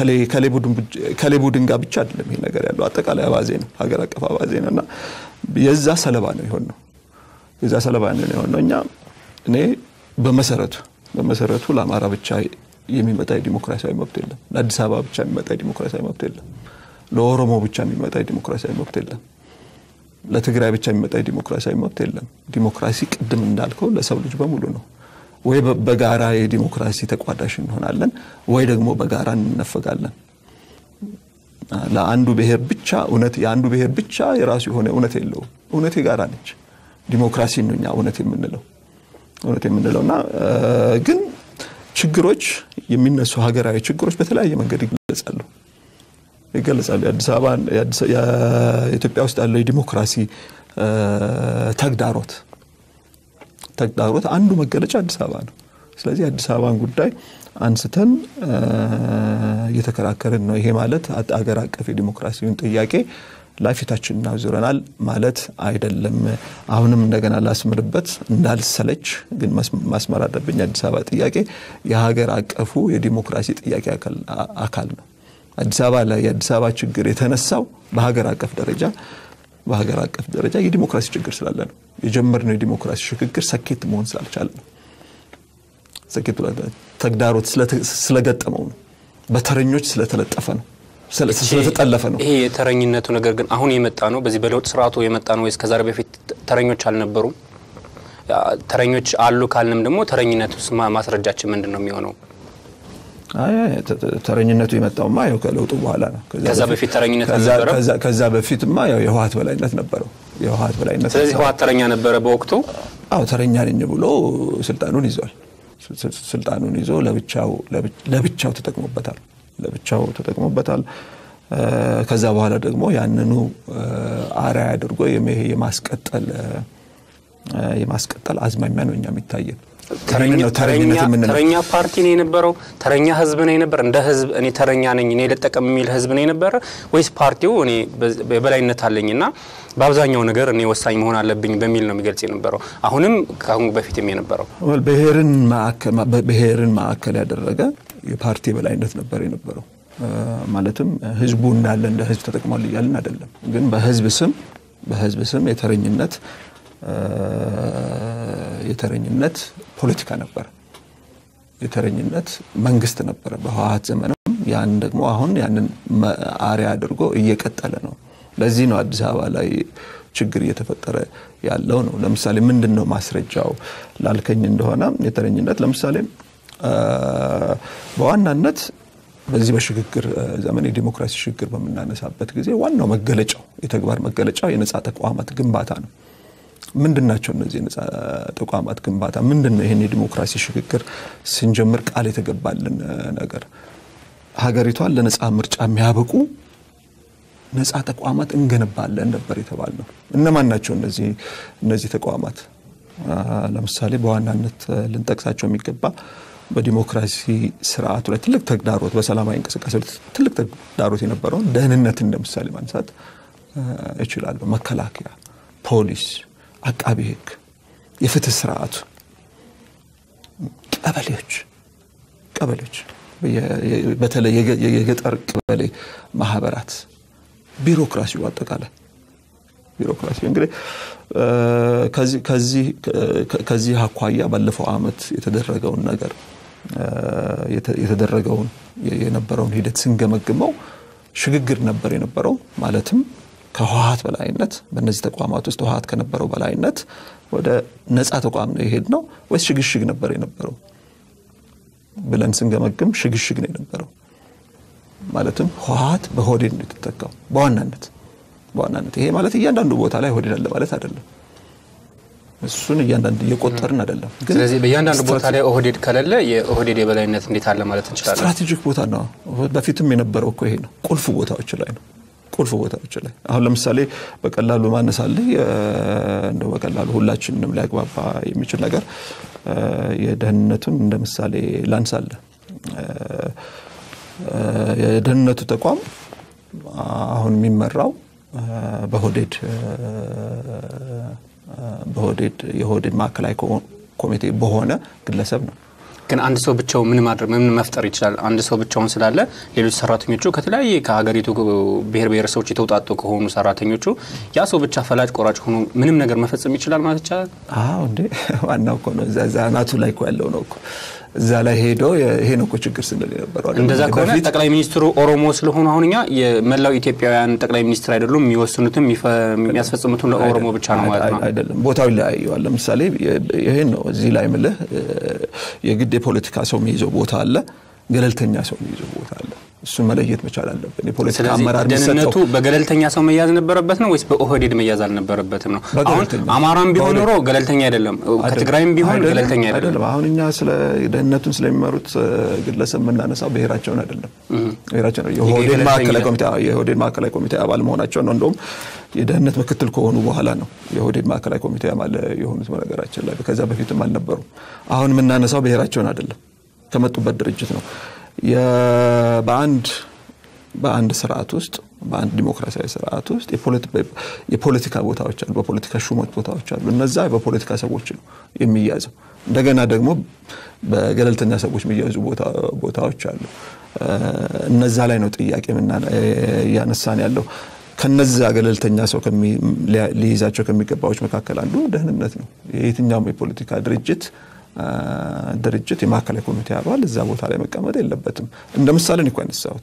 ከሌ ቡድን ጋር ብቻ አይደለም ይሄ ነገር ያለው አጠቃላይ አባዜ ነው፣ ሀገር አቀፍ አባዜ ነው እና የዛ ሰለባ ነው የሆን ነው የዛ ሰለባ ነው የሆን ነው። እኛ እኔ በመሰረቱ በመሰረቱ ለአማራ ብቻ የሚመጣ የዲሞክራሲያዊ መብት የለም። ለአዲስ አበባ ብቻ የሚመጣ የዲሞክራሲያዊ መብት የለም። ለኦሮሞ ብቻ የሚመጣ የዲሞክራሲያዊ መብት የለም። ለትግራይ ብቻ የሚመጣ የዲሞክራሲያዊ መብት የለም። ዲሞክራሲ ቅድም እንዳልከው ለሰው ልጅ በሙሉ ነው። ወይ በጋራ የዲሞክራሲ ተቋዳሽ እንሆናለን ወይ ደግሞ በጋራ እንነፈጋለን። ለአንዱ ብሔር ብቻ እውነት የአንዱ ብሔር ብቻ የራሱ የሆነ እውነት የለውም። እውነት የጋራ ነች። ዲሞክራሲ ነው እኛ እውነት የምንለው እውነት የምንለው እና ግን ችግሮች የሚነሱ ሀገራዊ ችግሮች በተለያየ መንገድ ይገለጻሉ ይገለጻሉ። የአዲስ አበባ የኢትዮጵያ ውስጥ ያለው የዲሞክራሲ ተግዳሮት ተግዳሮት አንዱ መገለጫ አዲስ አበባ ነው። ስለዚህ የአዲስ አበባን ጉዳይ አንስተን እየተከራከርን ነው። ይሄ ማለት አገር አቀፍ የዲሞክራሲውን ጥያቄ ላይ ፊታችን እናዙረናል ማለት አይደለም። አሁንም እንደገና ላስምርበት እንዳልሰለች ግን ማስመር አለብኝ። የአዲስ አበባ ጥያቄ የሀገር አቀፉ የዲሞክራሲ ጥያቄ አካል ነው። አዲስ አበባ ላይ የአዲስ አበባ ችግር የተነሳው በሀገር አቀፍ ደረጃ በሀገር አቀፍ ደረጃ የዲሞክራሲ ችግር ስላለ ነው። የጀመርነው የዲሞክራሲ ሽግግር ሰኬት መሆን ስላልቻለ ነው። ሰኬት ተግዳሮት ስለገጠመው ነው። በተረኞች ስለተለጠፈ ነው ስለተጠለፈ ነው። ይሄ የተረኝነቱ ነገር ግን አሁን የመጣ ነው። በዚህ በለውጥ ስርዓቱ የመጣ ነው ወይስ ከዛሬ በፊት ተረኞች አልነበሩም? ተረኞች አሉ ካልንም ደግሞ ተረኝነት ውስጥ ማስረጃችን ምንድን ነው የሚሆነው? ተረኝነቱ የመጣውማ ያው ከለውጡ በኋላ ነው። ከዛ በፊት ተረኝነት አልነበረም? ከዛ በፊትማ ያው የህወሓት በላይነት ነበረው። የህወሓት በላይነት ስለዚህ ህወሓት ተረኛ ነበረ በወቅቱ። አዎ ተረኛ ነኝ ብሎ ስልጣኑን ይዟል። ስልጣኑን ይዞ ለብቻው ለብቻው ተጠቅሞበታል። ለብቻው ተጠቅሞበታል። ከዛ በኋላ ደግሞ ያንኑ አርአያ አድርጎ የማስቀጠል የማስቀጠል አዝማሚያ ነው እኛ የሚታየን። ተረኛ ፓርቲ ነው የነበረው? ተረኛ ህዝብ ነው የነበረ? እንደ ህዝብ እኔ ተረኛ ነኝ እኔ ልጠቀም የሚል ህዝብ ነው የነበረ ወይስ ፓርቲው እኔ የበላይነት አለኝና በአብዛኛው ነገር እኔ ወሳኝ መሆን አለብኝ በሚል ነው የሚገልጽ የነበረው? አሁንም ከአሁን በፊትም የነበረው ብሔርን ማዕከል ያደረገ የፓርቲ የበላይነት ነበር የነበረው። ማለትም ህዝቡ እንዳለ እንደ ህዝብ ተጠቅሟል እያልን አይደለም፣ ግን በህዝብ ስም በህዝብ ስም የተረኝነት የተረኝነት ፖለቲካ ነበረ። የተረኝነት መንግስት ነበረ በህወሓት ዘመንም። ያን ደግሞ አሁን ያንን አሪያ አድርጎ እየቀጠለ ነው። ለዚህ ነው አዲስ አበባ ላይ ችግር እየተፈጠረ ያለው ነው። ለምሳሌ ምንድን ነው ማስረጃው ላልከኝ እንደሆነ የተረኝነት ለምሳሌ በዋናነት በዚህ በሽግግር ዘመን የዲሞክራሲ ሽግግር በምናነሳበት ጊዜ ዋናው መገለጫው የተግባር መገለጫው የነጻ ተቋማት ግንባታ ነው። ምንድን ናቸው እነዚህ የነጻ ተቋማት ግንባታ? ምንድን ነው ይህን የዲሞክራሲ ሽግግር ስንጀምር ቃል የተገባልን ነገር? ሀገሪቷን ለነጻ ምርጫ የሚያበቁ ነጻ ተቋማት እንገነባለን ነበር የተባልነው። እነማን ናቸው እነዚህ እነዚህ ተቋማት? ለምሳሌ በዋናነት ልንጠቅሳቸው የሚገባ በዲሞክራሲ ስርዓቱ ላይ ትልቅ ተግዳሮት፣ በሰላማዊ እንቅስቃሴ ትልቅ ተግዳሮት የነበረውን ደህንነትን እንደ ምሳሌ ማንሳት እችላለሁ። መከላከያ፣ ፖሊስ፣ አቃቢ ህግ፣ የፍትህ ስርዓቱ፣ ቀበሌዎች ቀበሌዎች በተለይ የገጠር ቀበሌ ማህበራት፣ ቢሮክራሲው አጠቃላይ ቢሮክራሲ እንግዲህ ከዚህ አኳያ ባለፈው አመት የተደረገውን ነገር የተደረገውን የነበረውን ሂደት ስንገመግመው ሽግግር ነበር የነበረው። ማለትም ከህወሓት በላይነት በእነዚህ ተቋማት ውስጥ ህወሓት ከነበረው በላይነት ወደ ነፃ ተቋም ነው የሄድ ነው ወይስ ሽግሽግ ነበር የነበረው ብለን ስንገመግም ሽግሽግ ነው የነበረው። ማለትም ህወሓት በሆዴድ ነው የተተካው በዋናነት በዋናነት ይሄ ማለት እያንዳንዱ ቦታ ላይ ሆዴድ አለ ማለት አይደለም። እሱን እያንዳንዱ እየቆጠርን አይደለም። ስለዚህ በእያንዳንዱ ቦታ ላይ ኦህዴድ ከሌለ የኦህዴድ የበላይነት እንዴት አለ ማለት እንችላለን? ስትራቴጂክ ቦታ ነው። በፊትም የነበረው እኮ ይሄ ነው። ቁልፍ ቦታዎች ላይ ነው። ቁልፍ ቦታዎች ላይ አሁን ለምሳሌ በቀላሉ ማነሳልህ እንደው በቀላሉ ሁላችንንም ሊያግባባ የሚችል ነገር የደህንነቱን እንደ ምሳሌ ላንሳለህ። የደህንነቱ ተቋም አሁን የሚመራው በሆዴድ በሆዴድ የሆዴድ ማዕከላዊ ኮሚቴ በሆነ ግለሰብ ነው። ግን አንድ ሰው ብቻው ምን ማድረግ ምን መፍጠር ይችላል? አንድ ሰው ብቻውን ስላለ ሌሎች ሰራተኞቹ ከተለያየ ከሀገሪቱ ብሔር ብሔረሰቦች የተውጣጡ ከሆኑ ሰራተኞቹ ያ ሰው ብቻ ፈላጭ ቆራጭ ሆኖ ምንም ነገር መፈጸም ይችላል ማለት ይቻላል? አዎ እንዴ ዋናው እኮ ነው። እዛ አናቱ ላይ እኮ ያለው ነው እኮ እዛ ላይ ሄዶ ይሄ ነው እኮ ችግር ስንል የነበረው። እንደዛ ከሆነ ጠቅላይ ሚኒስትሩ ኦሮሞ ስለሆኑ አሁን እኛ የመላው ኢትዮጵያውያን ጠቅላይ ሚኒስትር አይደሉም። የሚወስኑትም የሚያስፈጽሙትም ለኦሮሞ ብቻ ነው ማለት ነው? አይደለም፣ ቦታው ይለያየዋል። ለምሳሌ ይሄን ነው እዚህ ላይ ምልህ የግድ የፖለቲካ ሰው የሚይዘው ቦታ አለ፣ ገለልተኛ ሰው የሚይዘው ቦታ አለ። እሱን መለየት መቻል አለብን። የፖለቲካ አመራር ደህንነቱ በገለልተኛ ሰው መያዝ ነበረበት ነው ወይስ በኦህዴድ መያዝ አልነበረበትም ነው? አሁን አማራም ቢሆን ኖሮ ገለልተኛ አይደለም፣ ከትግራይም ቢሆን ገለልተኛ አይደለም። አሁን እኛ ስለ ደህንነቱን ስለሚመሩት ግለሰብ የምናነሳው ብሔራቸውን አይደለም። ብሔራቸው ነው የኦህዴድ ማዕከላዊ ኮሚቴ የኦህዴድ ማዕከላዊ ኮሚቴ አባል መሆናቸው ነው። እንደውም የደህንነት ምክትል ከሆኑ በኋላ ነው የኦህዴድ ማዕከላዊ ኮሚቴ አባል የሆኑት። በነገራችን ላይ ከዛ በፊትም አልነበሩም። አሁን የምናነሳው ብሔራቸውን አይደለም፣ ከመጡበት ድርጅት ነው። በአንድ በአንድ ስርዓት ውስጥ በአንድ ዲሞክራሲያዊ ስርዓት ውስጥ የፖለቲካ ቦታዎች አሉ፣ በፖለቲካ ሹመት ቦታዎች አሉ። እነዛ በፖለቲካ ሰዎች ነው የሚያዘው። እንደገና ደግሞ በገለልተኛ ሰዎች የሚያዙ ቦታዎች አሉ። እነዛ ላይ ነው ጥያቄ እያነሳን ያለው። ከነዛ ገለልተኛ ሰው ሊይዛቸው ከሚገባዎች መካከል አንዱ ደህንነት ነው። የየትኛውም የፖለቲካ ድርጅት ድርጅት የማዕከላዊ ኮሚቴ አባል እዛ ቦታ ላይ መቀመጥ የለበትም። እንደ ምሳሌ እኮ ያነሳሁት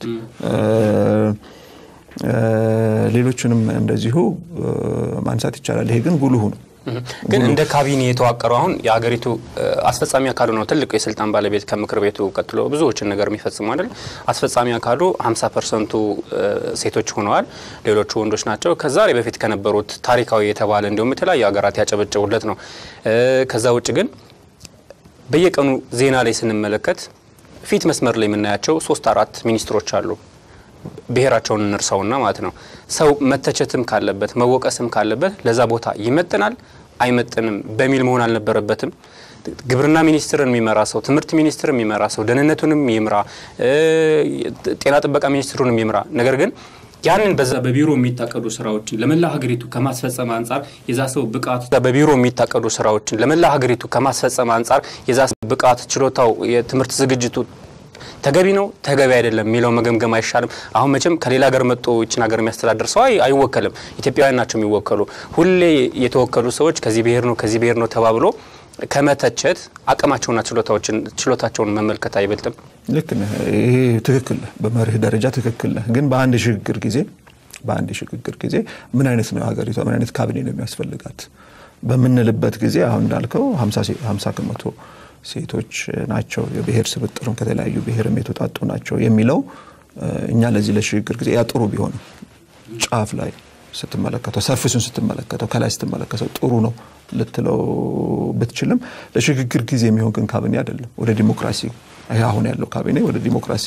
ሌሎቹንም እንደዚሁ ማንሳት ይቻላል። ይሄ ግን ጉልሁ ነው። ግን እንደ ካቢኔ የተዋቀረው አሁን የሀገሪቱ አስፈጻሚ አካሉ ነው ትልቁ የስልጣን ባለቤት ከምክር ቤቱ ቀጥሎ ብዙዎችን ነገር የሚፈጽሙ አይደል። አስፈጻሚ አካሉ 50 ፐርሰንቱ ሴቶች ሆነዋል፣ ሌሎቹ ወንዶች ናቸው። ከዛሬ በፊት ከነበሩት ታሪካዊ የተባለ እንዲሁም የተለያዩ ሀገራት ያጨበጨቡለት ነው። ከዛ ውጭ ግን በየቀኑ ዜና ላይ ስንመለከት ፊት መስመር ላይ የምናያቸው ሶስት አራት ሚኒስትሮች አሉ። ብሔራቸውን እንርሳውና ማለት ነው። ሰው መተቸትም ካለበት መወቀስም ካለበት ለዛ ቦታ ይመጥናል አይመጥንም በሚል መሆን አልነበረበትም። ግብርና ሚኒስትርን የሚመራ ሰው፣ ትምህርት ሚኒስትር የሚመራ ሰው፣ ደህንነቱንም ይምራ፣ ጤና ጥበቃ ሚኒስትሩንም ይምራ። ነገር ግን ያንን በዛ በቢሮ የሚታቀዱ ስራዎችን ለመላ ሀገሪቱ ከማስፈጸም አንጻር የዛ ሰው ብቃት በቢሮ የሚታቀዱ ስራዎችን ለመላ ሀገሪቱ ከማስፈጸም አንጻር የዛ ሰው ብቃት፣ ችሎታው፣ የትምህርት ዝግጅቱ ተገቢ ነው ተገቢ አይደለም የሚለው መገምገም አይሻልም? አሁን መቼም ከሌላ ሀገር መጥቶ ይችን ሀገር የሚያስተዳድር ሰው አይወከልም። ኢትዮጵያውያን ናቸው የሚወከሉ። ሁሌ የተወከሉ ሰዎች ከዚህ ብሔር ነው ከዚህ ብሔር ነው ተባብሎ ከመተቸት አቅማቸውና ችሎታቸውን መመልከት አይበልጥም? ልክ ነህ። ይሄ ትክክል ነህ። በመርህ ደረጃ ትክክል ነህ። ግን በአንድ የሽግግር ጊዜ በአንድ የሽግግር ጊዜ ምን አይነት ነው ሀገሪቷ ምን አይነት ካቢኔ ነው የሚያስፈልጋት በምንልበት ጊዜ አሁን እንዳልከው ሀምሳ ከመቶ ሴቶች ናቸው፣ የብሔር ስብጥርም ከተለያዩ ብሔርም የተውጣጡ ናቸው የሚለው እኛ ለዚህ ለሽግግር ጊዜ ያ ጥሩ ቢሆንም ጫፍ ላይ ስትመለከተው ሰርፊሱን ስትመለከተው ከላይ ስትመለከተው ጥሩ ነው ልትለው ብትችልም ለሽግግር ጊዜ የሚሆን ግን ካቢኔ አይደለም። ወደ ዲሞክራሲ ይሄ አሁን ያለው ካቢኔ ወደ ዲሞክራሲ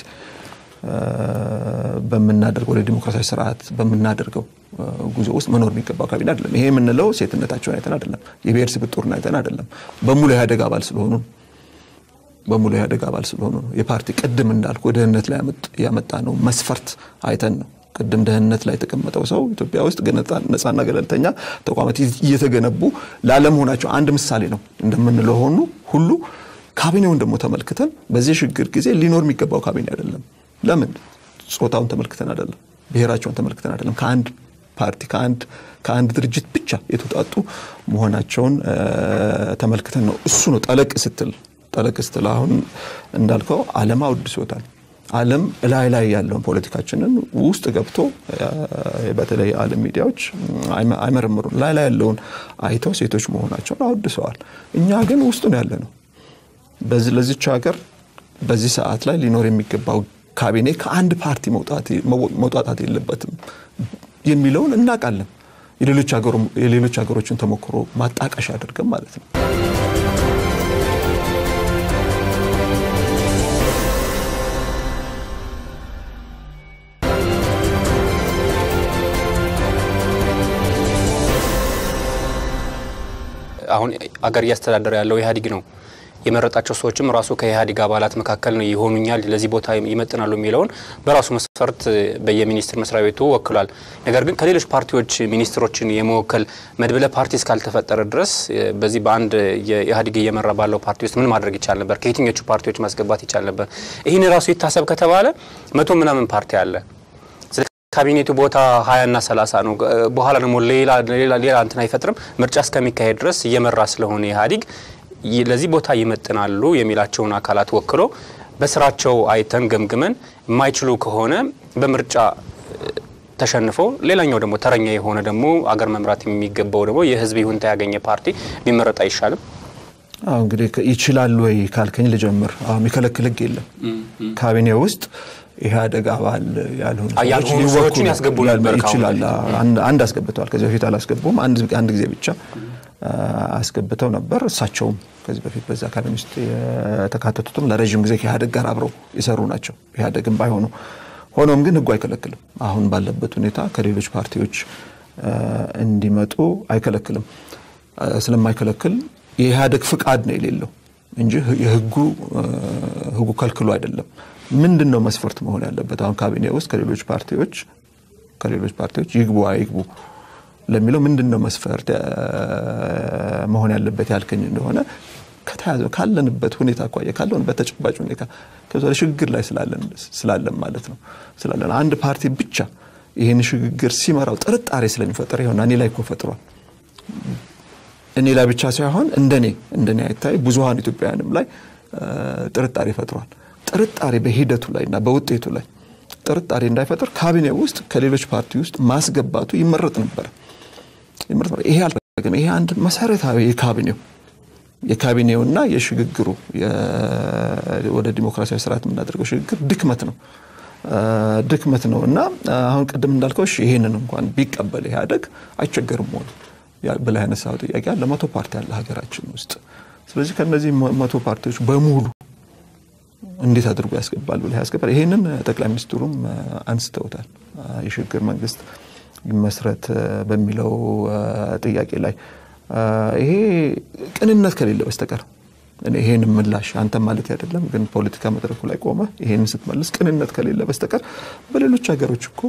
በምናደርገው ወደ ዲሞክራሲያዊ ስርዓት በምናደርገው ጉዞ ውስጥ መኖር የሚገባው ካቢኔ አይደለም። ይሄ የምንለው ሴትነታቸውን አይተን አይደለም፣ የብሔር ስብጥሩን አይተን አይደለም። በሙሉ ኢህአዴግ አባል ስለሆኑ በሙሉ ኢህአዴግ አባል ስለሆኑ ነው። የፓርቲ ቅድም እንዳልኩ ደህንነት ላይ ያመጣ ነው መስፈርት አይተን ነው። ቅድም ደህንነት ላይ የተቀመጠው ሰው ኢትዮጵያ ውስጥ ነጻና ገለልተኛ ተቋማት እየተገነቡ ላለመሆናቸው አንድ ምሳሌ ነው እንደምንለው ሆኑ ሁሉ ካቢኔውን ደግሞ ተመልክተን በዚህ ሽግግር ጊዜ ሊኖር የሚገባው ካቢኔ አይደለም። ለምን? ጾታውን ተመልክተን አይደለም፣ ብሔራቸውን ተመልክተን አይደለም። ከአንድ ፓርቲ ከአንድ ከአንድ ድርጅት ብቻ የተውጣጡ መሆናቸውን ተመልክተን ነው። እሱ ነው ጠለቅ ስትል ጠለቅ ስትል አሁን እንዳልከው ዓለም አውድሶታል። ዓለም እላይ ላይ ያለውን ፖለቲካችንን ውስጥ ገብቶ በተለይ የዓለም ሚዲያዎች አይመረምሩም። ላይ ላይ ያለውን አይተው ሴቶች መሆናቸውን አወድሰዋል። እኛ ግን ውስጡ ነው ያለ ነው። ለዚች ሀገር በዚህ ሰዓት ላይ ሊኖር የሚገባው ካቢኔ ከአንድ ፓርቲ መውጣጣት የለበትም የሚለውን እናውቃለን። የሌሎች ሀገሮችን ተሞክሮ ማጣቀሻ አድርገን ማለት ነው። አሁን አገር እያስተዳደረ ያለው ኢህአዴግ ነው። የመረጣቸው ሰዎችም ራሱ ከኢህአዴግ አባላት መካከል ነው ይሆኑኛል፣ ለዚህ ቦታ ይመጥናሉ የሚለውን በራሱ መስፈርት በየሚኒስትር መስሪያ ቤቱ ወክሏል። ነገር ግን ከሌሎች ፓርቲዎች ሚኒስትሮችን የመወከል መድብለ ፓርቲ እስካልተፈጠረ ድረስ በዚህ በአንድ የኢህአዴግ እየመራ ባለው ፓርቲ ውስጥ ምን ማድረግ ይቻል ነበር? ከየትኞቹ ፓርቲዎች ማስገባት ይቻል ነበር? ይህን ራሱ ይታሰብ ከተባለ መቶ ምናምን ፓርቲ አለ። ካቢኔቱ ቦታ ሀያ እና ሰላሳ ነው። በኋላ ደግሞ ሌላ ሌላ እንትን አይፈጥርም። ምርጫ እስከሚካሄድ ድረስ እየመራ ስለሆነ ኢህአዴግ ለዚህ ቦታ ይመጥናሉ የሚላቸውን አካላት ወክሎ በስራቸው አይተን ገምግመን የማይችሉ ከሆነ በምርጫ ተሸንፎ ሌላኛው ደግሞ ተረኛ የሆነ ደግሞ አገር መምራት የሚገባው ደግሞ የህዝብ ይሁንታ ያገኘ ፓርቲ ቢመረጥ አይሻልም? አሁ እንግዲህ ይችላል ወይ ካልከኝ ልጀምር። አሁ የሚከለክል ህግ የለም ካቢኔ ውስጥ ኢህአዴግ አባል ያልሆኑ ሰዎችን ያስገቡ ነበር። ይችላል። አንድ አስገብተዋል። ከዚህ በፊት አላስገቡም። አንድ ጊዜ ብቻ አስገብተው ነበር። እሳቸውም ከዚህ በፊት በዛ ካቢኔ ውስጥ የተካተቱትም ለረዥም ጊዜ ከኢህአዴግ ጋር አብረው የሰሩ ናቸው። ኢህአዴግም ባይሆኑ ሆኖም ግን ህጉ አይከለክልም። አሁን ባለበት ሁኔታ ከሌሎች ፓርቲዎች እንዲመጡ አይከለክልም። ስለማይከለክል የኢህአዴግ ፍቃድ ነው የሌለው እንጂ የህጉ ህጉ ከልክሎ አይደለም። ምንድን ነው መስፈርት መሆን ያለበት? አሁን ካቢኔ ውስጥ ከሌሎች ፓርቲዎች ከሌሎች ፓርቲዎች ይግቡ አይግቡ ለሚለው ምንድን ነው መስፈርት መሆን ያለበት ያልከኝ እንደሆነ ከተያዘ ካለንበት ሁኔታ አኳያ ካለንበት ተጨባጭ ሁኔታ ከዛ ሽግግር ላይ ስላለን ማለት ነው ስላለን አንድ ፓርቲ ብቻ ይህን ሽግግር ሲመራው ጥርጣሬ ስለሚፈጠር ይሆና እኔ ላይ እኮ ፈጥሯል። እኔ ላይ ብቻ ሳይሆን እንደኔ እንደኔ አይታይ ብዙሀን ኢትዮጵያውያንም ላይ ጥርጣሬ ፈጥሯል። ጥርጣሬ በሂደቱ ላይ እና በውጤቱ ላይ ጥርጣሬ እንዳይፈጥር ካቢኔ ውስጥ ከሌሎች ፓርቲ ውስጥ ማስገባቱ ይመረጥ ነበር። ይሄ ግን ይሄ አንድ መሰረታዊ የካቢኔው የካቢኔውና የሽግግሩ ወደ ዲሞክራሲያዊ ስርዓት የምናደርገው ሽግግር ድክመት ነው ድክመት ነው እና አሁን ቅድም እንዳልከው እሺ ይሄንን እንኳን ቢቀበል ኢህአዴግ አይቸገርም ሆኑ ብለህ ያነሳው ጥያቄ አለ። መቶ ፓርቲ አለ ሀገራችን ውስጥ። ስለዚህ ከነዚህ መቶ ፓርቲዎች በሙሉ እንዴት አድርጎ ያስገባል ብለህ ያስገባል። ይሄንን ጠቅላይ ሚኒስትሩም አንስተውታል። የሽግግር መንግስት ይመስረት በሚለው ጥያቄ ላይ ይሄ ቅንነት ከሌለ በስተቀር ይሄን ምላሽ አንተ ማለት አይደለም፣ ግን ፖለቲካ መድረኩ ላይ ቆመ ይሄን ስትመልስ ቅንነት ከሌለ በስተቀር በሌሎች ሀገሮች እኮ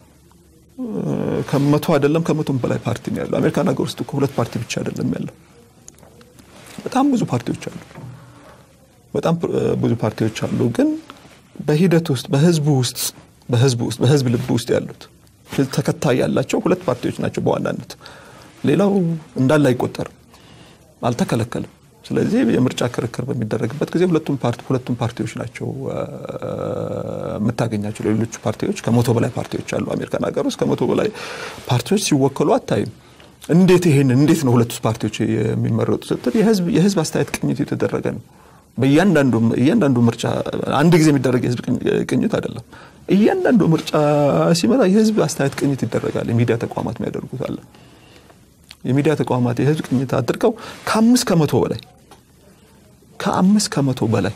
ከመቶ አይደለም ከመቶም በላይ ፓርቲ ነው ያለው። አሜሪካን ሀገር ውስጥ እኮ ሁለት ፓርቲ ብቻ አይደለም ያለው፣ በጣም ብዙ ፓርቲዎች አሉ። በጣም ብዙ ፓርቲዎች አሉ። ግን በሂደት ውስጥ በህዝቡ ውስጥ በህዝቡ ውስጥ በህዝብ ልብ ውስጥ ያሉት ተከታይ ያላቸው ሁለት ፓርቲዎች ናቸው በዋናነት። ሌላው እንዳለ አይቆጠርም፣ አልተከለከልም። ስለዚህ የምርጫ ክርክር በሚደረግበት ጊዜ ሁለቱም ፓርቲ ሁለቱም ፓርቲዎች ናቸው የምታገኛቸው። ሌሎቹ ፓርቲዎች ከመቶ በላይ ፓርቲዎች አሉ አሜሪካን ሀገር ውስጥ ከመቶ በላይ ፓርቲዎች ሲወከሉ አታይም። እንዴት ይሄን እንዴት ነው ሁለቱ ፓርቲዎች የሚመረጡ ስትል የህዝብ አስተያየት ቅኝት የተደረገ ነው። በእያንዳንዱ እያንዳንዱ ምርጫ አንድ ጊዜ የሚደረግ የህዝብ ቅኝት አይደለም። እያንዳንዱ ምርጫ ሲመጣ የህዝብ አስተያየት ቅኝት ይደረጋል። የሚዲያ ተቋማት የሚያደርጉት አለ። የሚዲያ ተቋማት የህዝብ ቅኝት አድርገው ከአምስት ከመቶ በላይ ከአምስት ከመቶ በላይ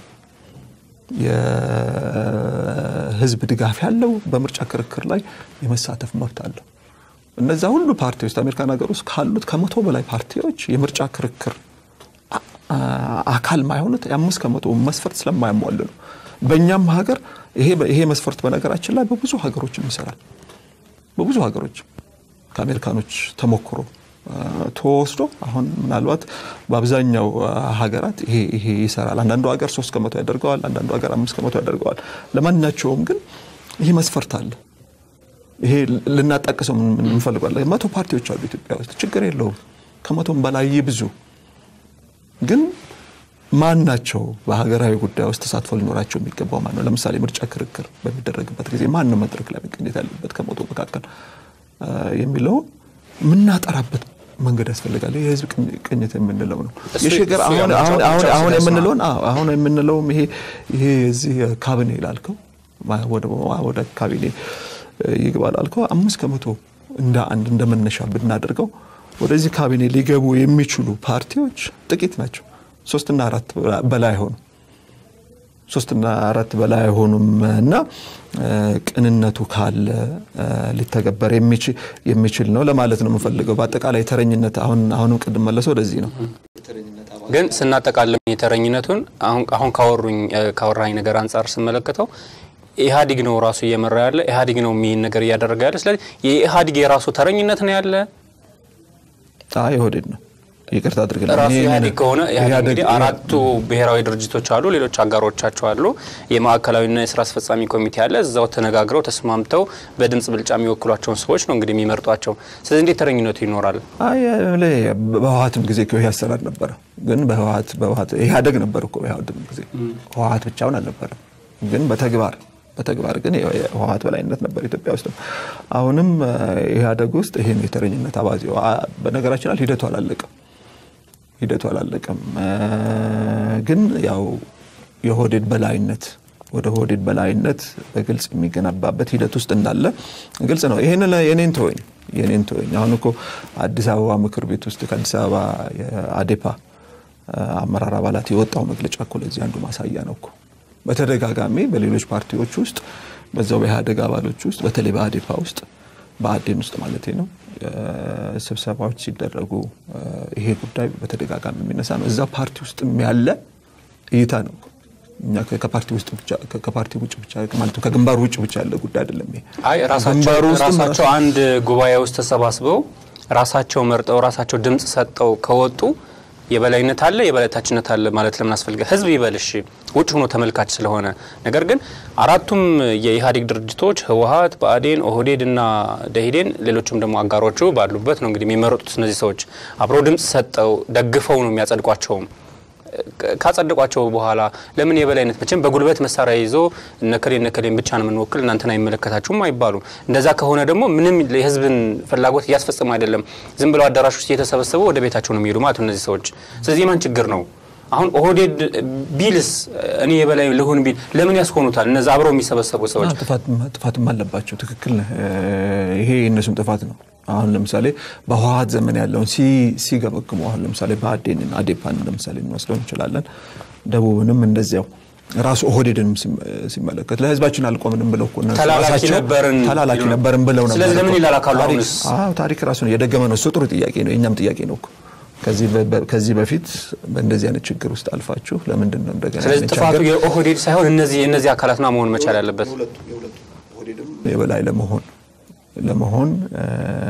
የህዝብ ድጋፍ ያለው በምርጫ ክርክር ላይ የመሳተፍ መብት አለው። እነዛ ሁሉ ፓርቲዎች አሜሪካን ሀገር ውስጥ ካሉት ከመቶ በላይ ፓርቲዎች የምርጫ ክርክር አካል ማይሆኑት የአምስት ከመቶ መስፈርት ስለማያሟሉ ነው። በእኛም ሀገር ይሄ መስፈርት በነገራችን ላይ በብዙ ሀገሮችም ይሰራል። በብዙ ሀገሮች ከአሜሪካኖች ተሞክሮ ተወስዶ አሁን ምናልባት በአብዛኛው ሀገራት ይሄ ይሰራል። አንዳንዱ ሀገር ሶስት ከመቶ ያደርገዋል፣ አንዳንዱ ሀገር አምስት ከመቶ ያደርገዋል። ለማናቸውም ግን ይህ መስፈርት አለ። ይሄ ልናጣቅሰው እንፈልጋለን። መቶ ፓርቲዎች አሉ ኢትዮጵያ ውስጥ ችግር የለውም። ከመቶም በላይ ብዙ ግን ማን ናቸው በሀገራዊ ጉዳይ ውስጥ ተሳትፎ ሊኖራቸው የሚገባው ማን ነው? ለምሳሌ ምርጫ ክርክር በሚደረግበት ጊዜ ማን ነው መድረክ ላይ መገኘት ያለበት ከመቶ መካከል የሚለው የምናጠራበት መንገድ ያስፈልጋል። የህዝብ ቅኝት የምንለው ነው። የሽግግር አሁን የምንለውን አሁን የምንለውም ይሄ ይሄ የዚህ ካቢኔ ላልከው ወደ ካቢኔ ይግባ ላልከው አምስት ከመቶ እንደ አንድ እንደ መነሻ ብናደርገው ወደዚህ ካቢኔ ሊገቡ የሚችሉ ፓርቲዎች ጥቂት ናቸው። ሶስትና አራት በላይ አይሆኑም። ሶስትና አራት በላይ አይሆኑም እና ቅንነቱ ካለ ሊተገበር የሚችል ነው ለማለት ነው የምፈልገው። በአጠቃላይ ተረኝነት አሁን አሁንም ቅድም መለሰው ወደዚህ ነው። ግን ስናጠቃልም የተረኝነቱን አሁን ካወሩኝ ካወራኝ ነገር አንጻር ስመለከተው ኢህአዲግ ነው ራሱ እየመራ ያለ ኢህአዲግ ነው የሚን ነገር እያደረገ ያለ። ስለዚህ የኢህአዲግ የራሱ ተረኝነት ነው ያለ የኦህዴድ ነው ይቅርታ አድርግልኝ። ራሱ ኢህአዴግ ከሆነ ኢህአዴግ እንግዲህ አራቱ ብሔራዊ ድርጅቶች አሉ፣ ሌሎች አጋሮቻቸው አሉ። የማዕከላዊና የስራ አስፈጻሚ ኮሚቴ አለ። እዛው ተነጋግረው ተስማምተው በድምጽ ብልጫ የሚወክሏቸውን ሰዎች ነው እንግዲህ የሚመርጧቸው። ስለዚህ እንዴት ተረኝነቱ ይኖራል? በህወሀትም ጊዜ ይህ አሰራር ነበረ። ግን በህወሀት በህወሀት ኢህአዴግ ነበር እኮ በህወሀትም ጊዜ ህወሀት ብቻውን አልነበረም። ግን በተግባር በተግባር ግን የህወሀት በላይነት ነበር ኢትዮጵያ ውስጥ። አሁንም ኢህአዴግ ውስጥ ይሄን የተረኝነት አባዜ በነገራችን ላይ ሂደቱ አላለቀም ሂደቱ አላለቀም። ግን ያው የኦህዴድ በላይነት ወደ ኦህዴድ በላይነት በግልጽ የሚገነባበት ሂደት ውስጥ እንዳለ ግልጽ ነው። ይህን የኔን ተወኝ የኔን ተወኝ። አሁን እኮ አዲስ አበባ ምክር ቤት ውስጥ ከአዲስ አበባ የአዴፓ አመራር አባላት የወጣው መግለጫ እኮ ለዚህ አንዱ ማሳያ ነው እኮ በተደጋጋሚ በሌሎች ፓርቲዎች ውስጥ በዛው በኢህአዴግ አባሎች ውስጥ በተለይ በአዴፓ ውስጥ በአዴን ውስጥ ማለት ነው ስብሰባዎች ሲደረጉ ይሄ ጉዳይ በተደጋጋሚ የሚነሳ ነው። እዛ ፓርቲ ውስጥ ያለ እይታ ነው። እኛ ከፓርቲ ውስጥ ብቻ ከፓርቲ ውጭ ብቻ ማለት ከግንባሩ ውጭ ብቻ ያለ ጉዳይ አይደለም። ይሄ አይ ራሳቸው አንድ ጉባኤ ውስጥ ተሰባስበው ራሳቸው መርጠው ራሳቸው ድምፅ ሰጠው ከወጡ የበላይነት አለ የበላይታችነት አለ ማለት ለምን አስፈልገ? ህዝብ ይበልሽ ውጭ ሆኖ ተመልካች ስለሆነ። ነገር ግን አራቱም የኢህአዴግ ድርጅቶች ህወሀት፣ ብአዴን፣ ኦህዴድ እና ደኢህዴን ሌሎችም ደግሞ አጋሮቹ ባሉበት ነው እንግዲህ የሚመረጡት። እነዚህ ሰዎች አብረው ድምፅ ሰጠው ደግፈው ነው የሚያጸድቋቸውም። ካጸደቋቸው በኋላ ለምን የበላይነት መቼም በጉልበት መሳሪያ ይዞ እነከሌ እነከሌን ብቻ ነው የምንወክል እናንተን አይመለከታችሁም አይባሉም። እንደዛ ከሆነ ደግሞ ምንም የህዝብን ፍላጎት እያስፈጸሙ አይደለም። ዝም ብለው አዳራሽ ውስጥ እየተሰበሰቡ ወደ ቤታቸው ነው የሚሄዱ ማለት ነው እነዚህ ሰዎች። ስለዚህ የማን ችግር ነው? አሁን ኦህዴድ ቢልስ እኔ የበላይ ልሁን ቢል ለምን ያስሆኑታል? እነዚ አብረው የሚሰበሰቡ ሰዎች ጥፋትም አለባቸው። ትክክል ነህ። ይሄ የእነሱም ጥፋት ነው። አሁን ለምሳሌ በህወሀት ዘመን ያለውን ሲገመግሙ አሁን ለምሳሌ በአዴንን አዴፓን ለምሳሌ እንወስደው እንችላለን። ደቡብንም እንደዚያው ራሱ ኦህዴድንም ሲመለከት ለህዝባችን አልቆምንም ብለው እኮ እነሱ ተላላኪ ራሳቸው ነበርን ተላላኪ ነበርን ብለው ነበር። ስለዚህ ለምን ይላላካሉ? ታሪክ- አሁንስ አዎ፣ ታሪክ ራሱ ነው የደገመ ነው። እሱ ጥሩ ጥያቄ ነው፣ የእኛም ጥያቄ ነው እኮ ከዚህ በ- ከዚህ በፊት በእንደዚህ አይነት ችግር ውስጥ አልፋችሁ ለምንድን ነው እንደገና ስለዚህ ያንን ጥፋቱ ችግር የኦህዴድ ሳይሆን እነዚህ የእነዚህ አካላት ነው መሆን መቻል ያለበት። የበላይ ለመሆን ለመሆን እ፣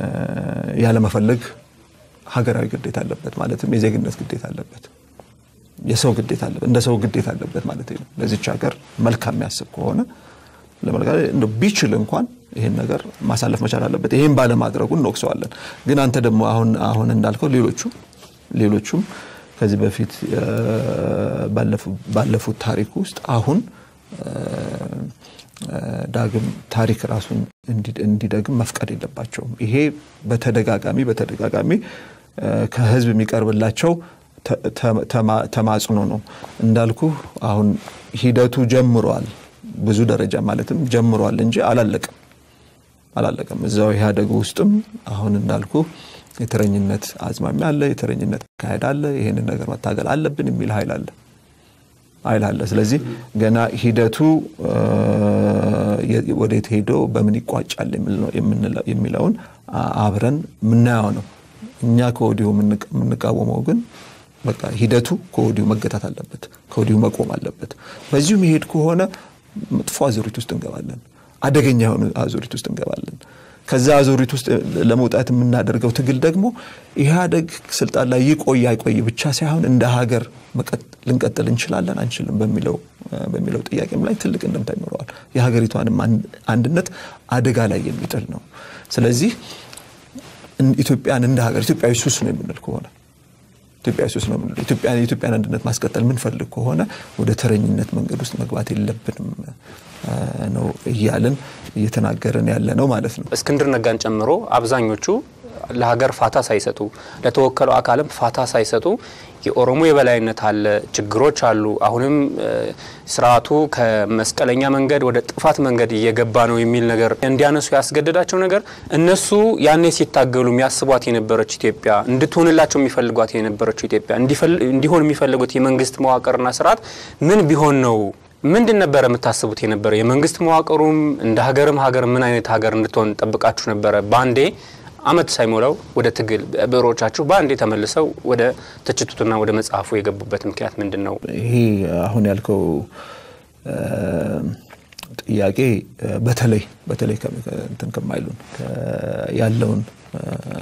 ያለመፈለግ ሀገራዊ ግዴታ አለበት ማለትም የዜግነት ግዴታ አለበት የሰው ግዴታ አለበት እንደ ሰው ግዴታ አለበት ማለት ነው። ለዚች ሀገር መልካም የሚያስብ ከሆነ ለመልካ እንደው ቢችል እንኳን ይህን ነገር ማሳለፍ መቻል አለበት። ይህን ባለማድረጉ እንወቅሰዋለን። ግን አንተ ደግሞ አሁን አሁን እንዳልከው ሌሎቹ ሌሎቹም ከዚህ በፊት እ፣ ባለፉ- ባለፉት ታሪክ ውስጥ አሁን እ፣ እ፣ ዳግም ታሪክ ራሱን እንዲ- እንዲደግም መፍቀድ የለባቸውም። ይሄ በተደጋጋሚ በተደጋጋሚ እ፣ ከህዝብ የሚቀርብላቸው ተ- ተ- ተማ- ተማጽኖ ነው። እንዳልኩ አሁን ሂደቱ ጀምሯል። ብዙ ደረጃ ማለትም ጀምሯል እንጂ አላለቅም አላለቀም። እዛው ኢህአዴግ ውስጥም አሁን እንዳልኩ የተረኝነት አዝማሚያ አለ፣ የተረኝነት አካሄድ አለ። ይህንን ነገር መታገል አለብን የሚል ኃይል አለ ኃይል አለ። ስለዚህ ገና ሂደቱ እ፣ የ- ወዴት ሄዶ በምን ይቋጫል የሚል ነው- የምንለው- የሚለውን አ- አብረን የምናየው ነው። እኛ ከወዲሁ የምንቃ- የምንቃወመው ግን በቃ ሂደቱ ከወዲሁ መገታት አለበት፣ ከወዲሁ መቆም አለበት። በዚሁ መሄድ ከሆነ መጥፎ አዙሪት ውስጥ እንገባለን፣ አደገኛ የሆነ አዙሪት ውስጥ እንገባለን። ከዛ አዙሪት ውስጥ ለመውጣት የምናደርገው ትግል ደግሞ ኢህአዴግ ስልጣን ላይ ይቆይ አይቆይ ብቻ ሳይሆን እንደ ሀገር መቀጥ- ልንቀጥል እንችላለን አንችልም በሚለው በሚለው ጥያቄም ላይ ትልቅ እንደምታ ይኖረዋል። የሀገሪቷንም አንድ- አንድነት አደጋ ላይ የሚጥል ነው። ስለዚህ እን- ኢትዮጵያን እንደ ሀገር ኢትዮጵያዊ ሱስ ነው የምንል ከሆነ ኢትዮጵያዊ ሱስ ነው የምንለው ኢትዮጵያን የኢትዮጵያን አንድነት ማስቀጠል ምንፈልግ ከሆነ ወደ ተረኝነት መንገድ ውስጥ መግባት የለብንም አ፣ ነው እያልን እየተናገርን ያለ ነው ማለት ነው። እስክንድር ነጋን ጨምሮ አብዛኞቹ ለሀገር ፋታ ሳይሰጡ ለተወከለው አካልም ፋታ ሳይሰጡ የኦሮሞ የበላይነት አለ፣ ችግሮች አሉ፣ አሁንም እ፣ ስርዓቱ ከመስቀለኛ መንገድ ወደ ጥፋት መንገድ እየገባ ነው የሚል ነገር እንዲያነሱ ያስገደዳቸው ነገር እነሱ ያኔ ሲታገሉ የሚያስቧት የነበረች ኢትዮጵያ እንድትሆንላቸው የሚፈልጓት የነበረችው ኢትዮጵያ እንዲፈል- እንዲሆን የሚፈልጉት የመንግስት መዋቅርና ስርዓት ምን ቢሆን ነው ምንድን ነበረ የምታስቡት የነበረ? የመንግስት መዋቅሩም እንደ ሀገርም ሀገር ምን አይነት ሀገር እንድትሆን ጠብቃችሁ ነበረ? በአንዴ አመት ሳይሞላው ወደ ትግል ብዕሮቻችሁ በአንዴ ተመልሰው ወደ ትችቱትና ወደ መጽሐፉ የገቡበት ምክንያት ምንድን ነው? ይሄ አሁን ያልከው እ፣ ጥያቄ እ፣ በተለይ በተለይ ከ- ከ- እንትን ከማይሉን ከ- ያለውን እ፣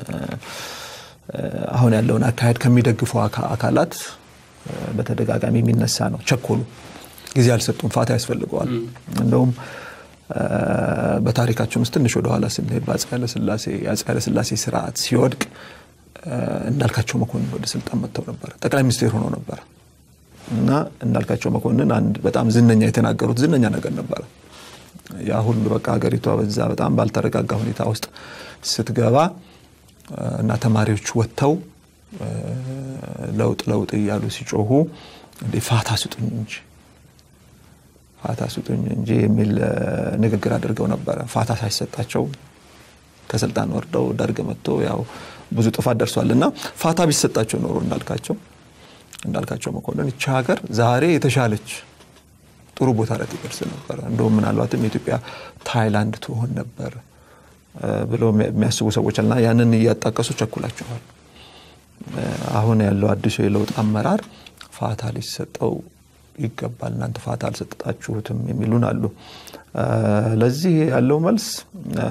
እ፣ አሁን ያለውን አካሄድ ከሚደግፉ አካ- አካላት እ፣ በተደጋጋሚ የሚነሳ ነው። ቸኮሉ፣ ጊዜ አልሰጡም፣ ፋታ ያስፈልገዋል። እንደውም እ፣ በታሪካችን ውስጥ ትንሽ ወደኋላ ስንሄድ በአፄ ኃይለሥላሴ የአፄ ኃይለሥላሴ ስርዓት ሲወድቅ እ፣ እንዳልካቸው መኮንን ወደ ስልጣን መጥተው ነበር። ጠቅላይ ሚኒስቴር ሆነው ነበር እና እንዳልካቸው መኮንን አንድ በጣም ዝነኛ የተናገሩት ዝነኛ ነገር ነበረ። ያ ሁሉ በቃ ሀገሪቷ በዛ በጣም ባልተረጋጋ ሁኔታ ውስጥ ስትገባ እ፣ እና ተማሪዎች ወጥተው እ፣ ለውጥ ለውጥ እያሉ ሲጮሁ እንዴ ፋታ ስጡኝ እንጂ ፋታ ስጡኝ እንጂ የሚል እ፣ ንግግር አድርገው ነበረ። ፋታ ሳይሰጣቸው ከስልጣን ወርደው ደርግ መጥቶ ያው ብዙ ጥፋት ደርሷል እና ፋታ ቢሰጣቸው ኖሮ እንዳልካቸው እንዳልካቸው መኮንን ይቺ ሀገር ዛሬ የተሻለች ጥሩ ቦታ ላይ ትደርስ ነበር። እንደውም ምናልባትም የኢትዮጵያ ታይላንድ ትሆን ነበር እ፣ ብለው የሚያስቡ ሰዎች አለና ያንን እያጣቀሱ ቸኩላቸዋል። እ፣ አሁን ያለው አዲሱ የለውጥ አመራር ፋታ ሊሰጠው ይገባል፣ እናንተ ፋታ አልሰጣችሁትም የሚሉን አሉ። እ፣ ለዚህ ያለው መልስ እ፣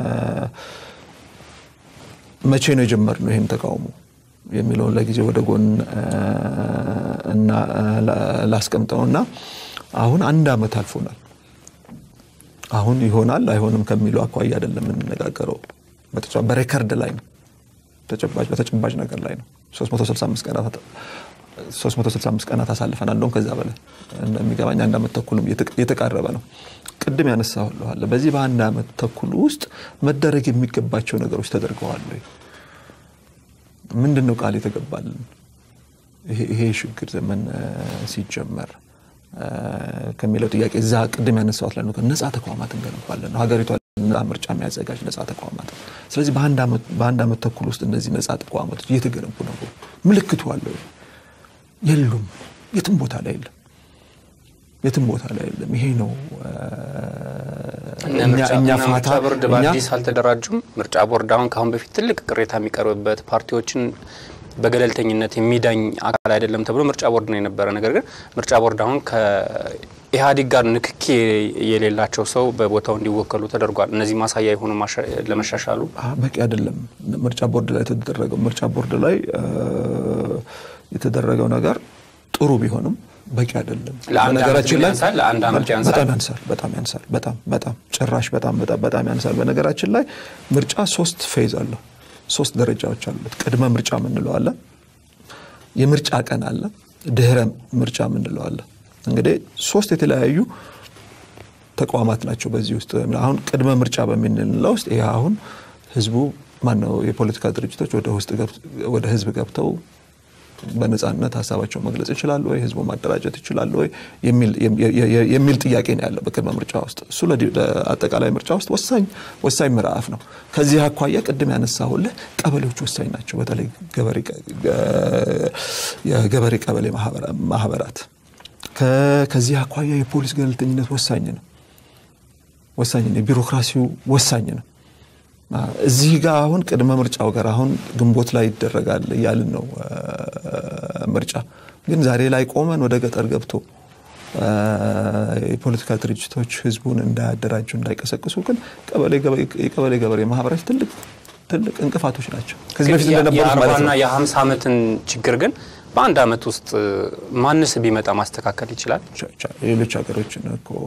መቼ ነው የጀመርነው ይህን ተቃውሞ የሚለውን ለጊዜ ወደ ጎን እ፣ እና እ፣ ላ- ላስቀምጠውና አሁን አንድ ዓመት አልፎናል። አሁን ይሆናል አይሆንም ከሚለው አኳያ አይደለም የምንነጋገረው። በተጨባ- በሬከርድ ላይ ነው፣ ተጨባጭ በተጨባጭ ነገር ላይ ነው። 365 ቀናት 365 ቀናት አሳልፈናል። እንደውም ከዛ በላይ እንደሚገባኝ አንድ ዓመት ተኩልም እየተቃረበ ነው። ቅድም ያነሳሁልህ በዚህ በአንድ ዓመት ተኩል ውስጥ መደረግ የሚገባቸው ነገሮች ተደርገዋል ወይ? ምንድን ነው ቃል የተገባልን? ይሄ ሽግግር ዘመን ሲጀመር ከሚለው ጥያቄ እዛ ቅድም ያነሳሁት ላይ ነጻ ተቋማት እንገነባለን ነው ሀገሪቷ ምርጫ የሚያዘጋጅ ነጻ ተቋማት። ስለዚህ በአንድ ዓመት ተኩል ውስጥ እነዚህ ነጻ ተቋማቶች እየተገነቡ ነው። ምልክቱ አለው? የሉም። የትም ቦታ ላይ የለም። የትም ቦታ ላይ የለም። ይሄ ነው እኛ ምርጫ ቦርድ በአዲስ አልተደራጁም። ምርጫ ቦርድ አሁን ከአሁን በፊት ትልቅ ቅሬታ የሚቀርብበት ፓርቲዎችን በገለልተኝነት የሚዳኝ አካል አይደለም ተብሎ ምርጫ ቦርድ ነው የነበረ። ነገር ግን ምርጫ ቦርድ አሁን ከኢህአዴግ ጋር ንክኪ የሌላቸው ሰው በቦታው እንዲወከሉ ተደርጓል። እነዚህ ማሳያ የሆኑ ለመሻሻሉ በቂ አይደለም። ምርጫ ቦርድ ላይ የተደረገው ምርጫ ቦርድ ላይ የተደረገው ነገር ጥሩ ቢሆንም በቂ አይደለም። በነገራችን ላይ ለአንድ ዓመት ያንሳል፣ በጣም ያንሳል፣ በጣም ያንሳል፣ በጣም በጣም ጭራሽ በጣም በጣም በጣም ያንሳል። በነገራችን ላይ ምርጫ ሶስት ፌዝ አለው፣ ሶስት ደረጃዎች አሉት። ቅድመ ምርጫ ምንለው አለ፣ የምርጫ ቀን አለ፣ ድህረ ምርጫ ምንለው አለ። እንግዲህ ሶስት የተለያዩ ተቋማት ናቸው በዚህ ውስጥ አሁን ቅድመ ምርጫ በምንለው ውስጥ ይህ አሁን ህዝቡ ማነው የፖለቲካ ድርጅቶች ወደ ህዝብ ገብተው በነጻነት ሀሳባቸው መግለጽ ይችላሉ ወይ፣ ህዝቡ ማደራጀት ይችላሉ ወይ የሚል ጥያቄ ነው ያለው በቅድመ ምርጫ ውስጥ። እሱ ለአጠቃላይ ምርጫ ውስጥ ወሳኝ ወሳኝ ምዕራፍ ነው። ከዚህ አኳያ ቅድም ያነሳሁልህ ቀበሌዎች ወሳኝ ናቸው። በተለይ የገበሬ ቀበሌ ማህበራት። ከዚህ አኳያ የፖሊስ ገለልተኝነት ወሳኝ ነው ወሳኝ ነው። ቢሮክራሲው ወሳኝ ነው። እዚህ ጋር አሁን ቅድመ ምርጫው ጋር አሁን ግንቦት ላይ ይደረጋል እያልን ነው ምርጫ ግን ዛሬ ላይ ቆመን ወደ ገጠር ገብቶ የፖለቲካ ድርጅቶች ህዝቡን እንዳያደራጁ እንዳይቀሰቅሱ ግን የቀበሌ ገበሬ ማህበራት ትልቅ ትልቅ እንቅፋቶች ናቸው። ከዚህ በፊት እንደነበሩት ማለት ነው። የአርባና የሀምሳ ዓመትን ችግር ግን በአንድ ዓመት ውስጥ ማንስ ቢመጣ ማስተካከል ይችላል? ሌሎች ሀገሮችን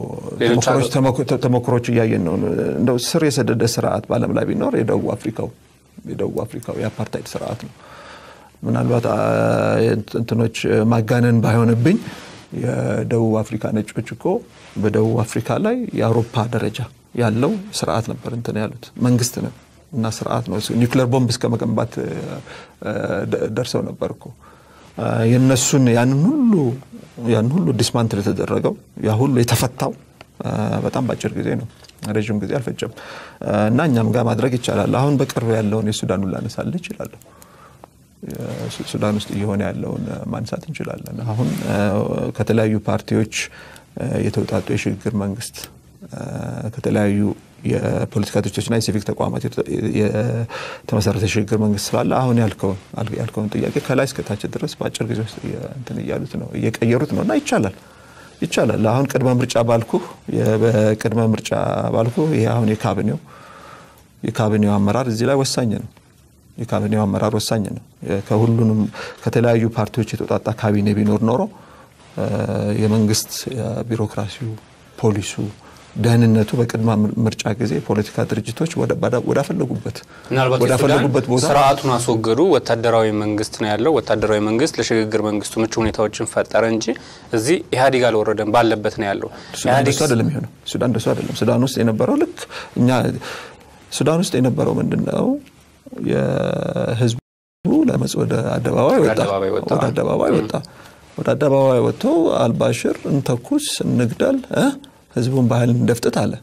ተሞክሮች እያየን ነው። እንደው ስር የሰደደ ስርዓት በዓለም ላይ ቢኖር የደቡብ አፍሪካው የደቡብ አፍሪካው የአፓርታይድ ስርዓት ነው። ምናልባት እንትኖች ማጋነን ባይሆንብኝ የደቡብ አፍሪካ ነጮች እኮ በደቡብ አፍሪካ ላይ የአውሮፓ ደረጃ ያለው ስርዓት ነበር እንትን ያሉት መንግስት ነው እና ስርዓት ነው። ኒውክሌር ቦምብ እስከ መገንባት ደርሰው ነበር እኮ የነሱን ያንን ሁሉ ያን ሁሉ ዲስማንትል የተደረገው ያ ሁሉ የተፈታው በጣም በአጭር ጊዜ ነው። ረዥም ጊዜ አልፈጀም እና እኛም ጋር ማድረግ ይቻላል። አሁን በቅርብ ያለውን የሱዳኑን ላነሳልህ እችላለሁ። ሱዳን ውስጥ እየሆነ ያለውን ማንሳት እንችላለን። አሁን ከተለያዩ ፓርቲዎች የተውጣጡ የሽግግር መንግስት ከተለያዩ የፖለቲካ ድርጅቶችና የሲቪክ ተቋማት የተመሰረተ የሽግግር መንግስት ስላለ አሁን ያልከውን ጥያቄ ከላይ እስከታች ድረስ በአጭር ጊዜ ውስጥ እንትን እያሉት ነው እየቀየሩት ነው እና ይቻላል ይቻላል። አሁን ቅድመ ምርጫ ባልኩ በቅድመ ምርጫ ባልኩ ይሄ አሁን የካቢኔው የካቢኔው አመራር እዚህ ላይ ወሳኝ ነው። የካቢኔው አመራር ወሳኝ ነው። ከሁሉንም ከተለያዩ ፓርቲዎች የተውጣጣ ካቢኔ ቢኖር ኖሮ የመንግስት ቢሮክራሲው፣ ፖሊሱ፣ ደህንነቱ በቅድመ ምርጫ ጊዜ የፖለቲካ ድርጅቶች ወዳፈለጉበት ወዳፈለጉበት ቦታ ስርዓቱን አስወገዱ። ወታደራዊ መንግስት ነው ያለው። ወታደራዊ መንግስት ለሽግግር መንግስቱ ምቹ ሁኔታዎችን ፈጠረ እንጂ እዚህ ኢህአዴግ አልወረደም፣ ባለበት ነው ያለው። ሱዳን እንደሱ አይደለም የሆነው። ሱዳን እንደሱ አይደለም። ሱዳን ውስጥ የነበረው ልክ እኛ ሱዳን ውስጥ የነበረው ምንድን ነው የህዝቡ ለመጽ ወደ አደባባይ ወጣ ወደ አደባባይ ወጣ ወደ አደባባይ ወጥቶ አልባሽር እንተኩስ እንግደል ህዝቡን ባህል እንደፍጥት አለ።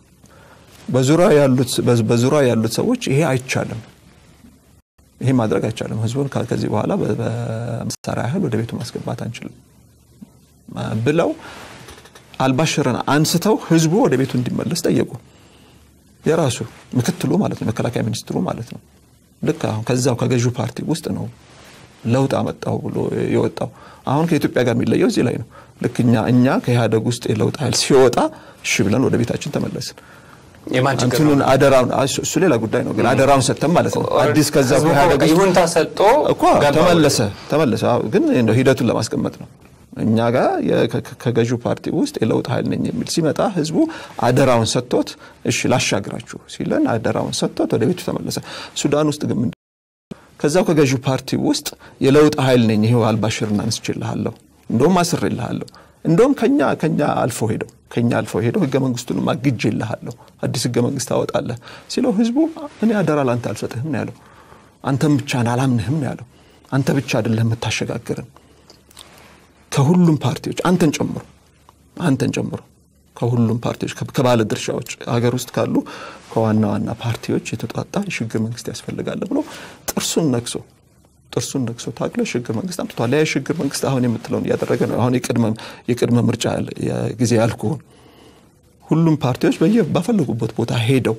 በዙሪያ ያሉት ሰዎች ይሄ አይቻልም፣ ይሄ ማድረግ አይቻልም፣ ህዝቡን ከዚህ በኋላ በመሳሪያ ያህል ወደ ቤቱ ማስገባት አንችልም ብለው አልባሽርን አንስተው ህዝቡ ወደ ቤቱ እንዲመለስ ጠየቁ። የራሱ ምክትሉ ማለት ነው፣ መከላከያ ሚኒስትሩ ማለት ነው። ልክ አሁን ከዛው ከገዢው ፓርቲ ውስጥ ነው ለውጥ አመጣው ብሎ የወጣው። አሁን ከኢትዮጵያ ጋር የሚለየው እዚህ ላይ ነው። ልክ እኛ እኛ ከኢህአደግ ውስጥ የለውጥ ኃይል ሲወጣ እሺ ብለን ወደ ቤታችን ተመለስን። እንትኑን አደራውን እሱ ሌላ ጉዳይ ነው፣ ግን አደራውን ሰጥተን ማለት ነው። አዲስ ከዛ ከኢህአደግ ይሁንታ ሰጥቶ እኮ ተመለሰ ተመለሰ። ግን ሂደቱን ለማስቀመጥ ነው። እኛ ጋር ከገዢው ፓርቲ ውስጥ የለውጥ ኃይል ነኝ የሚል ሲመጣ ህዝቡ አደራውን ሰጥቶት እሺ ላሻግራችሁ ሲለን አደራውን ሰጥቶት ወደ ቤቱ ተመለሰ። ሱዳን ውስጥ ግን ከዛው ከገዢው ፓርቲ ውስጥ የለውጥ ኃይል ነኝ ይሄው አልባሽርን አንስችልሃለሁ፣ እንደውም አስሬልሃለሁ፣ እንደውም ከኛ ከኛ አልፎ ሄደው ከኛ አልፎ ሄደው ህገ መንግስቱንም አግጄልሃለሁ፣ አዲስ ህገ መንግስት ታወጣለህ ሲለው ህዝቡ እኔ አደራ ላንተ አልሰጥህም ነው ያለው። አንተም ብቻ አላምንህም ነው ያለው። አንተ ብቻ አይደለም የምታሸጋግርን ከሁሉም ፓርቲዎች አንተን ጨምሮ አንተን ጨምሮ ከሁሉም ፓርቲዎች ከባለ ድርሻዎች ሀገር ውስጥ ካሉ ከዋና ዋና ፓርቲዎች የተጧጣ የሽግግር መንግስት ያስፈልጋል ብሎ ጥርሱን ነክሶ ጥርሱን ነክሶ ታግሎ የሽግግር መንግስት አምጥቷል። ያ የሽግግር መንግስት አሁን የምትለውን እያደረገ ነው። አሁን የቅድመ ምርጫ ጊዜ ያልኩህን ሁሉም ፓርቲዎች በየ ባፈለጉበት ቦታ ሄደው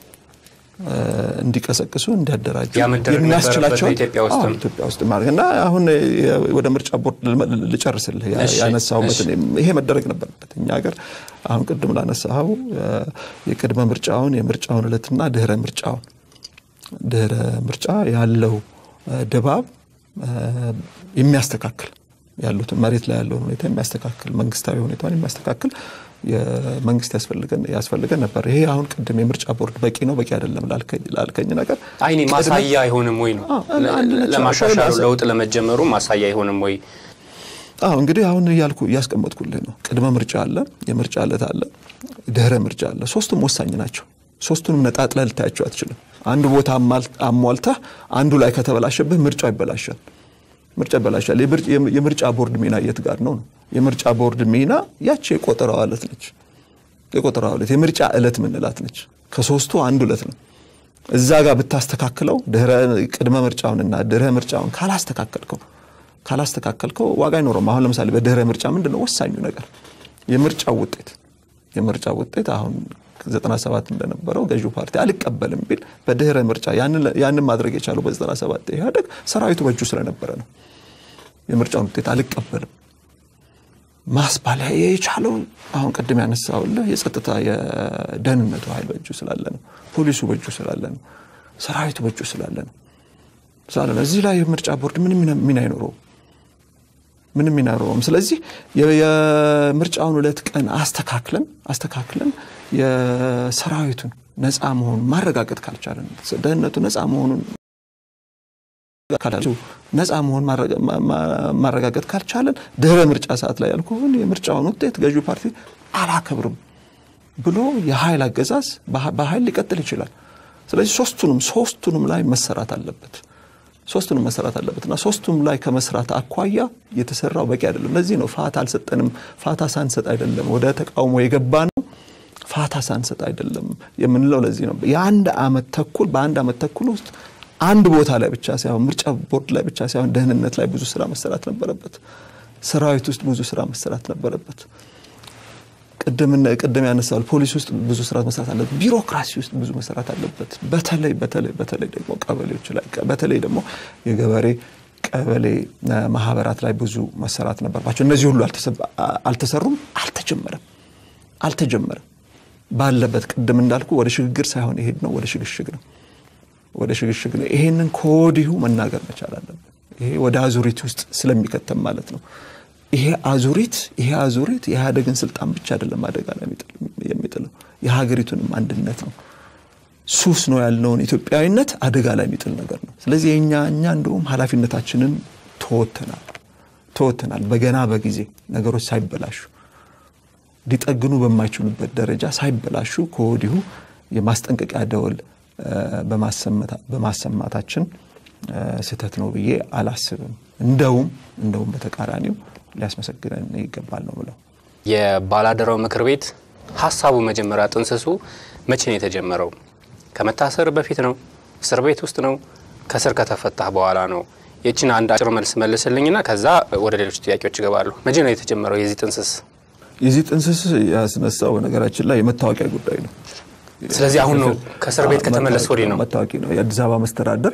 እንዲቀሰቅሱ እንዲያደራጁ የሚያስችላቸው ኢትዮጵያ ውስጥም ኢትዮጵያ ውስጥ ማለት እና አሁን ወደ ምርጫ ቦርድ ልጨርስልህ ያነሳሁበትን ይሄ መደረግ ነበረበት። እኛ ሀገር አሁን ቅድም ላነሳኸው የቅድመ ምርጫውን የምርጫውን እለትና ድህረ ምርጫውን ድህረ ምርጫ ያለው ድባብ የሚያስተካክል ያሉትን መሬት ላይ ያለውን ሁኔታ የሚያስተካክል መንግስታዊ ሁኔታን የሚያስተካክል መንግስት ያስፈልገን ነበር። ይሄ አሁን ቅድም የምርጫ ቦርድ በቂ ነው በቂ አይደለም ላልከኝ ነገር አይኔ ማሳያ አይሆንም ወይ ነው ለማሻሻሉ ለውጥ ለመጀመሩ ማሳያ አይሆንም ወይ? አዎ እንግዲህ አሁን እያልኩ እያስቀመጥኩልህ ነው። ቅድመ ምርጫ አለ፣ የምርጫ ዕለት አለ፣ ድህረ ምርጫ አለ። ሶስቱም ወሳኝ ናቸው። ሶስቱንም ነጣጥለህ ልታያቸው አትችልም። አንዱ ቦታ አሟልተህ አንዱ ላይ ከተበላሸብህ ምርጫው ይበላሻል። ምርጫ ይበላሻል። የምርጫ ቦርድ ሚና የት ጋር ነው ነው? የምርጫ ቦርድ ሚና ያቺ የቆጠራው ዕለት ነች። የቆጠራው ዕለት የምርጫ ዕለት ምንላት ነች። ከሶስቱ አንዱ ዕለት ነው። እዛ ጋር ብታስተካክለው ቅድመ ምርጫውንና ድህረ ምርጫውን ካላስተካከልከው ካላስተካከልከው ዋጋ አይኖረም። አሁን ለምሳሌ በድህረ ምርጫ ምንድን ነው ወሳኙ ነገር የምርጫው ውጤት የምርጫው ውጤት አሁን 97 እንደነበረው ገዢው ፓርቲ አልቀበልም ቢል በድህረ ምርጫ ያንን ማድረግ የቻለው በ97 ኢህአዴግ ሰራዊቱ በእጁ ስለነበረ ነው። የምርጫውን ውጤት አልቀበልም ማስባል የቻለው አሁን ቅድም ያነሳውልህ የጸጥታ የደህንነቱ ኃይል በእጁ ስላለ ነው። ፖሊሱ በእጁ ስላለ ነው። ሰራዊቱ በእጁ ስላለ ነው ስላለ ነው። እዚህ ላይ የምርጫ ቦርድ ምንም ሚና አይኖረውም ምንም ሚና አይኖረውም። ስለዚህ የምርጫውን ዕለት ቀን አስተካክለን አስተካክለን የሰራዊቱን ነፃ መሆኑን ማረጋገጥ ካልቻለን ደህንነቱ ነፃ መሆኑን ነፃ መሆን ማረጋገጥ ካልቻለን ድህረ ምርጫ ሰዓት ላይ ያልኩህን የምርጫውን ውጤት ገዢው ፓርቲ አላከብርም ብሎ የኃይል አገዛዝ በኃይል ሊቀጥል ይችላል። ስለዚህ ሶስቱንም ሶስቱንም ላይ መሰራት አለበት ሶስቱንም መሰራት አለበት እና ሶስቱም ላይ ከመስራት አኳያ የተሰራው በቂ አይደለም። ለዚህ ነው ፋታ አልሰጠንም። ፋታ ሳንሰጥ አይደለም ወደ ተቃውሞ የገባ ነው። ፋታ ሳንሰጥ አይደለም የምንለው ለዚህ ነው። የአንድ አመት ተኩል በአንድ አመት ተኩል ውስጥ አንድ ቦታ ላይ ብቻ ሳይሆን ምርጫ ቦርድ ላይ ብቻ ሳይሆን ደህንነት ላይ ብዙ ስራ መሰራት ነበረበት። ሰራዊት ውስጥ ብዙ ስራ መሰራት ነበረበት። ቅድም ያነሳል ፖሊስ ውስጥ ብዙ ስራ መሰራት አለበት። ቢሮክራሲ ውስጥ ብዙ መሰራት አለበት። በተለይ በተለይ በተለይ ደግሞ ቀበሌዎች ላይ በተለይ ደግሞ የገበሬ ቀበሌ ማህበራት ላይ ብዙ መሰራት ነበርባቸው። እነዚህ ሁሉ አልተሰሩም፣ አልተጀመረም አልተጀመረም ባለበት ቅድም እንዳልኩ ወደ ሽግግር ሳይሆን የሄድ ነው ወደ ሽግሽግ ነው ወደ ሽግሽግ ነው። ይሄንን ከወዲሁ መናገር መቻል አለብን። ይሄ ወደ አዙሪት ውስጥ ስለሚከተም ማለት ነው። ይሄ አዙሪት ይሄ አዙሪት የኢህአዴግን ስልጣን ብቻ አይደለም አደጋ ላይ የሚጥለው የሀገሪቱንም አንድነት ነው። ሱስ ነው ያልነውን ኢትዮጵያዊነት አደጋ ላይ የሚጥል ነገር ነው። ስለዚህ የእኛ እኛ እንደውም ኃላፊነታችንን ተወተናል ተወተናል። በገና በጊዜ ነገሮች ሳይበላሹ ሊጠግኑ በማይችሉበት ደረጃ ሳይበላሹ ከወዲሁ የማስጠንቀቂያ ደወል በማሰማታችን ስህተት ነው ብዬ አላስብም። እንደውም እንደውም በተቃራኒው ሊያስመሰግነን ይገባል ነው ብለው የባላደራው ምክር ቤት ሀሳቡ መጀመሪያ ጥንስሱ መቼ ነው የተጀመረው? ከመታሰር በፊት ነው? እስር ቤት ውስጥ ነው? ከስር ከተፈታህ በኋላ ነው? የችን አንድ አጭር መልስ መልስልኝና ከዛ ወደ ሌሎች ጥያቄዎች ይገባሉ። መቼ ነው የተጀመረው የዚህ ጥንስስ? የዚህ ጥንስስ ያስነሳው በነገራችን ላይ የመታወቂያ ጉዳይ ነው። ስለዚህ አሁን ነው ከእስር ቤት ከተመለስ ወዲህ ነው መታወቂ ነው። የአዲስ አበባ መስተዳደር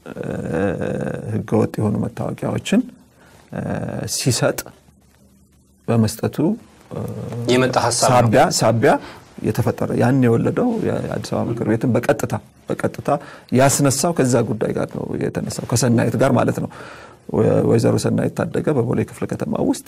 ህገወጥ የሆኑ መታወቂያዎችን ሲሰጥ በመስጠቱ የመጣ ሀሳብ ነው። ሳቢያ ሳቢያ የተፈጠረ ያን የወለደው የአዲስ አበባ ምክር ቤትን በቀጥታ በቀጥታ ያስነሳው ከዛ ጉዳይ ጋር ነው የተነሳው ከሰናይት ጋር ማለት ነው። ወይዘሮ ሰናይት ታደገ በቦሌ ክፍለ ከተማ ውስጥ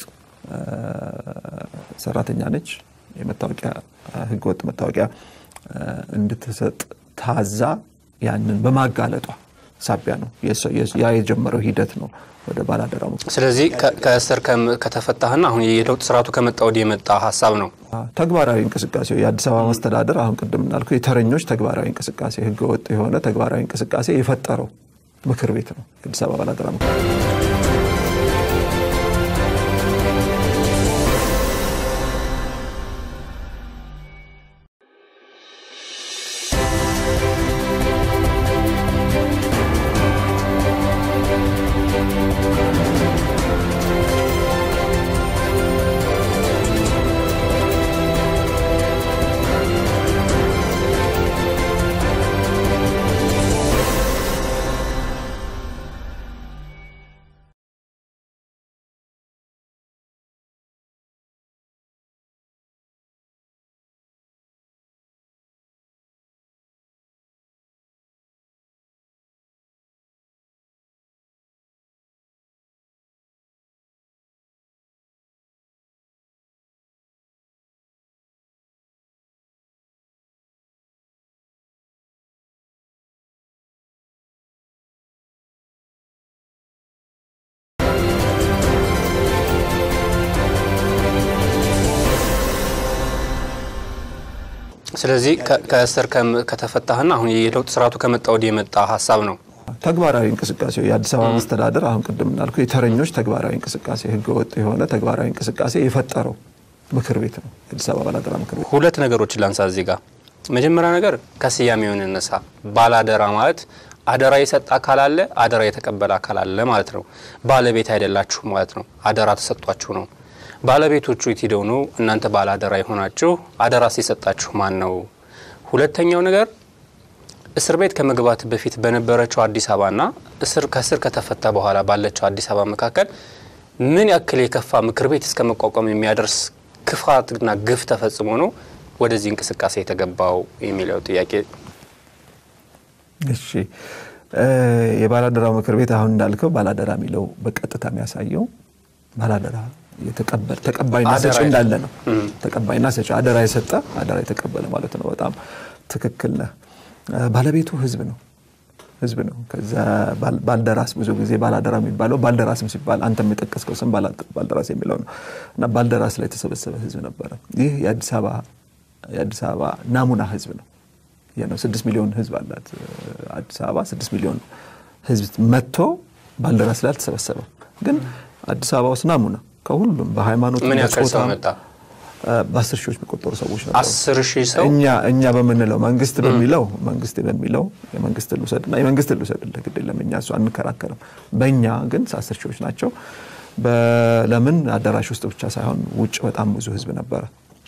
ሰራተኛ ነች። የመታወቂያ ህገወጥ መታወቂያ እንድትሰጥ ታዛ ያንን በማጋለጧ ሳቢያ ነው ያ የጀመረው ሂደት ነው ወደ ባላደራ ስለዚህ ከእስር ከተፈታህና አሁን የለውጥ ስርዓቱ ከመጣ ወዲህ የመጣ ሀሳብ ነው። ተግባራዊ እንቅስቃሴ የአዲስ አበባ መስተዳደር አሁን ቅድም እንዳልከው የተረኞች ተግባራዊ እንቅስቃሴ ህገወጥ የሆነ ተግባራዊ እንቅስቃሴ የፈጠረው ምክር ቤት ነው የአዲስ አበባ ባላደራ ምክር ቤት። ስለዚህ ከእስር ከተፈታህና አሁን የለውጥ ስርዓቱ ከመጣ ወዲህ የመጣ ሀሳብ ነው። ተግባራዊ እንቅስቃሴ የአዲስ አበባ መስተዳደር አሁን ቅድም እንዳልኩ የተረኞች ተግባራዊ እንቅስቃሴ ህገወጥ የሆነ ተግባራዊ እንቅስቃሴ የፈጠረው ምክር ቤት ነው የአዲስ አበባ ባላደራ ምክር ቤት። ሁለት ነገሮችን ላንሳ እዚህ ጋር። መጀመሪያ ነገር ከስያሜውን እነሳ። ባላደራ ማለት አደራ የሰጠ አካል አለ፣ አደራ የተቀበለ አካል አለ ማለት ነው። ባለቤት አይደላችሁ ማለት ነው። አደራ ተሰጧችሁ ነው። ባለቤቶቹ የት ሄደው ነው እናንተ ባለ አደራ የሆናችሁ? አደራ ሲሰጣችሁ ማን ነው? ሁለተኛው ነገር እስር ቤት ከመግባት በፊት በነበረችው አዲስ አበባና እስር ከእስር ከተፈታ በኋላ ባለችው አዲስ አበባ መካከል ምን ያክል የከፋ ምክር ቤት እስከ መቋቋም የሚያደርስ ክፋትና ግፍ ተፈጽሞ ነው ወደዚህ እንቅስቃሴ የተገባው የሚለው ጥያቄ። እሺ የባላደራው ምክር ቤት አሁን እንዳልከው ባላደራ የሚለው በቀጥታ የሚያሳየው ባላደራ ተቀባይና ሰጪ እንዳለ ነው። ተቀባይና ሰጪ አደራ የሰጠ አደራ የተቀበለ ማለት ነው። በጣም ትክክል ነህ። ባለቤቱ ህዝብ ነው ህዝብ ነው። ከዛ ባልደራስ ብዙ ጊዜ ባላደራ የሚባለው ባልደራስም ሲባል አንተ የጠቀስከው ስም ባልደራስ የሚለው ነው እና ባልደራስ ላይ የተሰበሰበ ህዝብ ነበረ። ይህ የአዲስ አበባ ናሙና ህዝብ ነው። ይህ ነው ስድስት ሚሊዮን ህዝብ አላት አዲስ አበባ። ስድስት ሚሊዮን ህዝብ መጥቶ ባልደራስ ላይ አልተሰበሰበም። ግን አዲስ አበባ ውስጥ ናሙና ከሁሉም በሃይማኖት ምን ያክል ሰው መጣ? በአስር ሺዎች የሚቆጠሩ ሰዎች ነበሩ። አስር ሺህ ሰው እኛ እኛ በምንለው መንግስት በሚለው መንግስት በሚለው የመንግስት ልውሰድና የመንግስት ልውሰድልህ ግድ የለም እኛ እሱ አንከራከርም። በእኛ ግን አስር ሺዎች ናቸው። ለምን አዳራሽ ውስጥ ብቻ ሳይሆን ውጭ በጣም ብዙ ህዝብ ነበረ።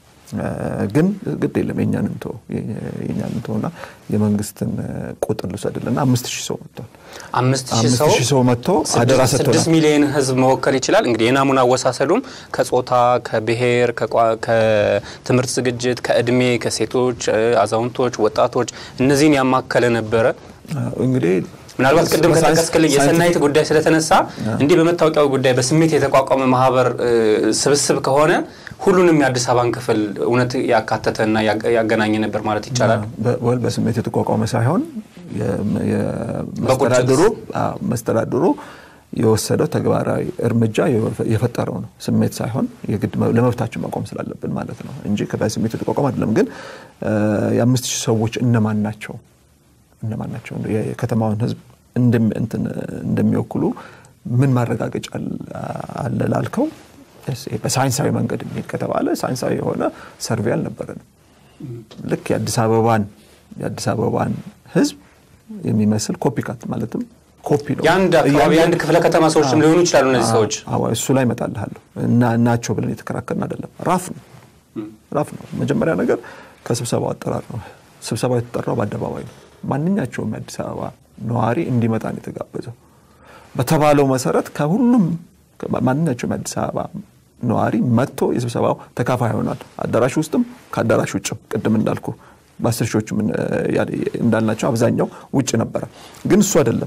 ግን ግድ የለም የእኛን እንቶ የእኛን እንቶና የመንግስትን ቁጥር ልውሰድልና አምስት ሺህ ሰው መጥቷል። አምስት ሺህ አምስት ሰው ሺህ ሰው መጥቶ አደራ ስድስት ሰጥቶናል። ሚሊዮን ህዝብ መወከል ይችላል። እንግዲህ የናሙና አወሳሰዱም ከጾታ፣ ከብሔር፣ ከቋ- ከትምህርት ዝግጅት፣ ከእድሜ፣ ከሴቶች፣ አዛውንቶች፣ ወጣቶች እነዚህን ያማከለ ነበረ። እንግዲህ ምናልባት ቅድም በሳይንስ- ከጠቀስክልኝ የሰናይት ጉዳይ ስለተነሳ እንዲህ በመታወቂያው ጉዳይ በስሜት የተቋቋመ ማህበር እ, ስብስብ ከሆነ ሁሉንም የአዲስ አበባን ክፍል እውነት ያካተተና ያገ- ያገናኘ ነበር ማለት ይቻላል። በ- ወል በስሜት የተቋቋመ ሳይሆን የ- የ- መስተዳድሩ አዎ፣ መስተዳድሩ የወሰደው ተግባራዊ እርምጃ የፈ- የፈጠረው ነው። ስሜት ሳይሆን የግድ መ- ለመብታችን መቆም ስላለብን ማለት ነው እንጂ በስሜት የተቋቋመ አይደለም። ግን እ፣ የአምስት ሺህ ሰዎች እነማን ናቸው እነማን ናቸው እንደ የከተማውን ህዝብ እንደሚ- እንትን እንደሚወክሉ ምን ማረጋገጫ አለ- አለ ላልከው እስ- በሳይንሳዊ መንገድ የሚሄድ ከተባለ ሳይንሳዊ የሆነ ሰርቬይ አልነበረንም። ልክ የአዲስ አበባን የአዲስ አበባን ህዝብ የሚመስል ኮፒ ካት ማለትም ኮፒ ነው። የአንድ አካባቢ የአንድ ክፍለ ከተማ ሰዎችም ሊሆኑ ይችላሉ እነዚህ ሰዎች። አዎ እሱ ላይ እመጣልሃለሁ እና እናቸው ብለን የተከራከርን አይደለም። ራፍ ነው ራፍ ነው። መጀመሪያ ነገር ከስብሰባው አጠራር ነው። ስብሰባው የተጠራው በአደባባይ ነው። ማንኛቸውም የአዲስ አበባ ነዋሪ እንዲመጣ ነው የተጋበዘው። በተባለው መሰረት ከሁሉም ማንኛቸውም የአዲስ አበባ ነዋሪ መጥቶ የስብሰባው ተካፋይ ይሆናል። አዳራሽ ውስጥም ከአዳራሽ ውጭም ቅድም እንዳልኩ በአስር ሺዎቹ እንዳልናቸው አብዛኛው ውጭ ነበረ። ግን እሱ አይደለም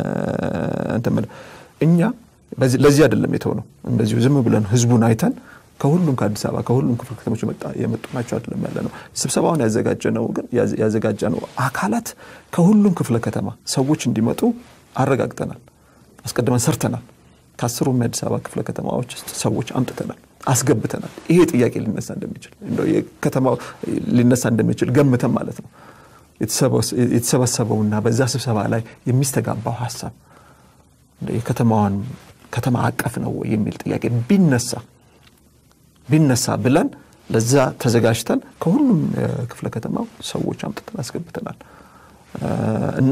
እንትን የምልህ እኛ በዚህ- ለዚህ አይደለም የተው ነው። እንደዚሁ ዝም ብለን ህዝቡን አይተን ከሁሉም ከአዲስ አበባ ከሁሉም ክፍለ ከተሞች የመጡ ናቸው አይደለም ያለ ነው። ስብሰባውን ያዘጋጀ ነው ግን ያዘጋጀ ነው አካላት ከሁሉም ክፍለ ከተማ ሰዎች እንዲመጡ አረጋግጠናል፣ አስቀድመን ሰርተናል። ከአስሩም የአዲስ አበባ ክፍለ ከተማዎች ውስጥ ሰዎች አምጥተናል፣ አስገብተናል። ይሄ ጥያቄ ሊነሳ እንደሚችል ከተማው ሊነሳ እንደሚችል ገምተን ማለት ነው የተሰበሰበውና በዛ ስብሰባ ላይ የሚስተጋባው ሀሳብ የከተማዋን ከተማ አቀፍ ነው ወይ የሚል ጥያቄ ቢነሳ ቢነሳ ብለን ለዛ ተዘጋጅተን ከሁሉም ክፍለ ከተማው ሰዎች አምጥተን አስገብተናል እና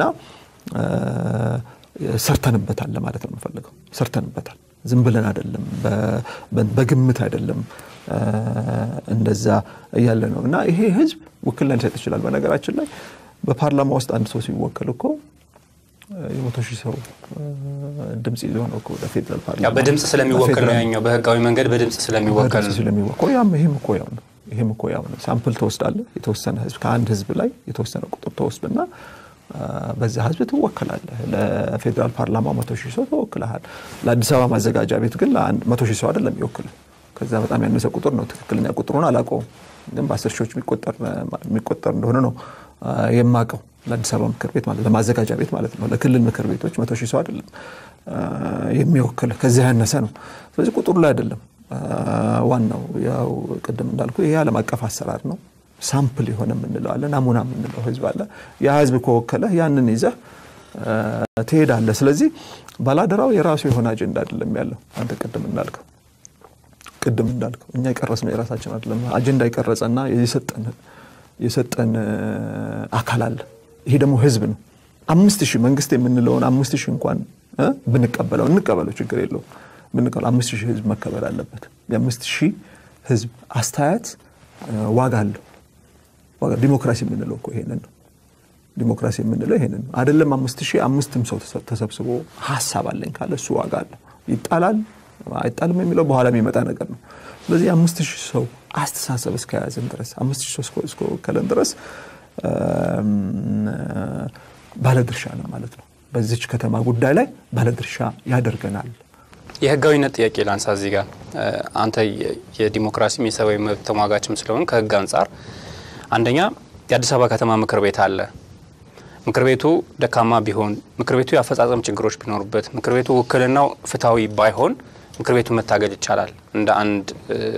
ሰርተንበታል ለማለት ነው የምፈልገው። ሰርተንበታል። ዝም ብለን አይደለም፣ በግምት አይደለም እንደዛ እያለ ነው እና ይሄ ህዝብ ውክልና ሊሰጥ ይችላል። በነገራችን ላይ በፓርላማ ውስጥ አንድ ሰው ሲወከል እኮ የመቶ ሺህ ሰው ድምፅ ይዞ ነው ወደ ፌዴራል ፓርላማ በድምፅ ስለሚወከል ነው ያኛው በህጋዊ መንገድ በድምፅ ስለሚወከል ነው ስለሚወከል ያም ይሄም እኮ ያው ነው ይሄም እኮ ያው ነው። ሳምፕል ትወስዳለህ። የተወሰነ ህዝብ ከአንድ ህዝብ ላይ የተወሰነ ቁጥር ተወስድና በዛ ህዝብ ትወከላለህ። ለፌዴራል ፓርላማ መቶ ሺህ ሰው ተወክለሃል። ለአዲስ አበባ ማዘጋጃ ቤት ግን መቶ ሺህ ሰው አይደለም ይወክል ከዛ በጣም ያነሰ ቁጥር ነው። ትክክለኛ ቁጥሩን አላውቀውም፣ ግን በአስር ሺዎች የሚቆጠር እንደሆነ ነው የማውቀው። ለአዲስ አበባ ምክር ቤት ማለት ለማዘጋጃ ቤት ማለት ነው። ለክልል ምክር ቤቶች መቶ ሺህ ሰው አይደለም የሚወክል ከዚያ ያነሰ ነው። ስለዚህ ቁጥሩ ላይ አይደለም ዋናው። ያው ቅድም እንዳልኩ ይሄ ዓለም አቀፍ አሰራር ነው። ሳምፕል የሆነ የምንለው አለ፣ ናሙና የምንለው ህዝብ አለ። ያ ህዝብ ከወከለ ያንን ይዘህ ትሄዳለህ። ስለዚህ ባላደራው የራሱ የሆነ አጀንዳ አይደለም ያለው አንተ ቅድም እንዳልከው ቅድም እንዳልከው እኛ የቀረጽነው የራሳችን አይደለም። አጀንዳ የቀረጸና የሰጠን አካል አለ። ይሄ ደግሞ ህዝብ ነው። አምስት ሺህ መንግስት የምንለውን አምስት ሺህ እንኳን ብንቀበለው እንቀበለው ችግር የለውም ብንቀበለው አምስት ሺህ ህዝብ መከበር አለበት። የአምስት ሺህ ህዝብ አስተያየት ዋጋ አለው። ዲሞክራሲ የምንለው እኮ ይሄንን ነው። ዲሞክራሲ የምንለው ይሄንን ነው። አይደለም አምስት ሺህ አምስትም ሰው ተሰብስቦ ሀሳብ አለኝ ካለ እሱ ዋጋ አለው። ይጣላል አይጣልም የሚለው በኋላ የሚመጣ ነገር ነው። ስለዚህ አምስት ሺህ ሰው አስተሳሰብ እስከያዝን ድረስ አምስት ሺህ ሰው እስከወከለን ድረስ ባለድርሻ ነው ማለት ነው። በዚች ከተማ ጉዳይ ላይ ባለድርሻ ያደርገናል። የህጋዊነት ጥያቄ ላንሳ እዚህ ጋር አንተ የዲሞክራሲም የሰብአዊ መብት ተሟጋችም ስለሆን ከህግ አንጻር አንደኛ የአዲስ አበባ ከተማ ምክር ቤት አለ። ምክር ቤቱ ደካማ ቢሆን፣ ምክር ቤቱ የአፈጻጸም ችግሮች ቢኖሩበት፣ ምክር ቤቱ ውክልናው ፍትሐዊ ባይሆን ምክር ቤቱ መታገድ ይቻላል እንደ አንድ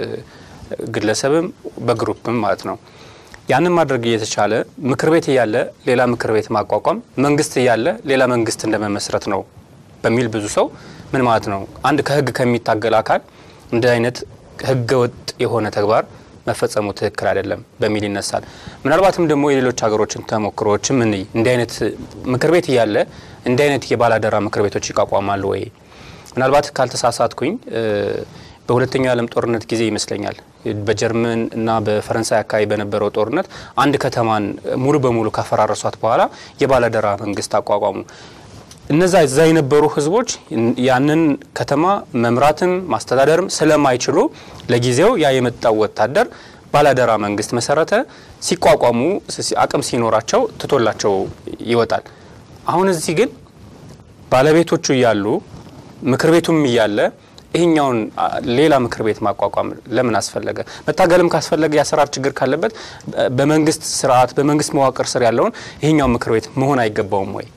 ግለሰብም በግሩፕም ማለት ነው። ያንን ማድረግ እየተቻለ ምክር ቤት እያለ ሌላ ምክር ቤት ማቋቋም መንግስት እያለ ሌላ መንግስት እንደመመስረት ነው በሚል ብዙ ሰው ምን ማለት ነው አንድ ከህግ ከሚታገል አካል እንደ አይነት ህገ ወጥ የሆነ ተግባር መፈጸሙ ትክክል አይደለም በሚል ይነሳል። ምናልባትም ደግሞ የሌሎች ሀገሮችን ተሞክሮዎችም እንይ። እንዲህ አይነት ምክር ቤት እያለ እንዲህ አይነት የባላደራ ምክር ቤቶች ይቋቋማሉ ወይ? ምናልባት ካልተሳሳትኩኝ በሁለተኛው የዓለም ጦርነት ጊዜ ይመስለኛል በጀርመን እና በፈረንሳይ አካባቢ በነበረው ጦርነት አንድ ከተማን ሙሉ በሙሉ ካፈራረሷት በኋላ የባላደራ መንግስት አቋቋሙ። እነዛ እዛ የነበሩ ህዝቦች ያንን ከተማ መምራትም ማስተዳደርም ስለማይችሉ ለጊዜው ያ የመጣው ወታደር ባላደራ መንግስት መሰረተ። ሲቋቋሙ አቅም ሲኖራቸው ትቶላቸው ይወጣል። አሁን እዚህ ግን ባለቤቶቹ እያሉ ምክር ቤቱም እያለ ይህኛውን ሌላ ምክር ቤት ማቋቋም ለምን አስፈለገ? መታገልም ካስፈለገ የአሰራር ችግር ካለበት በመንግስት ስርዓት በመንግስት መዋቅር ስር ያለውን ይህኛው ምክር ቤት መሆን አይገባውም ወይ?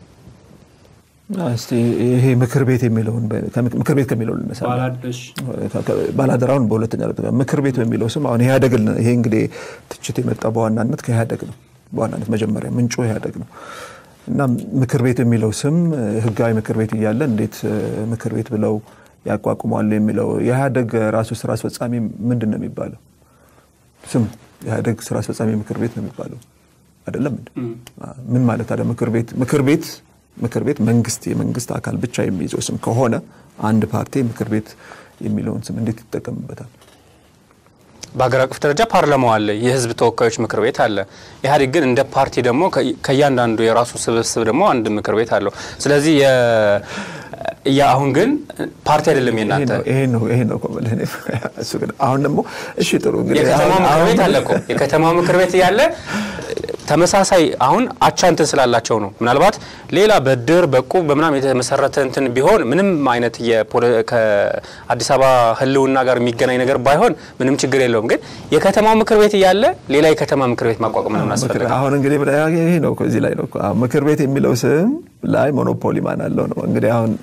እስቲ ይሄ ምክር ቤት የሚለውን ምክር ቤት ከሚለው ልነሳ። ባላደራውን በሁለተኛ ምክር ቤት በሚለው ስም አሁን ኢህአዴግ ይሄ እንግዲህ ትችት የመጣ በዋናነት ከኢህአዴግ ነው። በዋናነት መጀመሪያ ምንጩ ኢህአዴግ ነው እና ምክር ቤት የሚለው ስም ህጋዊ ምክር ቤት እያለ እንዴት ምክር ቤት ብለው ያቋቁሟሉ የሚለው የኢህአዴግ ራሱ ስራ አስፈጻሚ ምንድን ነው የሚባለው? ስም የኢህአዴግ ስራ አስፈጻሚ ምክር ቤት ነው የሚባለው አይደለም? ምን ማለት አለ? ምክር ቤት ምክር ቤት ምክር ቤት መንግስት የመንግስት አካል ብቻ የሚይዘው ስም ከሆነ አንድ ፓርቲ ምክር ቤት የሚለውን ስም እንዴት ይጠቀምበታል? በሀገር አቀፍ ደረጃ ፓርላማው አለ፣ የህዝብ ተወካዮች ምክር ቤት አለ። ኢህአዴግ ግን እንደ ፓርቲ ደግሞ ከእያንዳንዱ የራሱ ስብስብ ደግሞ አንድ ምክር ቤት አለው። ስለዚህ አሁን ግን ፓርቲ አይደለም የናንተ ይሄ ነው ይሄ ነው እሱ ግን አሁን ደግሞ እሺ ጥሩ እንግዲህ የከተማው ምክር ቤት አለ እኮ የከተማው ምክር ቤት እያለ ተመሳሳይ አሁን አቻ እንትን ስላላቸው ነው። ምናልባት ሌላ በድር በቁብ በምናም የተመሰረተ እንትን ቢሆን ምንም አይነት ከአዲስ አበባ ሕልውና ጋር የሚገናኝ ነገር ባይሆን ምንም ችግር የለውም። ግን የከተማው ምክር ቤት እያለ ሌላ የከተማ ምክር ቤት ማቋቋም ነው ያስፈልጋል። አሁን እንግዲህ ይሄ ነው እዚህ ላይ ነው ምክር ቤት የሚለው ስም ላይ ሞኖፖሊ ማን አለው ነው እንግዲህ አሁን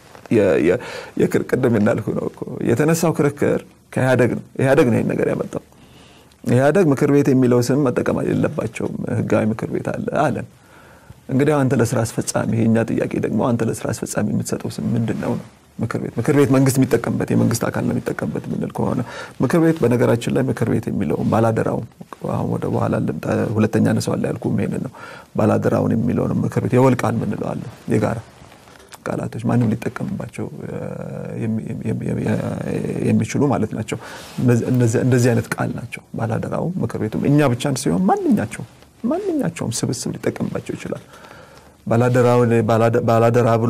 ቅድም እንዳልኩ ነው የተነሳው ክርክር ከኢህአደግ ነው። ኢህአደግ ነው ይህን ነገር ያመጣው። ኢህአደግ ምክር ቤት የሚለው ስም መጠቀም የለባቸውም ህጋዊ ምክር ቤት አለ አለን። እንግዲህ አንተ ለስራ አስፈጻሚ የእኛ ጥያቄ ደግሞ አንተ ለስራ አስፈጻሚ የምትሰጠው ስም ምንድን ነው ነው ምክር ቤት ምክር ቤት መንግስት የሚጠቀምበት የመንግስት አካል ነው የሚጠቀምበት የምንል ከሆነ ምክር ቤት በነገራችን ላይ ምክር ቤት የሚለውን ባላደራውን አሁን ወደ በኋላ ልምጣ ሁለተኛ ነሰዋላ ያልኩም ይሄንን ነው ባላደራውን የሚለውን ምክር ቤት የወል ቃል ምንለው አለ የጋራ ቃላቶች ማንም ሊጠቀምባቸው የሚችሉ ማለት ናቸው። እንደዚህ አይነት ቃል ናቸው። ባላደራው ምክር ቤቱም እኛ ብቻ ሲሆን ማንኛቸውም ማንኛቸውም ስብስብ ሊጠቀምባቸው ይችላል። ባላደራ ብሎ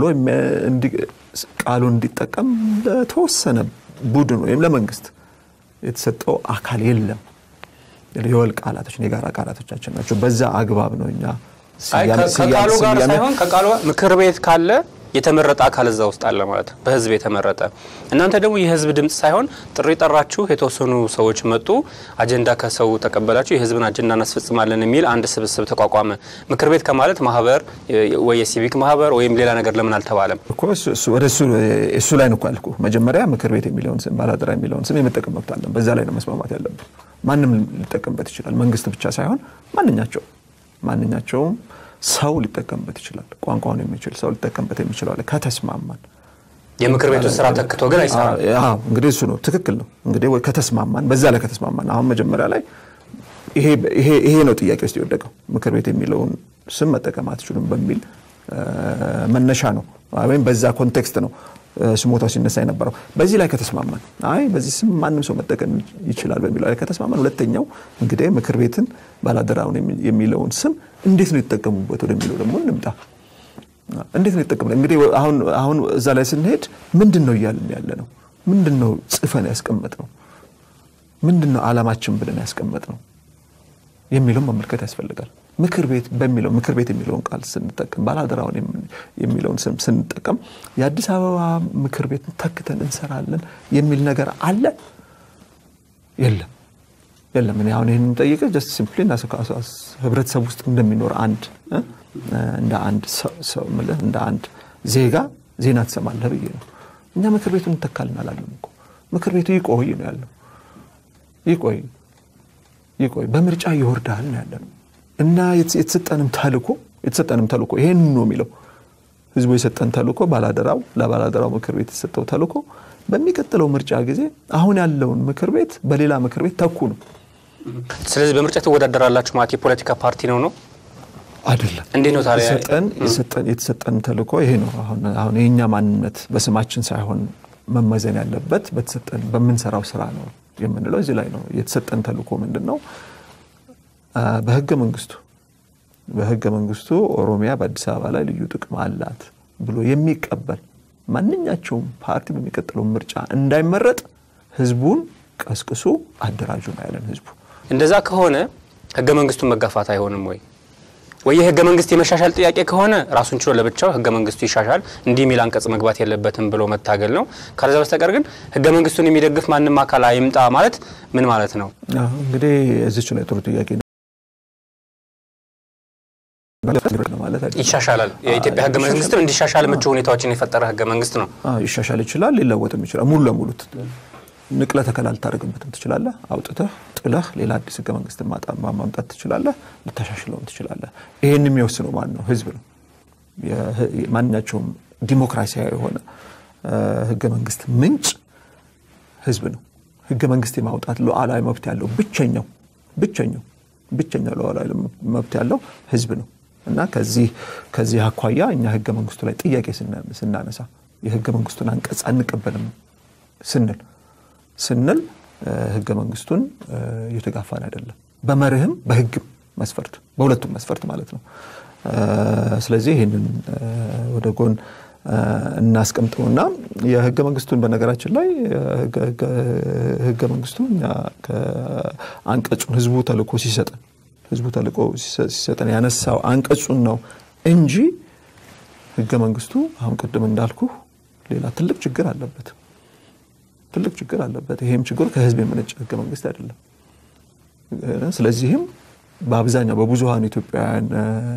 ቃሉን እንዲጠቀም ለተወሰነ ቡድን ወይም ለመንግስት የተሰጠው አካል የለም። የወል ቃላቶች የጋራ ቃላቶቻችን ናቸው። በዛ አግባብ ነው እኛ ከቃሉ ጋር ሳይሆን ከቃሉ ምክር ቤት ካለ የተመረጠ አካል እዛ ውስጥ አለ ማለት ነው፣ በህዝብ የተመረጠ። እናንተ ደግሞ የህዝብ ድምፅ ሳይሆን ጥሪ ጠራችሁ፣ የተወሰኑ ሰዎች መጡ፣ አጀንዳ ከሰው ተቀበላችሁ፣ የህዝብን አጀንዳ እናስፈጽማለን የሚል አንድ ስብስብ ተቋቋመ። ምክር ቤት ከማለት ማህበር ወይ የሲቪክ ማህበር ወይም ሌላ ነገር ለምን አልተባለም? ወደ እሱ ላይ ነው እኮ ያልኩህ። መጀመሪያ ምክር ቤት የሚለውን ስም ባላደራ የሚለውን ስም የመጠቀም መብት አለን። በዛ ላይ ነው መስማማት ያለብን። ማንም ሊጠቀምበት ይችላል። መንግስት ብቻ ሳይሆን ማንኛቸው ማንኛቸውም ሰው ሊጠቀምበት ይችላል። ቋንቋውን የሚችል ሰው ሊጠቀምበት የሚችላል ከተስማማን። የምክር ቤቱ ስራ ተክቶ ግን አይሰራም። እንግዲህ እሱ ነው ትክክል ነው። እንግዲህ ከተስማማን፣ በዛ ላይ ከተስማማን አሁን መጀመሪያ ላይ ይሄ ነው ጥያቄ ውስጥ የወደቀው ምክር ቤት የሚለውን ስም መጠቀም አትችሉም በሚል መነሻ ነው ወይም በዛ ኮንቴክስት ነው ስሞታው ሲነሳ የነበረው። በዚህ ላይ ከተስማማን አይ በዚህ ስም ማንም ሰው መጠቀም ይችላል በሚለው ላይ ከተስማማን፣ ሁለተኛው እንግዲህ ምክር ቤትን ባላደራውን የሚለውን ስም እንዴት ነው የተጠቀሙበት ወደሚለው ደግሞ እንምጣ። እንዴት ነው የተጠቀሙበት? እንግዲህ አሁን እዛ ላይ ስንሄድ ምንድን ነው እያልን ያለ ነው? ምንድን ነው ጽፈን ያስቀመጥ ነው? ምንድን ነው አላማችን ብለን ያስቀመጥ ነው የሚለውን መመልከት ያስፈልጋል። ምክር ቤት በሚለው ምክር ቤት የሚለውን ቃል ስንጠቀም ባላደራውን የሚለውን ስም ስንጠቀም የአዲስ አበባ ምክር ቤት ተክተን እንሰራለን የሚል ነገር አለ የለም? የለም። እኔ አሁን ይህን የምጠይቅህ ጀስት ሲምፕሊ ህብረተሰብ ውስጥ እንደሚኖር አንድ እንደ አንድ ሰው ምልህ እንደ አንድ ዜጋ ዜና ትሰማለህ ብዬ ነው። እኛ ምክር ቤቱን እንተካልን አላለም እኮ ምክር ቤቱ ይቆይ ነው ያለው። ይቆይ ይቆይ በምርጫ ይወርዳል ነው ያለ ነው እና የተሰጠንም ተልኮ የተሰጠንም ተልኮ ይሄን ነው የሚለው ህዝቡ የሰጠን ተልኮ ባላደራው ለባላደራው ምክር ቤት የተሰጠው ተልኮ በሚቀጥለው ምርጫ ጊዜ አሁን ያለውን ምክር ቤት በሌላ ምክር ቤት ተኩ ነው። ስለዚህ በምርጫ ትወዳደራላችሁ ማለት የፖለቲካ ፓርቲ ነው ነው አይደለም። እንዴት ነው ታዲያ የተሰጠን ተልኮ ይሄ ነው። አሁን የእኛ ማንነት በስማችን ሳይሆን መመዘን ያለበት በተሰጠን በምንሰራው ስራ ነው የምንለው እዚህ ላይ ነው። የተሰጠን ተልኮ ምንድን ነው? በህገ መንግስቱ በህገ መንግስቱ ኦሮሚያ በአዲስ አበባ ላይ ልዩ ጥቅም አላት ብሎ የሚቀበል ማንኛቸውም ፓርቲ በሚቀጥለው ምርጫ እንዳይመረጥ ህዝቡን ቀስቅሱ አደራጁ ነው ያለን ህዝቡ። እንደዛ ከሆነ ህገ መንግስቱን መጋፋት አይሆንም ወይ? ወይ የህገ መንግስት የመሻሻል ጥያቄ ከሆነ ራሱን ችሎ ለብቻው ህገ መንግስቱ ይሻሻል እንዲህ የሚል አንቀጽ መግባት የለበትም ብሎ መታገል ነው። ካለዛ በስተቀር ግን ህገ መንግስቱን የሚደግፍ ማንም አካል አይምጣ ማለት ምን ማለት ነው? እንግዲህ እዚች ላይ ጥሩ ጥያቄ ነው። ይሻሻላል። የኢትዮጵያ ህገ መንግስትም እንዲሻሻል ምቹ ሁኔታዎችን የፈጠረ ህገ መንግስት ነው። ይሻሻል ይችላል፣ ሊለወጥም ይችላል። ሙሉ ለሙሉ ንቅለ ተከላ ልታደርግበትም ትችላለህ። አውጥተህ ጥለህ ሌላ አዲስ ህገ መንግስት ማምጣት ትችላለህ። ልታሻሽለውም ትችላለህ። ይህን የሚወስነው ማን ነው? ህዝብ ነው። ማንኛቸውም ዲሞክራሲያዊ የሆነ ህገ መንግስት ምንጭ ህዝብ ነው። ህገ መንግስት የማውጣት ሉዓላዊ መብት ያለው ብቸኛው ብቸኛው ብቸኛው ሉዓላዊ መብት ያለው ህዝብ ነው እና ከዚህ ከዚህ አኳያ እኛ ህገ መንግስቱ ላይ ጥያቄ ስናነሳ የህገ መንግስቱን አንቀጽ አንቀበልም ስንል ስንል ህገ መንግስቱን እየተጋፋን አይደለም። በመርህም በህግም መስፈርት በሁለቱም መስፈርት ማለት ነው። ስለዚህ ይህንን ወደ ጎን እናስቀምጠውና የህገ መንግስቱን በነገራችን ላይ ህገ መንግስቱ እኛ አንቀጹን ህዝቡ ተልእኮ ሲሰጠን ህዝቡ ተልእኮ ሲሰጠን ያነሳው አንቀጹን ነው እንጂ ህገ መንግስቱ አሁን ቅድም እንዳልኩ ሌላ ትልቅ ችግር አለበት። ትልቅ ችግር አለበት። ይሄም ችግሩ ከህዝብ የመነጨ ህገ መንግስት አይደለም። ስለዚህም በአብዛኛው በብዙሀኑ ኢትዮጵያውያን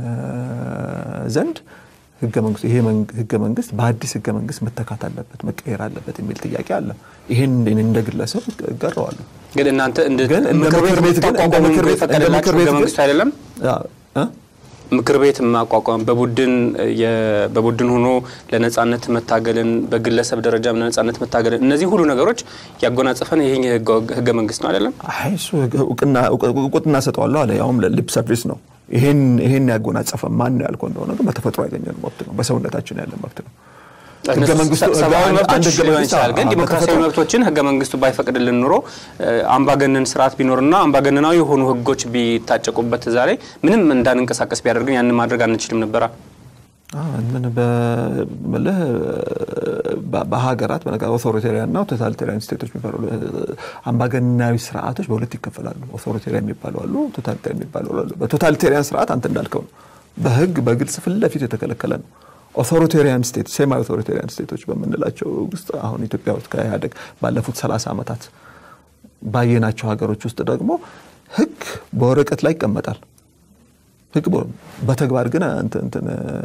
ዘንድ ህገ መንግስቱ ይሄ ህገ መንግስት በአዲስ ህገ መንግስት መተካት አለበት መቀየር አለበት የሚል ጥያቄ አለ። ይህን እንደ ግለሰብ እጋራዋለሁ። ግን እናንተ ግን እንደ ምክር ቤት ግን እንደ ምክር ቤት እንደ ምክር ቤት ህገ መንግስቱ አይደለም እ ምክር ቤት ማቋቋም በቡድን በቡድን ሆኖ ለነጻነት መታገልን በግለሰብ ደረጃ ለነጻነት መታገልን እነዚህ ሁሉ ነገሮች ያጎናጸፈን ይሄ ህገ መንግስት ነው አይደለም? አይ እሱ እውቅና ሰጠዋለሁ አለ። ያውም ሊፕ ሰርቪስ ነው። ይሄን ይሄን ያጎናጸፈ ማን ነው ያልከው እንደሆነ ግን በተፈጥሮ ያገኘን መብት ነው። በሰውነታችን ያለ መብት ነው። ህገ መንግስቱ ሰብአዊ አንድ መብቶች ህገ ሊሆን መንግስት ይችላል። ግን አዎ፣ ዲሞክራሲያዊ በተፈጥሮ- መብቶችን ህገ መንግስቱ ባይፈቅድልን ኑሮ አምባገነን ስርዓት ቢኖርና አምባገነናዊ የሆኑ ህጎች ቢታጨቁበት እዛ ላይ ምንም እንዳንንቀሳቀስ ቢያደርግን ያንን ማድረግ አንችልም ነበራ። አዎ፣ ምን በምልህ በ- በሀገራት በነገር ኦቶሪቴሪያን እና ቶታሊቴሪያን ስቴቶች የሚባሉ አምባገነናዊ ስርዓቶች በሁለት ይከፈላሉ። ኦቶሪቴሪያን የሚባሉ አሉ፣ ቶታሊቴሪያን የሚባሉ አሉ። በቶታሊቴሪያን ስርዓት አንተ እንዳልከው ነው፣ በህግ በግልጽ ፊት ለፊት የተከለከለ ነው። ኦቶሪቴሪያን ስቴት ሴማ ኦቶሪቴሪያን ስቴቶች በምንላቸው ውስጥ አሁን ኢትዮጵያ ውስጥ ከኢህአዴግ ባለፉት 30 ዓመታት ባየናቸው ሀገሮች ውስጥ ደግሞ ህግ በወረቀት ላይ ይቀመጣል። ህግ በ- በተግባር ግን እንትን እንትን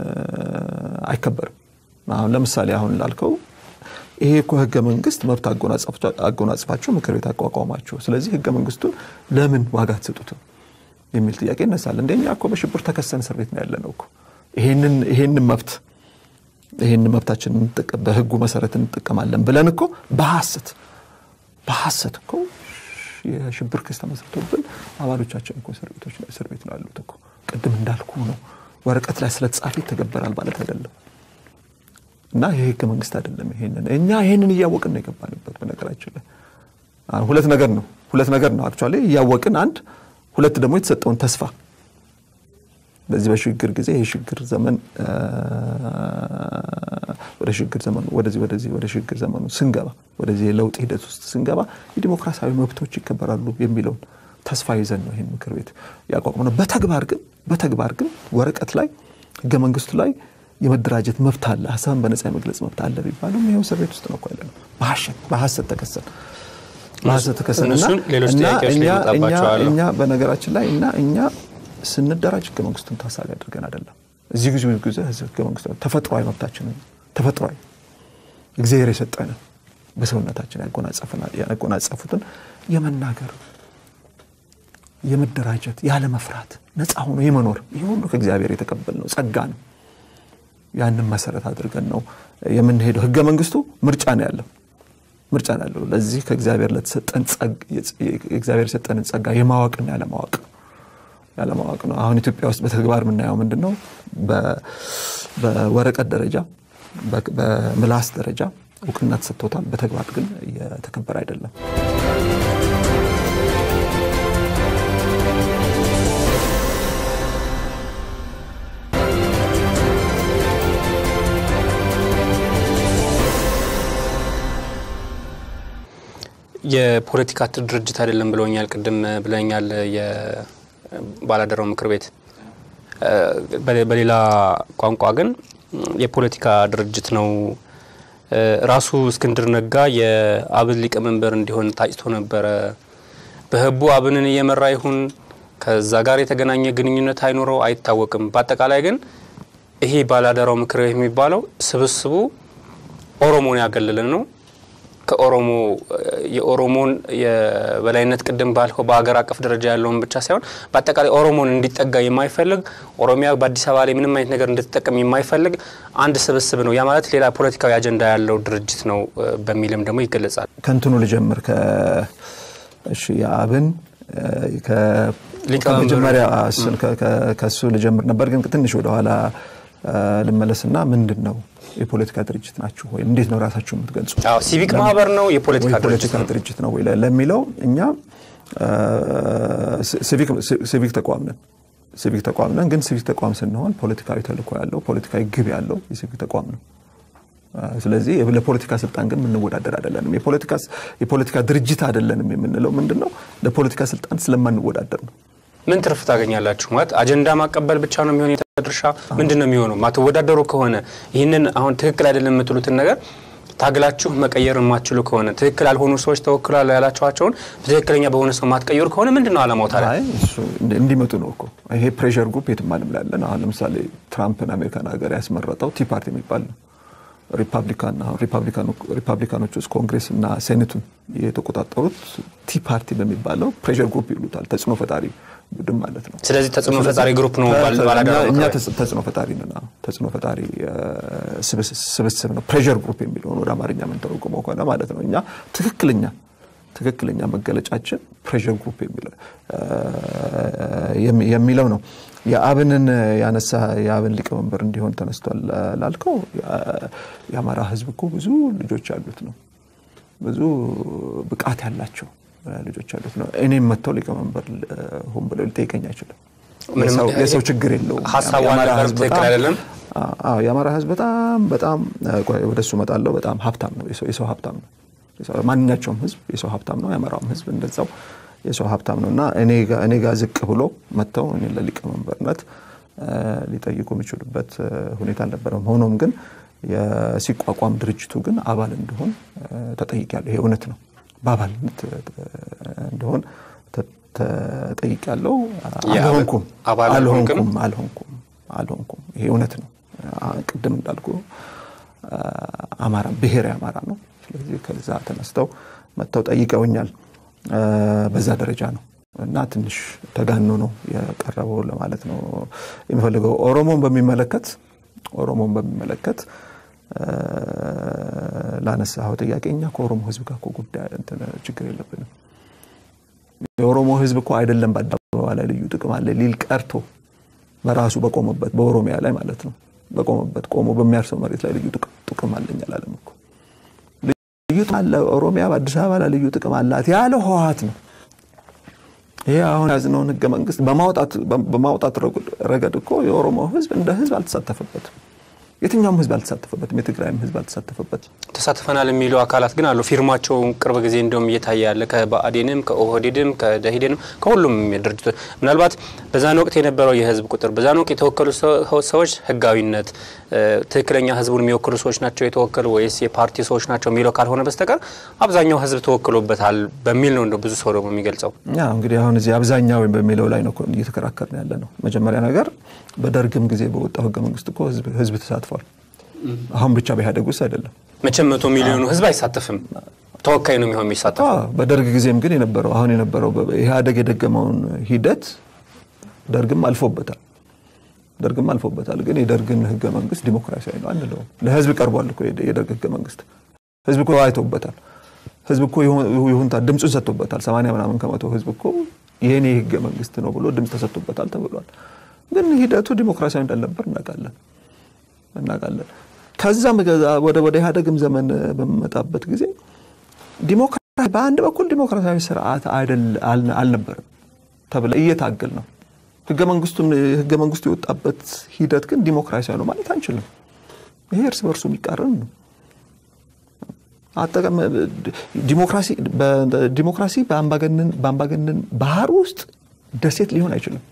አይከበርም። አሁን ለምሳሌ አሁን ላልከው ይሄ እኮ ህገ መንግስት መብት አጎናጸፋችሁ- አጎናጽፋችሁ ምክር ቤት አቋቋማችሁ፣ ስለዚህ ህገ መንግስቱን ለምን ዋጋ አትሰጡትም የሚል ጥያቄ ይነሳል። እንደኛ እኮ በሽብር ተከሰን እስር ቤት ነው ያለ ነው እኮ ይሄንን ይሄንን መብት ይሄንን መብታችን እንጠቀም በህጉ መሰረት እንጠቀማለን ብለን እኮ በሐሰት በሐሰት እኮ የሽብር ክስ ተመስርቶብን አባሎቻችን እኮ እስር ቤቶች እስር ቤት ነው ያሉት እኮ። ቅድም እንዳልኩ ነው ወረቀት ላይ ስለተጻፈ ይተገበራል ማለት አይደለም። እና ይሄ ህገ መንግስት አይደለም። ይሄንን እኛ ይሄንን እያወቅን ነው የገባንበት። በነገራችን ላይ አሁን ሁለት ነገር ነው ሁለት ነገር ነው አክቹዋሊ እያወቅን አንድ፣ ሁለት ደግሞ የተሰጠውን ተስፋ በዚህ በሽግግር ጊዜ የሽግግር ዘመን አ፣ ወደ ሽግግር ዘመኑ ወደዚህ ወደዚህ ወደ ሽግግር ዘመኑ ስንገባ ወደዚህ የለውጥ ሂደት ውስጥ ስንገባ የዲሞክራሲያዊ መብቶች ይከበራሉ የሚለውን ተስፋ ይዘን ነው ይህን ምክር ቤት ያቋቁመው። በተግባር ግን በተግባር ግን ወረቀት ላይ ህገ መንግስቱ ላይ የመደራጀት መብት አለ፣ ሀሳብን በነጻ የመግለጽ መብት አለ ቢባሉም ይኸው እስር ቤት ውስጥ ነው እኮ ያለ ነው። በሐሰት በሐሰት ተከሰን በሐሰት ተከሰን እና እነሱን ሌሎች እና ጥያቄዎች እኛ ሊመጣባቸዋል። እኛ በነገራችን ላይ እና እኛ ስንደራጅ ህገ መንግስቱን ታሳቢ አድርገን አይደለም። እዚህ ጊዜ ጊዜ ህገ መንግስቱ ተፈጥሯዊ መብታችንን ተፈጥሯዊ እግዚአብሔር የሰጠንን በሰውነታችን ያጎናጸፈናል ያጎናጸፉትን የመናገር የመደራጀት ያለ መፍራት ነፃ ሆኖ የመኖር ይህ ሁሉ ከእግዚአብሔር የተቀበልነው ጸጋ ነው። ያንን መሰረት አድርገን ነው የምንሄደው። ህገ መንግስቱ ምርጫ ነው ያለው ምርጫ ነው ያለው። ለዚህ ከእግዚአብሔር ለተሰጠን ጸግ- እግዚአብሔር የሰጠንን ጸጋ የማወቅና ያለማወቅ ያለማወቅ ነው። አሁን ኢትዮጵያ ውስጥ በተግባር የምናየው ምንድን ነው? በ- በወረቀት ደረጃ በ- በምላስ ደረጃ እውቅና ተሰጥቶታል። በተግባር ግን እየተከበረ አይደለም። የፖለቲካ ድርጅት አይደለም ብለውኛል። ቅድም ብለኛል። የባላደራው ምክር ቤት በ- በሌላ ቋንቋ ግን የፖለቲካ ድርጅት ነው። ራሱ እስክንድር ነጋ የአብን ሊቀመንበር እንዲሆን ታጭቶ ነበረ። በህቡ አብንን እየመራ ይሁን ከዛ ጋር የተገናኘ ግንኙነት አይኖረው አይታወቅም። በአጠቃላይ ግን ይሄ ባላደራው ምክር ቤት የሚባለው ስብስቡ ኦሮሞን ያገለለን ነው። ከኦሮሞ የኦሮሞን የበላይነት ቅድም ባልከው በሀገር አቀፍ ደረጃ ያለውን ብቻ ሳይሆን በአጠቃላይ ኦሮሞን እንዲጠጋ የማይፈልግ ኦሮሚያ በአዲስ አበባ ላይ ምንም አይነት ነገር እንድትጠቀም የማይፈልግ አንድ ስብስብ ነው። ያ ማለት ሌላ ፖለቲካዊ አጀንዳ ያለው ድርጅት ነው እ፣ በሚልም ደግሞ ይገለጻል። ከንትኑ ልጀምር ከ እሺ የአብን እ፣ ከ- ሊቀመንበሩ። ከመጀመሪያ እሱን ከ- ከ- ከእሱ ልጀምር ነበር፣ ግን ትንሽ ወደኋላ እ፣ ልመለስና ምንድን ነው የፖለቲካ ድርጅት ናችሁ ወይም እንዴት ነው ራሳችሁ የምትገልጹ? አዎ ሲቪክ ማህበር ነው የፖለቲካ ወይ ድርጅት ፖለቲካ ነው። ድርጅት ነው ወይ ለሚለው እኛ እ፣ ሲቪክ- ሲቪክ ተቋም ነን። ሲቪክ ተቋም ነን፣ ግን ሲቪክ ተቋም ስንሆን ፖለቲካዊ ተልእኮ ያለው ፖለቲካዊ ግብ ያለው የሲቪክ ተቋም ነው። እ፣ ስለዚህ ለፖለቲካ ስልጣን ግን የምንወዳደር አይደለንም። የፖለቲካ የፖለቲካ ድርጅት አይደለንም የምንለው ምንድን ነው? ለፖለቲካ ስልጣን ስለማንወዳደር ነው። ምን ትርፍ ታገኛላችሁ? ማለት አጀንዳ ማቀበል ብቻ ነው የሚሆን ድርሻ ምንድን ነው የሚሆነው? ማትወዳደሩ ከሆነ ይህንን አሁን ትክክል አይደለም የምትሉትን ነገር ታግላችሁ መቀየር የማትችሉ ከሆነ ትክክል ያልሆኑ ሰዎች ተወክሏል ያላችኋቸውን በትክክለኛ በሆነ ሰው ማትቀየሩ ከሆነ ምንድን ነው አላማው ታዲያ? አይ እሱ እንዲ- እንዲመጡ ነው እኮ ይሄ ፕሬሸር ግሩፕ የትም ዓለም ላይ ያለን። አሁን ለምሳሌ ትራምፕን አሜሪካን ሀገር ያስመረጠው ቲ ፓርቲ የሚባል ነው። ሪፐብሊካን አሁን ሪፐብሊካኖ- ሪፐብሊካኖች ውስጥ ኮንግሬስ እና ሴኔቱን የተቆጣጠሩት ቲ ፓርቲ በሚባለው ፕሬሸር ግሩፕ ይሉታል። ተጽዕኖ ፈጣሪ ቡድን ማለት ነው። ስለዚህ ተጽዕኖ ፈጣሪ ግሩፕ ነው ባል- ተ- ባላደራው እኛ አካባቢ። ተጽ- ተጽዕኖ ፈጣሪ ነን። አዎ። ተጽዕኖ ፈጣሪ እ፣ ስብስ- ስብስብ ነው። ፕሬሸር ግሩፕ የሚለውን ወደ አማርኛ የምንተረጉመው ከሆነ ማለት ነው። እኛ ትክክለኛ ትክክለኛ መገለጫችን ፕሬሸር ግሩፕ የሚለው እ፣ የሚ- የሚለው ነው። የአብንን ያነሳ የአብን ሊቀመንበር እንዲሆን ተነስቷል ላልከው የ- የአማራ ሕዝብ እኮ ብዙ ልጆች ያሉት ነው። ብዙ ብቃት ያላቸው ልጆች ያሉት ነው። እኔም መጥተው ሊቀመንበር እ፣ ሁን ብለው ሊጠይቀኝ አይችልም። ምንም የሰው- የሰው ችግር የለውም። ሀሳቡ የአማራ አልነበረም፣ ህዝብ ትክክል በጣም- አይደለም። አዎ የአማራ ህዝብ በጣም በጣም ቆይ ወደ እሱ እመጣለሁ። በጣም ሀብታም ነው። የሰው የሰው ሀብታም ነው። የሰው- ማንኛቸውም ህዝብ የሰው ሀብታም ነው። የአማራውም ህዝብ እንደዛው የሰው ሀብታም ነው እና እኔ ጋ- እኔ ጋር ዝቅ ብሎ መጥተው እኔ ለሊቀመንበርነት እ፣ ሊጠይቁ የሚችሉበት እ፣ ሁኔታ አልነበረም። ሆኖም ግን የሲቋቋም ድርጅቱ ግን አባል እንዲሆን ተጠይቄያለሁ። ይሄ እውነት ነው። በአባልነት እ፣ እንዲሆን ተ- ተጠይቄያለሁ። የአባል- አልሆንኩም አባል አልሆንክም? አልሆንኩም አልሆንኩም አልሆንኩም። ይሄ እውነት ነው። አ- ቅድም እንዳልኩ አ፣ አማራ ብሔራዊ አማራ ነው። ስለዚህ ከዛ ተነስተው መጥተው ጠይቀውኛል። አ፣ በዛ ደረጃ ነው እና ትንሽ ተጋኖ ነው የቀረበው ለማለት ነው የሚፈልገው። ኦሮሞን በሚመለከት ኦሮሞን በሚመለከት አ፣ ላነሳኸው ጥያቄ እኛ ከኦሮሞ ህዝብ ጋር እኮ ጉዳይ እንትን ችግር የለብንም። የኦሮሞ ህዝብ እኮ አይደለም በአደባባይ ላይ ልዩ ጥቅም አለ ሊል ቀርቶ በራሱ በቆመበት በኦሮሚያ ላይ ማለት ነው በቆመበት ቆሞ በሚያርሰው መሬት ላይ ልዩ ጥቅም- ጥቅም አለኝ አላለም እኮ። ልዩ ጥቅም አለ ኦሮሚያ በአዲስ አበባ ላይ ልዩ ጥቅም አላት ያለ ህወሓት ነው። ይሄ አሁን ያዝነውን ህገ መንግስት በማውጣት በማውጣት ረጉድ- ረገድ እኮ የኦሮሞ ህዝብ እንደ ህዝብ አልተሳተፈበትም። የትኛውም ህዝብ አልተሳተፈበትም። የትግራይም ህዝብ አልተሳተፈበትም። ተሳትፈናል የሚሉ አካላት ግን አሉ። ፊርማቸው ቅርብ ጊዜ እንደውም እየታየ ያለ ከብአዴንም ከኦህዴድም ከደኢህዴንም ከሁሉም ድርጅቶች ምናልባት በዛን ወቅት የነበረው የህዝብ ቁጥር በዛን ወቅት የተወከሉ ሰው- ሰዎች ህጋዊነት እ፣ ትክክለኛ ህዝቡን የሚወክሉ ሰዎች ናቸው የተወከሉ ወይስ የፓርቲ ሰዎች ናቸው የሚለው ካልሆነ በስተቀር አብዛኛው ህዝብ ተወክሎበታል በሚል ነው እንደ ብዙ ሰው ደግሞ የሚገልጸው። ያ እንግዲህ አሁን እዚህ አብዛኛው በሚለው ላይ ነው እኮ እየተከራከርን ያለ ነው። መጀመሪያ ነገር በደርግም ጊዜ በወጣው ህገ መንግስት እኮ ህዝብ ህዝብ ተሳትፏል። አሁን ብቻ በኢህአዴግ ውስጥ አይደለም። መቼም መቶ ሚሊዮኑ ህዝብ አይሳተፍም፣ ተወካይ ነው የሚሆን የሚሳተፍ አዎ፣ በደርግ ጊዜም ግን የነበረው አሁን የነበረው በ- ኢህአዴግ የደገመውን ሂደት ደርግም አልፎበታል። ደርግም አልፎበታል። ግን የደርግን ህገ መንግስት ዲሞክራሲያዊ ነው አንለውም። ለህዝብ ቀርቧል እኮ የደ- የደርግ ህገ መንግስት ህዝብ እኮ አይቶበታል። ህዝብ እኮ ይሁን- ይሁንታ ድምፁን ሰጥቶበታል። ሰማንያ ምናምን ከመቶ ህዝብ እኮ የኔ ህገ መንግስት ነው ብሎ ድምፅ ተሰጥቶበታል ተብሏል። ግን ሂደቱ ዲሞክራሲያዊ እንዳልነበር እናውቃለን እናውቃለን። ከዛም ገዛ- ወደ ወደ ኢህአዴግም ዘመን በሚመጣበት ጊዜ ዲሞክራሲ በአንድ በኩል ዲሞክራሲያዊ ስርዓት አይደል አል- አልነበረም ተብለ እየታገል ነው። ህገ መንግስቱን ህገ መንግስቱ የወጣበት ሂደት ግን ዲሞክራሲያዊ ነው ማለት አንችልም። ይሄ እርስ በርሱ የሚቃረን ነው። አጠቃ- ዲሞክራሲ በ- ዲሞክራሲ በአምባገነን በአምባገነን ባህር ውስጥ ደሴት ሊሆን አይችልም።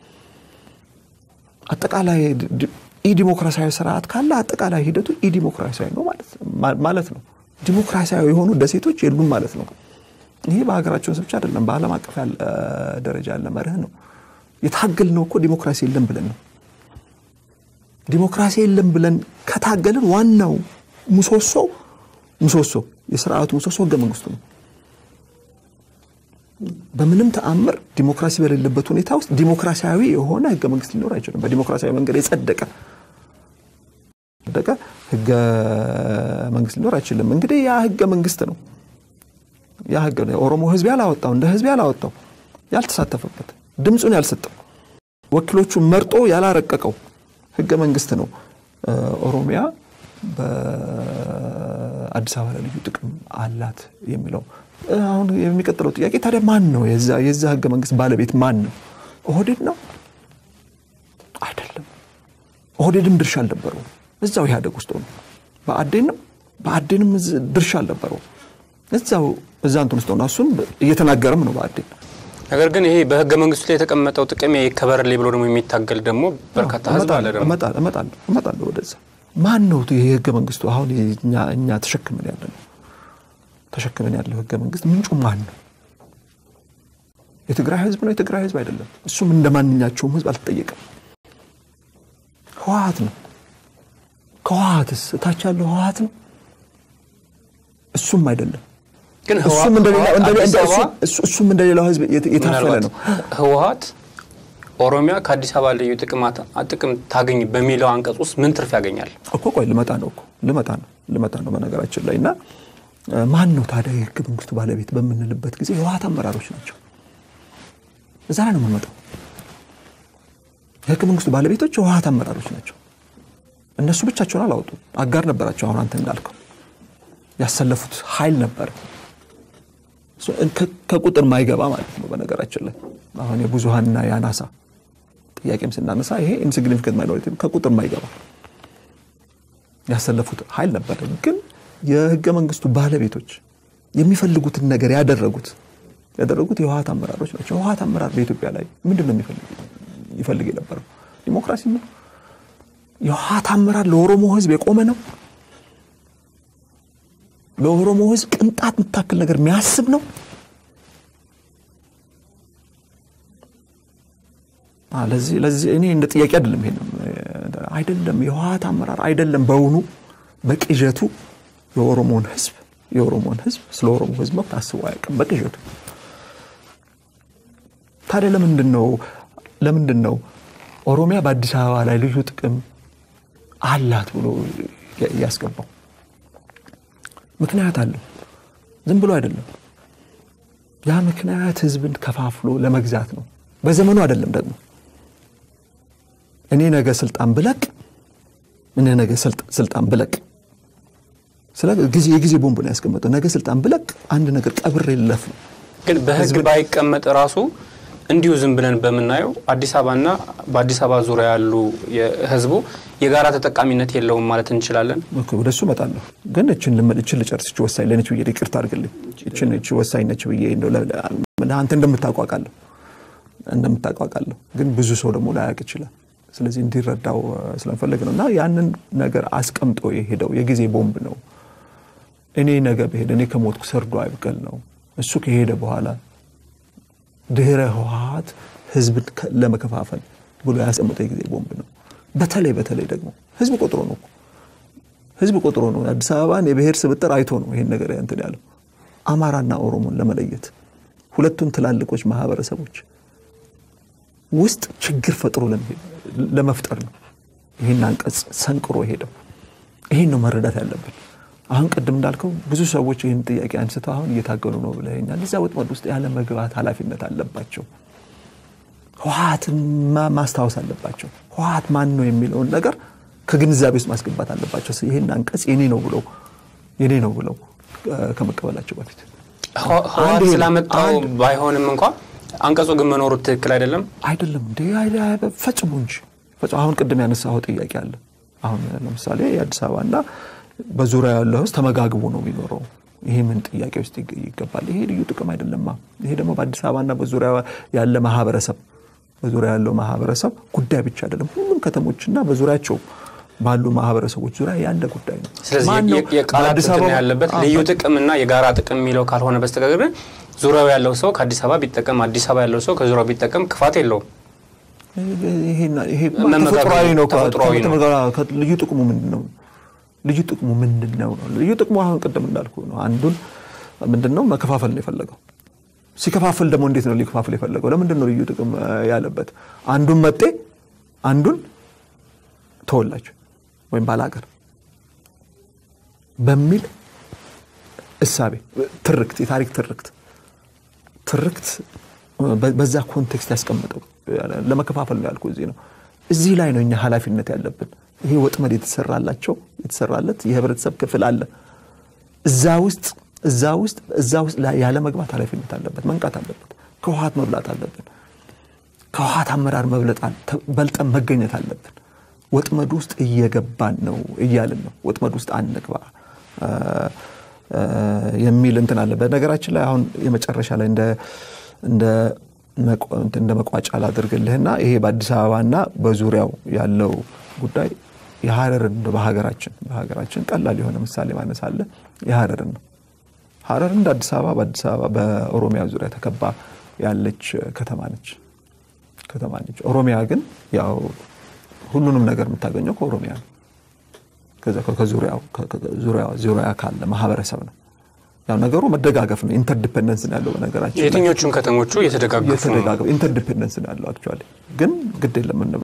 አጠቃላይ ዲ- ኢዲሞክራሲያዊ ስርዓት ካለ አጠቃላይ ሂደቱ ኢዲሞክራሲያዊ ነው ማለት ማ- ማለት ነው። ዲሞክራሲያዊ የሆኑ ደሴቶች የሉም ማለት ነው። ይሄ በሀገራችን ውስጥ ብቻ አይደለም፣ በዓለም አቀፍ ያለ ደረጃ ያለ መርህ ነው። የታገልነው እኮ ዲሞክራሲ የለም ብለን ነው። ዲሞክራሲ የለም ብለን ከታገልን ዋናው ምሰሶ ምሰሶ የስርዓቱ ምሰሶ ህገ መንግስቱ ነው። በምንም ተአምር ዲሞክራሲ በሌለበት ሁኔታ ውስጥ ዲሞክራሲያዊ የሆነ ህገ መንግስት ሊኖር አይችልም። በዲሞክራሲያዊ መንገድ የጸደቀ ጸደቀ ህገ መንግስት ሊኖር አይችልም። እንግዲህ ያ ህገ መንግስት ነው። ያ ህገ ነው የኦሮሞ ህዝብ ያላወጣው እንደ ህዝብ ያላወጣው ያልተሳተፈበት ድምፁን ያልሰጠው ወኪሎቹን መርጦ ያላረቀቀው ህገ መንግስት ነው። እ፣ ኦሮሚያ በአዲስ አበባ ላይ ልዩ ጥቅም አላት የሚለው እ፣ አሁን የሚቀጥለው ጥያቄ ታዲያ ማን ነው የዛ የዛ ህገ መንግስት ባለቤት ማን ነው? ኦህዴድ ነው አይደለም። ኦህዴድም ድርሻ አልነበረውም። እዛው ኢህአዴግ ውስጥ ሆኖ በአዴን ነው በአዴንም እዝ- ድርሻ አልነበረውም። እዛው እዛ እንትን ውስጥ ሆኖ እሱን እየተናገረም ነው በአዴን ነገር ግን ይሄ በህገ መንግስቱ ላይ የተቀመጠው ጥቅም ይከበርልኝ ብሎ ደግሞ የሚታገል ደግሞ በርካታ ህዝብ አለ። ደግሞ እመጣለሁ እመጣለሁ እመጣለሁ ወደዛ። ማን ነው ይሄ ህገ መንግስቱ? አሁን እኛ እኛ ተሸክመን ያለ ነው ተሸክመን ያለው ህገ መንግስት ምንጩ ማን ነው? የትግራይ ህዝብ ነው? የትግራይ ህዝብ አይደለም። እሱም እንደ ማንኛቸውም ህዝብ አልተጠየቀም። ህወሀት ነው። ከህወሀትስ እታች ያለው ህወሀት ነው? እሱም አይደለም። ግን እሱም እንደሌላ- እንደሌላ- አዲስ አበባ እሱ- እሱም እንደሌላው ህዝብ የት- የታፈለ ምናልባት ነው። ህወሀት ኦሮሚያ ከአዲስ አበባ ልዩ ጥቅማት ጥቅም ታገኝ በሚለው አንቀጽ ውስጥ ምን ትርፍ ያገኛል? እኮ ቆይ ልመጣ ነው እኮ ልመጣ ነው ልመጣ ነው በነገራችን ላይ እና እ፣ ማን ነው ታዲያ የህገ መንግስቱ ባለቤት በምንልበት ጊዜ የህወሀት አመራሮች ናቸው። እዛ ላይ ነው የምንመጣው። የህገ መንግስቱ ባለቤቶች የህወሀት አመራሮች ናቸው። እነሱ ብቻቸውን አላወጡም። አጋር ነበራቸው። አሁን አንተ እንዳልከው ያሰለፉት ኃይል ነበር እሱ ከ- ከቁጥር ማይገባ ማለት ነው። በነገራችን ላይ አሁን የብዙሀንና የአናሳ ጥያቄም ስናነሳ ይሄ ኢንሲግኒፊካንት ማይኖሪቲ ከቁጥር ማይገባ ያሰለፉት ኃይል ነበር። ግን የህገ መንግስቱ ባለቤቶች የሚፈልጉትን ነገር ያደረጉት ያደረጉት የህወሀት አመራሮች ናቸው። የህወሀት አመራር በኢትዮጵያ ላይ ምንድን ነው የሚፈልግ ይፈልግ የነበረው ዲሞክራሲ ነው። የህወሀት አመራር ለኦሮሞ ህዝብ የቆመ ነው። ለኦሮሞ ህዝብ ቅንጣት የምታክል ነገር የሚያስብ ነው። አ፣ ለዚህ ለዚህ እኔ እንደ ጥያቄ አይደለም ይሄንም አይደለም የህወሀት አመራር አይደለም በውኑ በቅዠቱ የኦሮሞን ህዝብ የኦሮሞን ህዝብ ስለ ኦሮሞ ህዝብ መብት አስቦ አያውቅም በቅዠቱ ታዲያ ለምንድን ነው ለምንድን ነው ኦሮሚያ በአዲስ አበባ ላይ ልዩ ጥቅም አላት ብሎ ያ- ያስገባው ምክንያት አለው ዝም ብሎ አይደለም ያ ምክንያት ህዝብን ከፋፍሎ ለመግዛት ነው በዘመኑ አይደለም ደግሞ እኔ ነገ ስልጣን ብለቅ እኔ ነገ ስልጥ- ስልጣን ብለቅ ስለ ጊዜ የጊዜ ቦምብ ነው ያስቀመጠው ነገ ስልጣን ብለቅ አንድ ነገር ቀብሬ ልለፍ ነው ግን በህግ ህዝብን- ባይቀመጥ ራሱ እንዲሁ ዝም ብለን በምናየው አዲስ አበባና በአዲስ አበባ ዙሪያ ያሉ ህዝቡ የጋራ ተጠቃሚነት የለውም ማለት እንችላለን። ኦኬ፣ ወደ እሱ እመጣለሁ። ግን እችን ልመ- እችን ልጨርስ። እች ወሳኝ ለነች ብዬ ይቅርታ አድርግልኝ። እችን እች ወሳኝ ነች ብዬ እንደው ለ- ለ- አንተ እንደምታቋቃለሁ እንደምታቋቃለሁ ግን ብዙ ሰው ደግሞ ላያውቅ ይችላል። ስለዚህ እንዲረዳው እ፣ ስለምፈልግ ነው እና ያንን ነገር አስቀምጦ የሄደው የጊዜ ቦምብ ነው። እኔ ነገ ብሄድ እኔ ከሞትኩ ሰርዶ አይብቀል ነው። እሱ ከሄደ በኋላ ድህረ ህወሀት ህዝብን ከ- ለመከፋፈል ብሎ ያስቀምጠው የጊዜ ቦምብ ነው። በተለይ በተለይ ደግሞ ህዝብ ቆጥሮ ነው እኮ ህዝብ ቆጥሮ ነው አዲስ አበባን የብሔር ስብጥር አይቶ ነው ይሄን ነገር እንትን ያለው አማራና ኦሮሞን ለመለየት ሁለቱን ትላልቆች ማህበረሰቦች ውስጥ ችግር ፈጥሮ ለመሄድ- ለመፍጠር ነው ይህን አንቀጽ ሰንቅሮ ሄደው። ይህን ነው መረዳት ያለብን። አሁን ቅድም እንዳልከው ብዙ ሰዎች ይህን ጥያቄ አንስተው አሁን እየታገሉ ነው ብለኛል። እዛ ወጥመድ ውስጥ ያለ መግባት ኃላፊነት አለባቸው። ህወሀትን ማ- ማስታወስ አለባቸው። ህወሀት ማን ነው የሚለውን ነገር ከግንዛቤ ውስጥ ማስገባት አለባቸው። ይህን አንቀጽ የኔ ነው ብለው የኔ ነው ብለው እ፣ ከመቀበላቸው በፊት ህወ- ህወሓት አንድ ይሄ ነው። ስላመጣው አንድ- ባይሆንም እንኳ አንቀጹ ግን መኖሩ ትክክል አይደለም። አይደለም እንዴ አይ- አይ- ፈጽሞ እንጂ ፈጽሞ አሁን ቅድም ያነሳው ጥያቄ አለ። አሁን ለምሳሌ የአዲስ አበባና በዙሪያ ያለው ህዝብ ተመጋግቦ ነው የሚኖረው። ይሄ ምን ጥያቄ ውስጥ ይግ- ይገባል? ይሄ ልዩ ጥቅም አይደለማ። ይሄ ደግሞ በአዲስ አበባና በዙሪያ ያለ ማህበረሰብ በዙሪያ ያለው ማህበረሰብ ጉዳይ ብቻ አይደለም። ሁሉም ከተሞችና በዙሪያቸው ባሉ ማህበረሰቦች ዙሪያ ያለ ጉዳይ ነው። ስለዚህ ማን ነው የ- የቃላት በአዲስ እንትን አበባ- ያለበት አዎ፣ ልዩ ጥቅምና የጋራ ጥቅም የሚለው ካልሆነ በስተቀር ግን ዙሪያው ያለው ሰው ከአዲስ አበባ ቢጠቀም አዲስ አበባ ያለው ሰው ከዙሪያው ቢጠቀም ክፋት የለውም። ይሄና- ይሄ መመጋገብ ተፈጥሯዊ ነው። ተፈጥሯዊ ነው። ከተመጋ- ከ- ልዩ ጥቅሙ ምንድን ነው? ልዩ ጥቅሙ ምንድን ነው ነው? ልዩ ጥቅሙ አሁን ቅድም እንዳልኩ ነው። አንዱን ምንድን ነው መከፋፈል ነው የፈለገው። ሲከፋፍል ደግሞ እንዴት ነው ሊከፋፍል የፈለገው? ለምንድን ነው ልዩ ጥቅም እ፣ ያለበት? አንዱን መጤ፣ አንዱን ተወላጅ ወይም ባላገር በሚል እሳቤ ትርክት፣ የታሪክ ትርክት ትርክት በ- በዛ ኮንቴክስት ያስቀመጠው ለመከፋፈል ነው ያልኩ እዚህ ነው። እዚህ ላይ ነው እኛ ኃላፊነት ያለብን። ይሄ ወጥመድ የተሰራላቸው የተሰራለት የህብረተሰብ ክፍል አለ። እዛ ውስጥ እዛ ውስጥ እዛ ውስጥ ላይ ያለ መግባት ኃላፊነት አለበት፣ መንቃት አለበት። ከውሃት መብላት አለብን። ከውሃት አመራር መብለጥ አለ- ተ- በልጠን መገኘት አለብን። ወጥመድ ውስጥ እየገባን ነው እያልን ነው። ወጥመድ ውስጥ አንግባ እ፣ እ፣ የሚል እንትን አለ። በነገራችን ላይ አሁን የመጨረሻ ላይ እንደ እንደ እንደ መቋጫ ላድርግልህና ይሄ በአዲስ አበባና በዙሪያው ያለው ጉዳይ የሀረርን በሀገራችን በሀገራችን ቀላል የሆነ ምሳሌ ማነስ አለ። የሀረርን ነው። ሀረር እንደ አዲስ አበባ በአዲስ አበባ በኦሮሚያ ዙሪያ ተከባ ያለች ከተማ ነች ከተማ ነች። ኦሮሚያ ግን ያው ሁሉንም ነገር የምታገኘው ከኦሮሚያ ነው። ዙሪያ ካለ ማህበረሰብ ነው። ያው ነገሩ መደጋገፍ ነው። ኢንተርዲፔንደንስ ነው ያለው። በነገራችን የትኞቹም ከተሞቹ እየተደጋገፉ ነው። ኢንተርዲፔንደንስ ነው ያለው። አክቹዋሊ ግን ግድ የለም